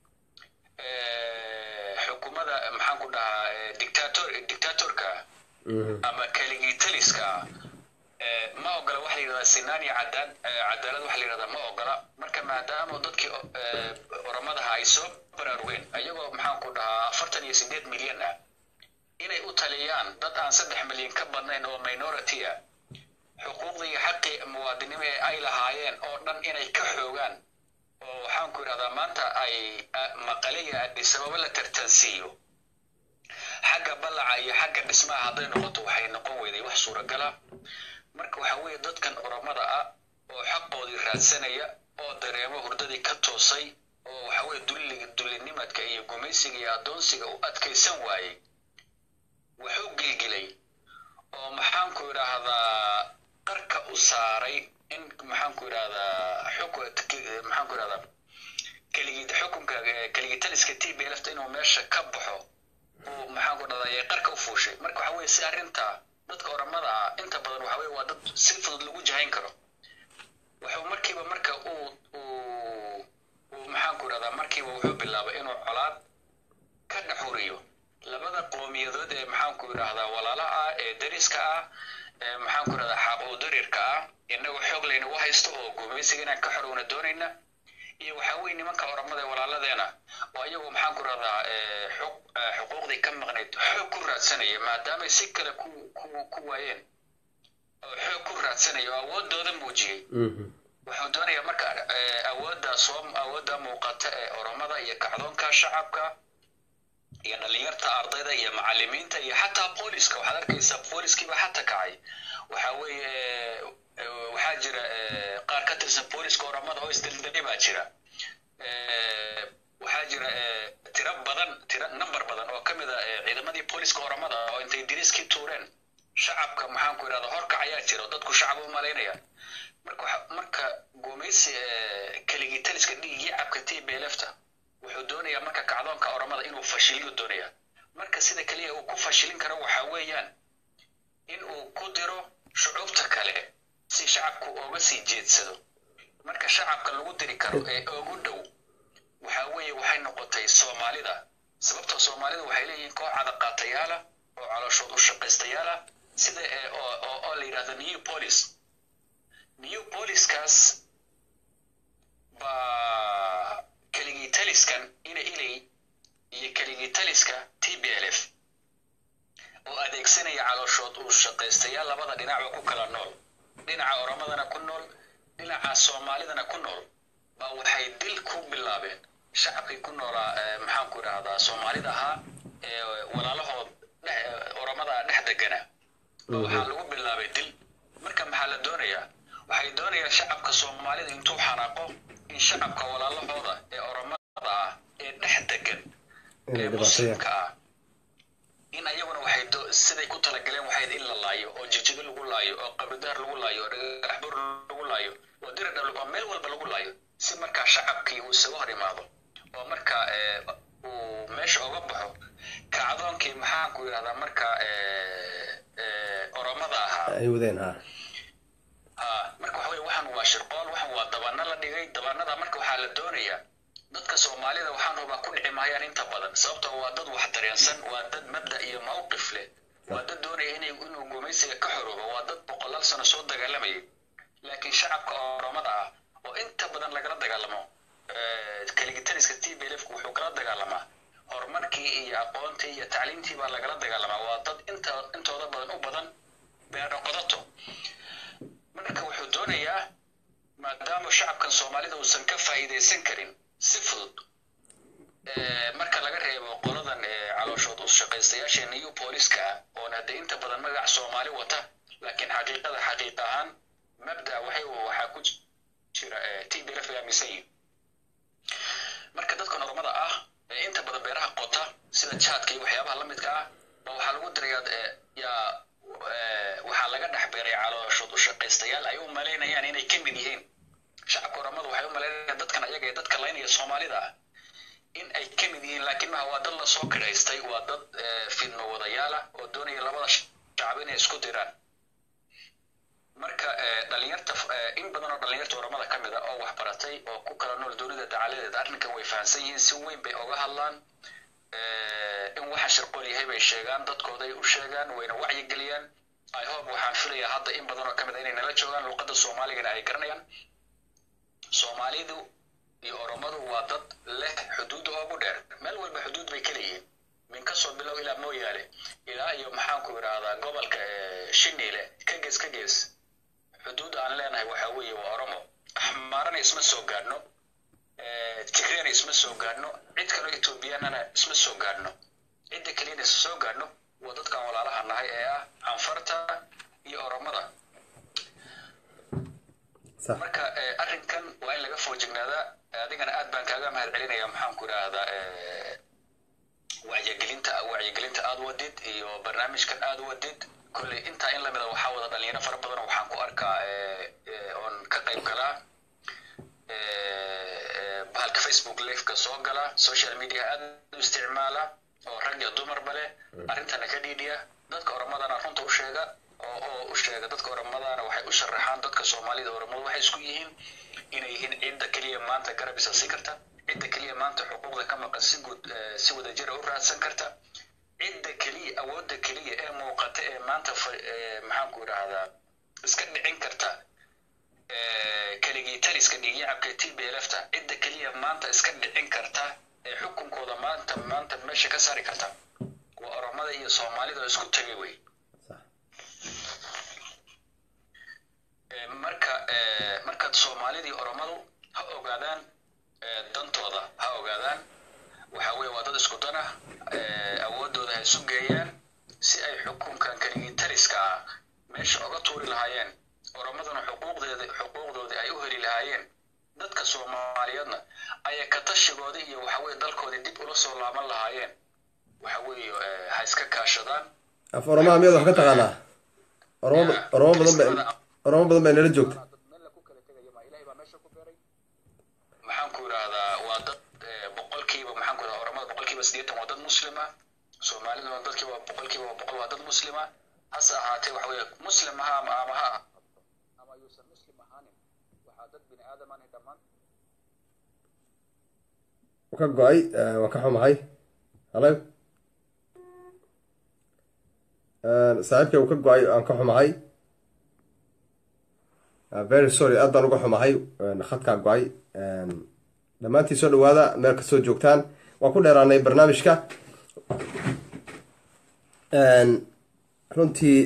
xukuumada maxaan ku dhahaa dictator dictatorka ama keligii taliska ma ogola waxa la yidhahdaa sinaan iyo cadaan cadaalad waxa la yidhahdaa ma ogola marka maadaama dadkii oramadaha ay soo baraarugeen ayagoo maxaan ku dhahaa afartan iyo sideed milyan ah inay u taliyaan dad aan saddex milyan ka badnayn oo minority ah xuquuqdii iyo xaqii muwaadinimo ee ay lahaayeen oo dhan inay ka xoogaan oo waxaan ku idhahdaa maanta ay maqale iyo adisababa la tartansiiyo xagga ballaca iyo xagga dhismaha hadday noqoto waxay noqon weyday wax suuragala marka waxa weeye dadkan oramada ah oo xaqoodii raadsanaya oo dareemo hurdadii ka toosay oo waxa weeye dulliga dullinimadka iyo gumaysiga iyo addoonsiga u adkaysan waayey wuxuu gilgilay oo maxaanku idhaahdaa qarka u saaray in maxaanku idhahdaa xuk maxaanku idhahdaa keligii xukunka keligii taliska t b lfta inuu meesha ka baxo uu maxaanku dhahdaa yay qarka u fuushay marka waxa weeye si arrinta dadka oramada ah inta badan waxa weye waa dad si fudud lagu jahayn karo wuxuu markiiba marka uu uu uu maxaanku idhahdaa markiiba wuxuu bilaabay inuu colaad ka dhaxuriyo labada qoomiyadood ee maxaanku idhaahdaa walaalaha ah ee dariska ah ee maxaanku idhahdaa xaaquu darirka ah inagoo xoog layna u haysto oo gumaysiga inaan ka xorowna doonayna iyo waxaa weye nimanka oramada ee walaaladeena oo ayagu maxaanku idhahdaa xuquuqdii ka maqnayd xoog ku raadsanaya maadaamay si kale ku ku ku waayeen oo xoog ku raadsanaya oo awoodooda muujiyey wuxuu doonayaa marka awoodda soo awoodda muuqata ee oramada iyo kacdoonka shacabka iyo dhalinyarta ardayda iyo macalimiinta iyo xataa booliska waxaad arkaysaa booliskiiba xata kacay waxa weeye waxaa jira qaar ka tirsan booliska oramada oo isdaldalay baa jira waxaa jira tiro badan tiro number badan oo ka mid a ciidamadii booliska oramada oo intay diriskii tuureen shacabka maxaanku idhahda horkac ayaa jira dadku shacab u malaynaya marka marka gumaysi keligii taliska dhiigii cabka t b lfta wuxuu doonayaa marka kacdoonka oramada inuu fashiliyo doonaya marka sida keliya uu ku fashilin karo waxa weeyaan in uu ku diro shucuubta kale si shacabku ooga sii jeedsado marka shacabka lagu diri karo ee ugu dhow waxa weeye waxay noqotay soomaalida sababtoo soomaalida waxay leeyihiin koox cadaqaatayaala oo calooshood u shaqaystayaala sida oo la yidhahdo new police new policeskaas baa keligii taliskan ina ilay iyo keligii taliska t b l f oo adeegsanaya calooshood uu shaqaystayaal labada dhinacba ku kala nool dhinaca oramadana ku nool dhinaca soomaalidana ku nool baa waxay dil ku bilaabeen shacabkii ku noolaa maxaanku idhahdaa soomaalida ahaa ee walaalahood oramada dhex degana waxaa lagu bilaabay dil marka maxaa la doonayaa waxay doonayaan shacabka soomaalida intuu xanaaqo in shacabka walaalahooda ee oramada ah ee dhex degan ee muslimka ah in ayaguna waxay siday ku talagaleen waxayd in la laayo oo jijigo lagu laayo oo qabridaar lagu laayo oo dhagaxbur lagu laayo oo diradhal oo meel walba lagu laayo si markaa shacabkii uu isaga hor imaado oo marka uu meesha uga baxo kacdoonkii maxaanku yidhahdaa marka oramada ahaa ay wadeen ha marka waxa weye waxan waa shirqool waxan waa dabana la dhigay dabanada marka waxaa la doonayaa dadka soomaalida waxaan hubaa ku dhici maayaan inta badan sababtoo waa dad wax dareensan waa dad mabda iyo mawqif leh waa dad doonaya inay inuu gumaysiga ka xoroobo waa dad boqolaal sano soo dagaalamayay laakiin shacabka oramada ah oo inta badan lagala dagaalamo keligitaniska t b lfku wuxuu kala dagaalamaa horumarkii iyo aqoontii iyo tacliimtii baa lagala dagaalamaa waa dad inta intooda badan u badan beero qodato marka wuxuu doonayaa maadaama shacabkan soomaalida uusan ka faa'iidaysan karin si fudud marka laga reebo qoladan calooshood u shaqaystayaasha new booliska ah oona hadee inta badan magac soomaali wata laakiin xaqiiqada xaqiiq ahaan mabda waxay waxaa ku jira t b lf aaminsan yihin marka dadkan ormada ah inta badan beeraha qota sida jaadka iyo waxyaabaha la midka ah ba waxaa lagu dirayaa yaa waxaa laga dhex beeray calooshood u shaqaystayaal ay u malaynayaan inay ka mid yihiin shacabka oramadu waxay u malaynayaan dadkan ayaga ee dadka laynaya soomaalida ah in ay ka mid yihiin laakiin maha waa dad lasoo kidhaystay waa dad fidmo wadayaala oo doonaya labada shacab inay isku diraan marka dhalinyarta in badan oo dhalinyarta oramada ka mid a oo wax baratay oo ku kala nool doonida dacaladeeda arrinkan way fahamsan yihiin si weyn bay oga hadlaan in waxa shirqool yahay bay sheegaan dadkooday u sheegaan wayna wacyigeliyaan i hope waxaan filayaa hadda in badan oo ka mid a inay nala joogaan luuqadda soomaaligana ay garanayaan soomaalidu iyo oromadu waa dad leh xuduudda oogu dheer meel walba xuduud bay ka leeyihiin min kasoo bilow ilaa mooyaale ilaa iyo maxaanku idhaahdaa gobolka shiniile ka gees ka gees xuduud aan leenahay waxaa weeye waa oromo axmaarana isma soo gaadhno tigrena isma soo gaadhno cid kaloo etoobiyaanana isma soo gaadhno cidda keliyana isma soo gaadhno waa dadkan walaalaha nahay ee ah anfarta iyo oromada marka arrinkan waa in laga foojignaadaa adigana aad baan kaaga mahad celinaya maxaanku idhaahdaa wacyigelinta wacyigelinta aad wadid iyo barnaamijkan aad wadid kolley intaa in lamida waxaa wada dhalinyaro fara badan waxaan ku arkaa oon ka qayb galaa bahalka facebook liveka soo gala social media aad u isticmaala oo rag iyo dumarba leh arrintana ka dhiidhiya dadka oromadana runta u sheega oo oo u sheega dadka oromadana waxay u sharaxaan dadka soomaalida oromadu waxay isku yihiin inay yihiin cidda keliya maanta garab isasi karta cidda keliya maanta xuquuqda ka maqan si guud si wadajira u raadsan karta cidda keliya awoodda keliya ee muuqata ee maanta maxaanku idhaahdaa iska dhicin karta keligii taliska dhiigyacabka t b lfta cidda keliya maanta iska dhicin karta ee xukunkooda maanta maanta meesha ka saari karta waa oromada iyo soomaalida oo isku tegay wey marka markaad soomaalidii oromadu ha ogaadaan dantooda ha ogaadaan waxa weye waa dad isku dan ah awoodooda ha isu geeyaan si ay xukunkan keligii taliska ah meesha oga tuuri lahaayeen oromaduna xuquuqdeeda xuquuqdoodii ay u heli lahaayeen dadka soomaaliyeedna ayay ka tashigoodii iyo waxa weye dalkoodii dib ula soo laaban lahaayeen waxa weeye ha iska kaashadaan af oromaa miyaad wax ka taqaanaa oromo oromo badan bay oromo badan bay nala joogta maxaan ku idhaahdaa waa dad boqolkiiba maxaan ku idhahdaa oromada boqolkiiba siddeetan waa dad muslima soomaaliduna dadkiiba boqolkiiba boqol waa dad muslima hase ahaatee waxa weeye muslim ha ama ama ha ama yuusan muslim ahaanin waxaa dad bini aadamani dhammaan ka go-ay waan ka xumahay halo saaxiibkay uu ka go-ay aan ka xumahay very sorry aad baan uga xumahay khadkaa go-ay dhammaantii soo dhawaada meel kastoo joogtaan waan ku dheeraanay barnaamijka runtii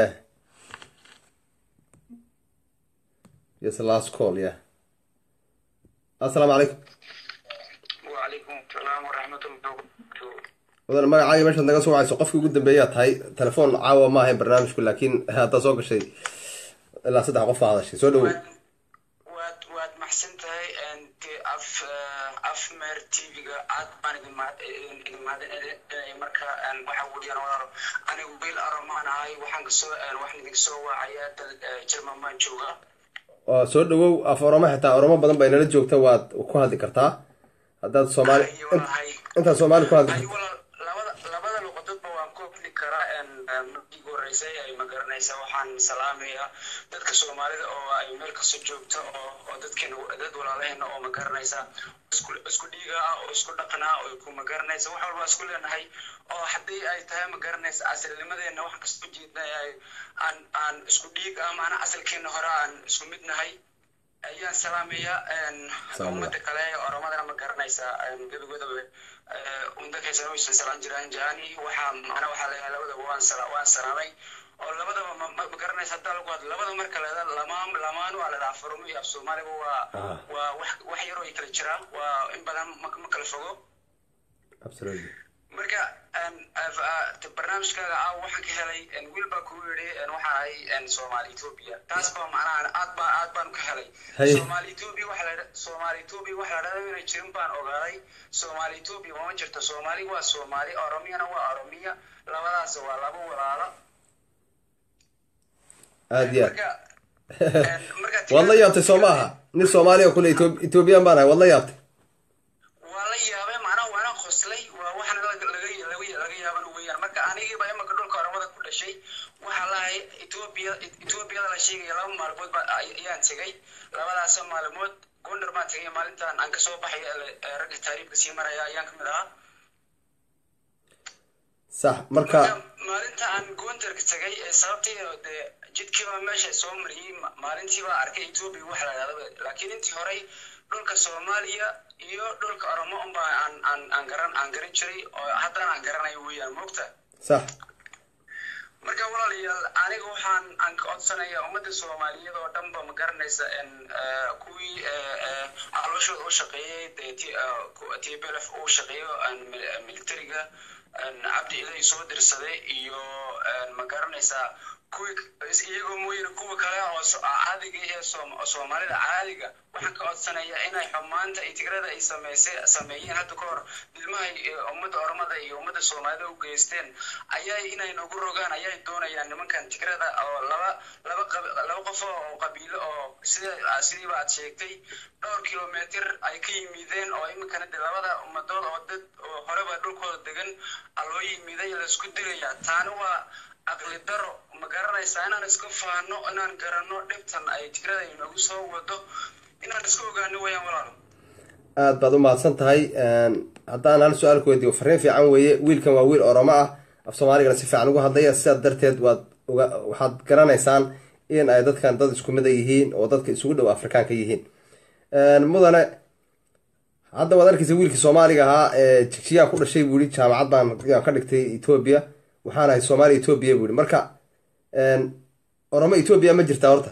yes last call yeah assalaamu calaykum وعليكم السلام ورحمة الله وبركاته mudan magacaaga meeshaad naga soo wacayso qofkii ugu dambeeyaa tahay telefoon caawa ma ahayn barnaamijku laakiin haddaa soo gashay ilaa saddex qof aa hadashay soo dhawow waad waad maxsan tahay dee af af meer tv-ga aad baan idin mahad idin mahadinaya marka waxa weeyaan walaalo anigu biil aromaan ahay waxaan kasoo waxaan idin soo wacayaa dal jerman baan joogaa oo soo dhawow af oromo xitaa oromo badan bay nala joogta waad ku hadli kartaa haddaad soomaali Ay, walahay. intaad soomaali ku hadli ay walaal labada labada luqadoodba waan ku hadli karaa markii ugu horeysay ay ma garanaysaa waxaan salaamayaa dadka soomaalida oo ay meel kasta joogta oo oo dadkeena dad walaalaheena oo ma garanaysaa isku isku dhiiga ah oo isku dhaqan ah oo ku ma garanaysa wax walba isku leenahay oo haddii ay tahay ma garanaysa asalnimadeena wax kasta ujeedna ay aan aan isku dhiig ah maana asalkeena hore aan isku mid nahay ayaan salaamayaa Salaam. ummada kale ee oromadana ma garanaysaa gebigoodaba undakaysan waysan salaan jiraan jahani waxaa macna waxaa leeyahay labadaba waan sala waan salaamay oo labadaba ma ma ma garanaysa haddaa lagu hadlo labada marka la yidhahdo lamaan lamaan waa la dhahaa foromo iyo af soomaaliba waa Ah. waa wax wax yaroo ay kala jiraan waa in badan ma ma kala fogo absolutely marka barnaamijkaaga ah waxaan ka helay wiil baa kuu yidhi waxaan ahay soomaali ethiopia taas baa macnaha aad baa aad baan ka helay Haye. soomaali ethiopia waxaa la yidha soomaali etoobiya waxa la dhahda inay jirin baan ogaaday soomaali etoobiya mama jirto soomaali waa soomaali oromiyana waa oromiya labadaas waa laba walaalo aada iyo aad marka marka waad la yaabtay soo ma aha nin soomaaliya kule ethoobiyan baan ahay waad la yaabtay waa la yaabay macnaha waana qoslay waa waxna laga laga laga laga yaaban weeyaan marka anigiiba imaka dhulka oromada ku dhashay waxaa lahay etoobiya etoobiyada la sheegaya laba maalmood ba ay- ayaan tegay labadaas maalmood gondar baan tegay maalintan aan kasoo baxay ee- ee ragga taariibka sii maraya ayaan kamid ahaa sax marka maalinta aan gondarka tegay ee sababtay dee jidkiiba meesha soo mariyey ma- maalintiiba arkay etoobiya waxa la dhahda laakiin intii horey dhulka soomaaliya iyo dhulka oromo unba aan aan aan garan aan garan jiray oo haddana aan garanayo weeyaan moogta sax marka walaalayaal aniga waxaan aan ka codsanaya ummadda soomaaliyeed oo dhanba ma garanaysa en eh, kuwii eh, eh, calooshooda u shaqeeyey dee T- eh, ku- tblf uu shaqeeyo en mil- militariga en cabdi ilay soo dirsaday iyo en ma garanaysaa kuwii is- iyagoo mooyane kuwa kale oo so- caadiga ee Soom- oo soomaalida caadiga waxaan ka codsanayaa inay xumaanta iyo tigrada ay sameysay sameeyeen hadda ka hor ilmahay eh, ummadda oromada iyo ummadda soomaalida u geysteen ayay inay nagu rogaan ayay doonayaan nimankan tigrada oo laba laba qab- laba qof oo qabiilo oo sida sidiiba aad sheegtay dhowr kilometer ay ka yimideen oo iminkana de labada ummadood oo dad oo horeba dhulkooda degan a loo yimiday laisku dilaya taani waa aqli daro ma garanaysaa inaan iska faano inaan garanno dhibtan ay tigrada inagu soo wado inaan iska ogaano wayaan walaalo aad baad u mahadsan tahay haddaan hal su-aal ku weydiiyo fariin fiican weeye wiilkan waa wiil oromo ah af soomaaligana si fiican ugu hadlaya sidaas darteed waad uga waxaad garanaysaan in ay dadkan dad isku mid a yihiin oo dadka isugu dhow afrikaanka yihiin mudane hadda waad arkaysa wiilkii soomaaliga ahaa ee jigjiyaa ku dhashay buu yihi jaamacad baan yaan ka dhigtay etoobiya waxaan ahay soomaaliya etoobiya buu yihi marka oromo etoobiya ma jirtaa horta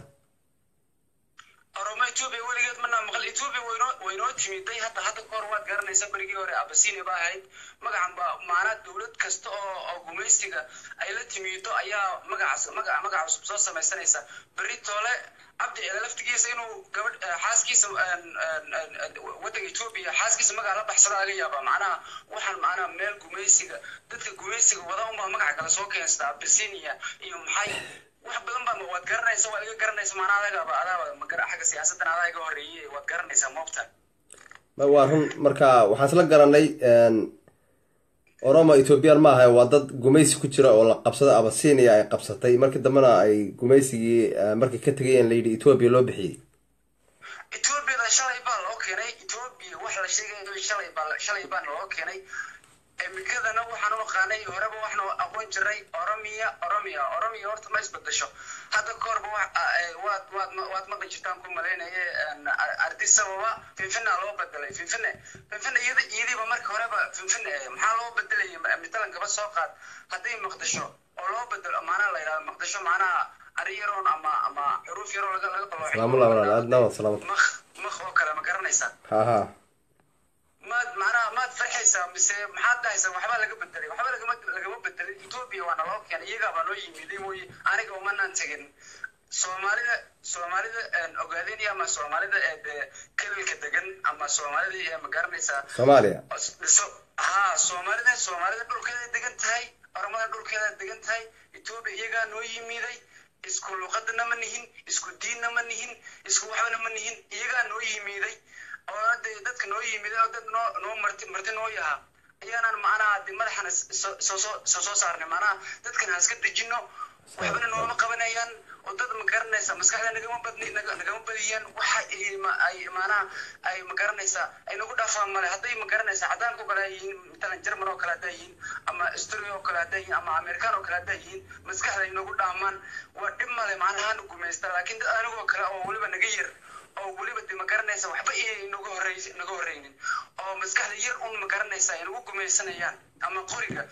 oromo etoobiya weligeed manaa maqal etoobiya waynoo waynoo timiday hadda hadda kahor waad garanaysa berigii hore abasinia ba ahayd magacan ba maanaa dowlad kasta oo oo gumaystiga ay la timido ayaa magacaas magaca magaca cusub soo samaysanaysa berri toole cabdi ele laftigiisa inuu gabadh eh, xaaskiisa en- en- en- en- waddanka etoobiya xaaskiisa magaca la baxsada laga yaabaa macnaha waxaan macnaha meel gumaysiga dadka gumaysiga wada unbaa magaca kale soo keenstaa abasinia iyo maxay wax badan baa waad garanaysa waad iga garanaysa maanaa adagaaba adaaba magara xagga siyaasaddan adaa iga horreeyey waad garanaysaa moogta Ma- waa run marka waxaan isla garanay oromo ethoobiyan ma ahay waa dad gumaysi ku jira oo la qabsaday abasinia ay qabsatay markii dambena ay gumaysigii eh, markay ka tegayeen la yidhi etoobiya loo bixiyey etoobiyada shalay baa loo keenay etoobiya wax la sheegayo shalay baa shalay baana loo keenay emikadana waxaan u aqaanay horeba waxna aqoon jiray oromiya oromiya oromiya horta ma isbedesho hadda ka horba wax ah, eh, waad waad ma- waad maqli jirtaan ku malaynaye ardis sababa finfina loo bedelay finfine finfine iyada iyadiiba marka horeba finfine eh, maxaa loo bedelayay Ma- matalan gaba soo qaad hadday maqdisho oo loo bedelo maanaa la yidhahdo maqdisho maanaha ari yaroon ama ama xuruuf yaroo laga laga qalooxay salaamullah walaal aad nawan salaamad maq maq oo kale ma garanaysaa ha ha maad macnaha maad farxaysaa mise maxaad dhahaysaa waxbaa laga bedelay waxba lagama lagama bedelin etoobiya waana loo keenay iyagaabaa noo yimiday mooye aniga umanaan tegin soomaalida soomaalida ogaadinaya ama soomaalida ee dee kelilka degan ama soomaalida ee ma garanaysaa soomaaliya dhiso haa soomaalida soomaalida dhulkeeda degan tahay oromada dhulkeeda degan tahay etoobiya iyagaa noo yimiday isku luqadana ma nihin isku diinna ma nihin isku waxbana ma nihin iyagaa noo yimiday oo dee dadka noo yimiday oo dad noo noo marti marti noo yaha ayaanan macnaha de madaxana soo soo soo soo saarnay macnaha dadkan ha iska dejino waxbana nooma qabanayaan oo dad ma garanaysa maskaxda nagama badni naga- nagama badiyaan waxa ay ma- ay maanaha ay ma garanaysaa ay nagu dhaafaan male hadday ma garanaysaa cadaanka oo kale ay yihiin matalan jerman oo kale hadday yihiin ama australia oo kale hadday yihiin ama american oo kale hadday yihiin maskaxda ay nagu dhaamaan waa dhib male macnaha na gumaysta laakiin dad anigoo kale oo weliba naga yar oo weliba de ma garanaysa waxba inay nagu horey naga horeynin oo maskaxda yar un ma garanaysa ay nagu gumaysanayaan ama qoriga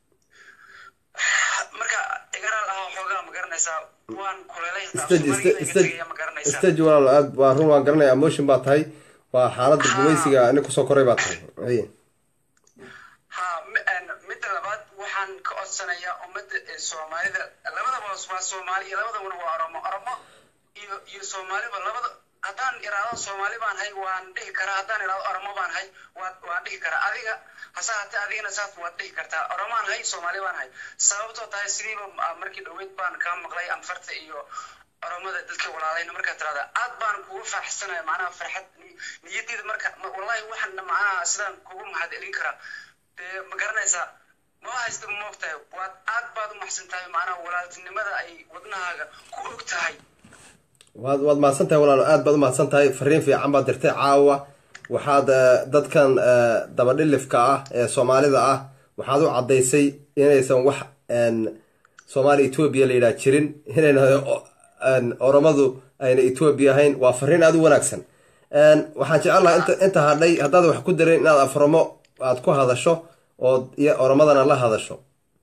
marka igaraal ah xoogaa ma garanaysaa waan kuleelay xitaa stage Soomaaliga iga stage tegaya ma garanaysaa stage walaal aad waa run waan garanaya emotion baa tahay waa xaaladda gumaysiga nin kusoo koray baa tahay haye ha mi- een, midda labaad waxaan ka codsanayaa ummadda ee soomaalida labadaba waa soomaali iyo labadabana waa oromo oromo iyo iyo soomaaliba labada haddaan iraado soomaali baan hay waan dhihi karaa haddaan iraado oromo baan hay waan waan dhihi karaa adiga hase haatee adigana saas waad dhihi kartaa oromaan hay soomaali baan hay sababtoo tahay sidiiba ah, markii dhoweyd baan kaa maqlay anfarta iyo oromada dadka walaalayna markaa tirada aad baan kugu faaxsanaya macnaha farxad ni- niyadeyda marka ma- wallahi waxaan macnaha sidaan kugu mahad celin karaa dee ma garanaysaa ma haysta ma ogtahay waad aad baad u maxsan tahay macnaha walaaltinimada ay wadnahaaga ku og tahay waad waad mahadsan tahay walaalo aad baad u mahadsan tahay fariin fiican baad dirtay caawa waxaad eh, dadkan eh, dabadhilifka ah ee soomaalida ah waxaad u caddaysay inaysan wax en, soomaali etoobiya la yidhaha jirin inayna o- en, oromadu ayna etoobiya ahayn waa fariin aada u wanaagsan En, waxaan jecel lahaa inta inta hadhay haddaad wax ku darin inaad afromo aad ku hadasho oo iyo oromadana la hadasho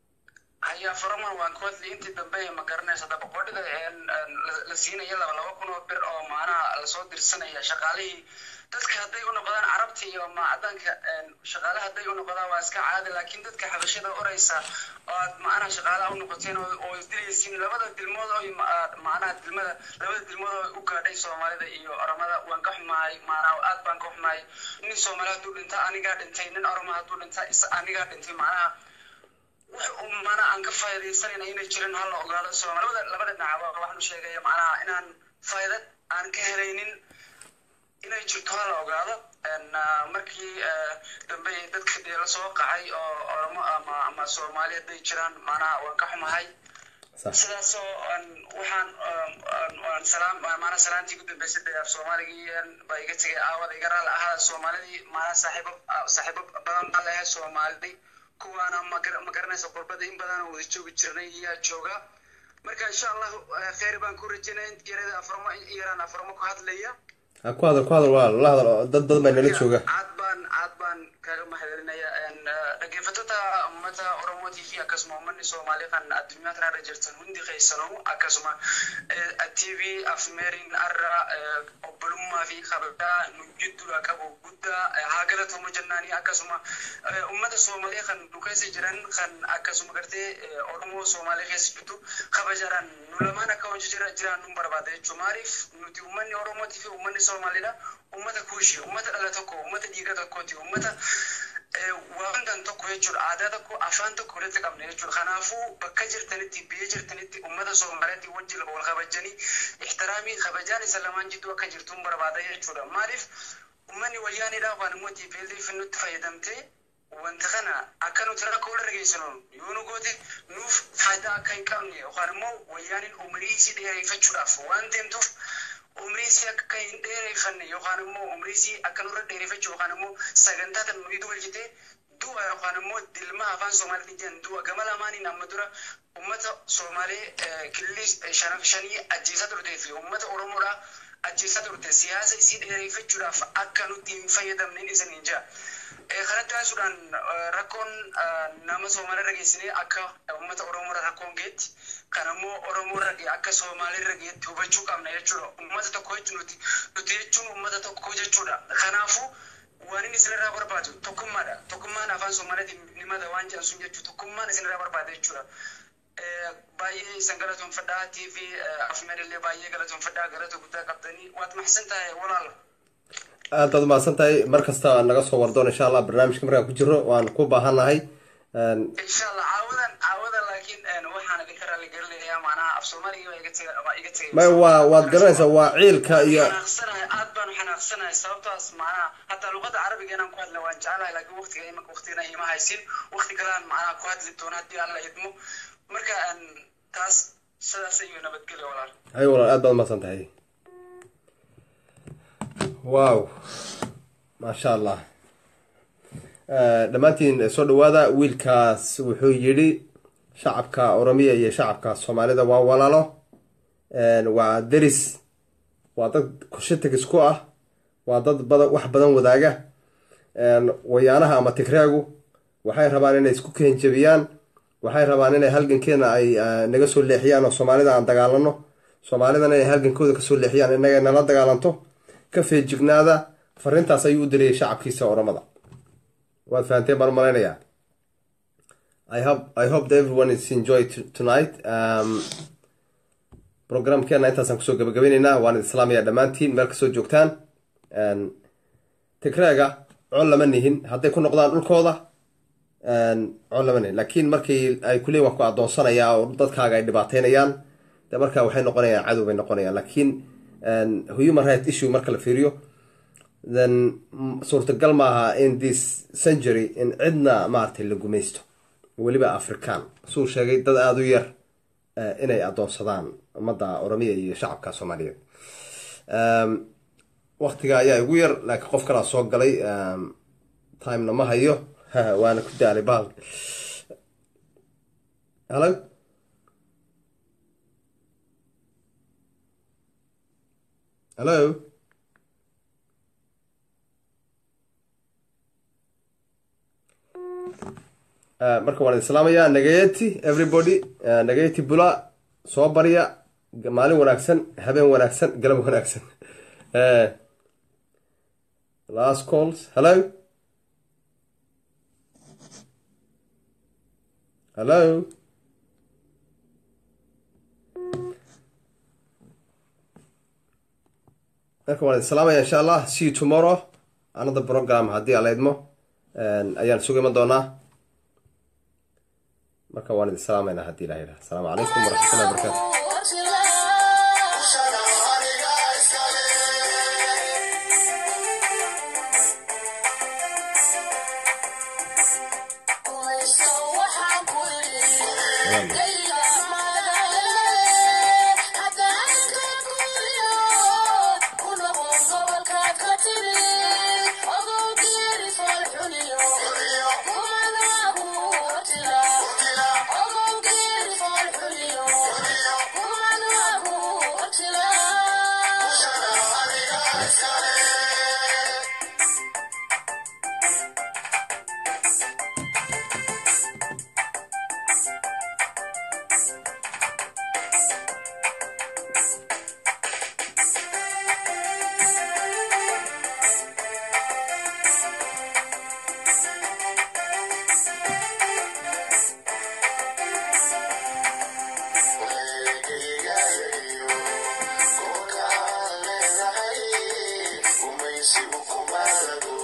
haya faraman waan ku hadlay intii dambe ma garanaysa dabaqoodhida la siinaya laba laba kun oo bir oo maanaha lasoo dirsanaya shaqaalihii dadka hadday u noqdaan carabta iyo macdanka shaqaale hadday u noqdaan waa iska caadi laakiin dadka xabashada oraysa oo aad macnaha shaqaalaha u noqoteen oo oo isdilaysiin labada dilmood oo macnaha dilmada labada dilmood oo u gaadhay soomaalida iyo oromada waan ka xumahay macnaha aad baan ka xumahay nin soomaali hadduu dhinta anigaa dhintay nin oroma hadduu dhinta is anigaa dhintay macnaha wax uu mana aan ka faa'iidaysanayna inay jirin ha la ogaado soomaalida labada dhinacba waxaan u sheegaya macnaha inaan faa'iidad aan ka helaynin inay jirto ha la ogaado markii dambe dadka dee lasoo qacay oo oromo ama ama soomaali hadday jiraan macnaha waan ka xumahay sidaasoo waxaan waan salaam maanaa salaantii ku dambeysay dee af soomaaligii baa iga tegay aawada iga raali ahaa soomaalidii maanaa saaxiibo saaxiibo badan baa leehay soomaalidii kuwaana ma garanaysa qurbada in badan wada joogi jirnay iyaa jooga marka insha allah kheyr baan ku rajaynaya in yarada afarmo in yaraan afarmo ku hadlaya ha ku hadal ku hadal waa la hadal dad badan baa nala jooga aad baan aad baan kaga mahadcelinaya dhageyfatota ummata oromo t v akkasuma ummanni soomaali kan addunyaa kanarra jirtan hundi keeysano akkasuma tv afmeerin arra obbolummaa fi kabajaa nu jiddudha qabu guddaa haa galatooma jennaanii akkasuma ummata soomaalee kan nu keessa jiran kan akkasuma gartee oromoo soomaalee keessa jirtu kabajaadhaan nu lamaan akka hojii jira jiraan nu barbaada jechuu maaliif nuti ummanni oromootii fi ummanni soomaalidha ummata kuushi ummata dhala tokko ummata dhiiga tokkooti ummata wantan tokko jechuudha aadaa tokko afaan tokko walitti qabna jechuudha kanaafuu bakka jirtanitti biyya jirtanitti ummata soomaaliyaatti wajjin wal kabajanii ixtiraamii kabajaan isa lamaan jidduu akka jirtuun barbaada jechuudha maaliif ummanni wayyaaniidha waan immoo tiipeelii nutti fayyadamtee wanta kana akka nuti rakkoo irra geessinu yoo nu goote nuuf faayidaa akka hin qabne yookaan immoo wayyaaniin umrii isii dheereeffachuudhaaf waan deemtuuf umrii isii akka hin dheereeffanne yookaan immoo umrii isii akka nurra dheereeffachuu yookaan immoo sagantaa tan nuyi tolchite du'a yookaan immoo dilma afaan Somaaliitiin jedhan du'a gama lamaaniin amma dura uummata Somaalee kililii shanii ajjeesaa turtee fi uummata Oromoodhaa ajjeesaa turte siyaasa isii dheereeffachuudhaaf akka nutti hin fayyadamneen isin hin jira. kanatti taasisuudhaan rakkoon nama Somaaliirra geessinee akka uummata Oromoorra rakkoon geetti kan ammoo Oromoorra akka Somaaliirra geetti hubachuu qabna jechuudha. Uummata tokko jechuun nuti nuti jechuun uummata tokko jechuudha. Kanaafuu waan inni isinirraa barbaadu tokkummaadha. Tokkummaan afaan Somaaliitiin ni mata waan jedhan sun jechuudha. Tokkummaan isinirraa barbaada jechuudha. baay'ee isan galatoonfadhaa TV afmeedillee baay'ee galatoonfadhaa galata guddaa qabdanii waad maxsan tahay walaala. aad baad umahadsan tahay mar kasta naga soo wardoon insha allah barnaamijka markaan ku jiro waan ku baahannahay insha allah caawadan caawadan laakiin waxaan idinka raali gelinayaa macnaha af soomaaliga waa iga tegay waa iga tegay may waa waad garanaysaa waa ciilka iyo xanaaqsanahay aad baan xanaaqsanahay sababtaas macnaha hataa luqada carabiga inaan ku hadla waan jecelahay laakiin waqtiga imanka waqtigana ima haysin waqti kalean macnaha ku hadli doono haddii alla idmo marka taas sidaas ayuu nabadgelya walaal hay walaal aad baad umahadsan tahay wow maasha allah dhammaantiin soo dhawaada wiilkaas wuxuu yidhi shacabka oromiya iyo shacabka soomaalida waa walaalo waa deris waa dad kushitig isku ah waa dad badan wax badan wadaaga wayaanaha ama tigraagu waxay rabaan inay isku keenjabiyaan waxay rabaan inay halgankeena ay naga soo leexiyaan oo soomaalida aan dagaalano soomaalidana inay halgankooda kasoo leexiyaan inaga nala dagaalanto ka feejignaada fariintaas ayuu u dirayay shacabkiisa oromada waad fahanteen baan malaynayaa I hope I hope that everyone is enjoyed tonight. Um, programkeena intaasaan kusoo gabagabayneynaa waan idin islaamaya dhammaantiin meel kasoo joogtaan tigreega col lama nihin hadday ku noqdaan dhulkooda col lama nihin laakiin markii ay kuleeyin waa ku adoonsanayaa oo dadkaaga ay dhibaateynayaan de marka waxay noqonayaan cadow bay noqonayaan laakiin human right issue marka la fiiriyo then suurtagal maaha in this century in cidna maaragtay la gumaysto weliba african suu sheegay dad aada u yar inay adoonsadaan ummadda oromiya iyo shacabka soomaaliyeed waktiga ayaa igu yar laakiin qof kalaa soo galay timena ma hayo waana ku daalay bahal hello hello marka waan islaamaya nagayeti everybody nagayeti bula soo barya maalin wanaagsan habeen wanaagsan galab wanaagsan last calls hello hello marka waan islaamaya insha allah see you tomorrow another program haddii ala idmo ayaan sugu iman doonaa marka waan idin salaamayna haddii ilaha yidhaha asalaamu calaykum waraxmatullahi wabarakatu Umaysigu kumaalago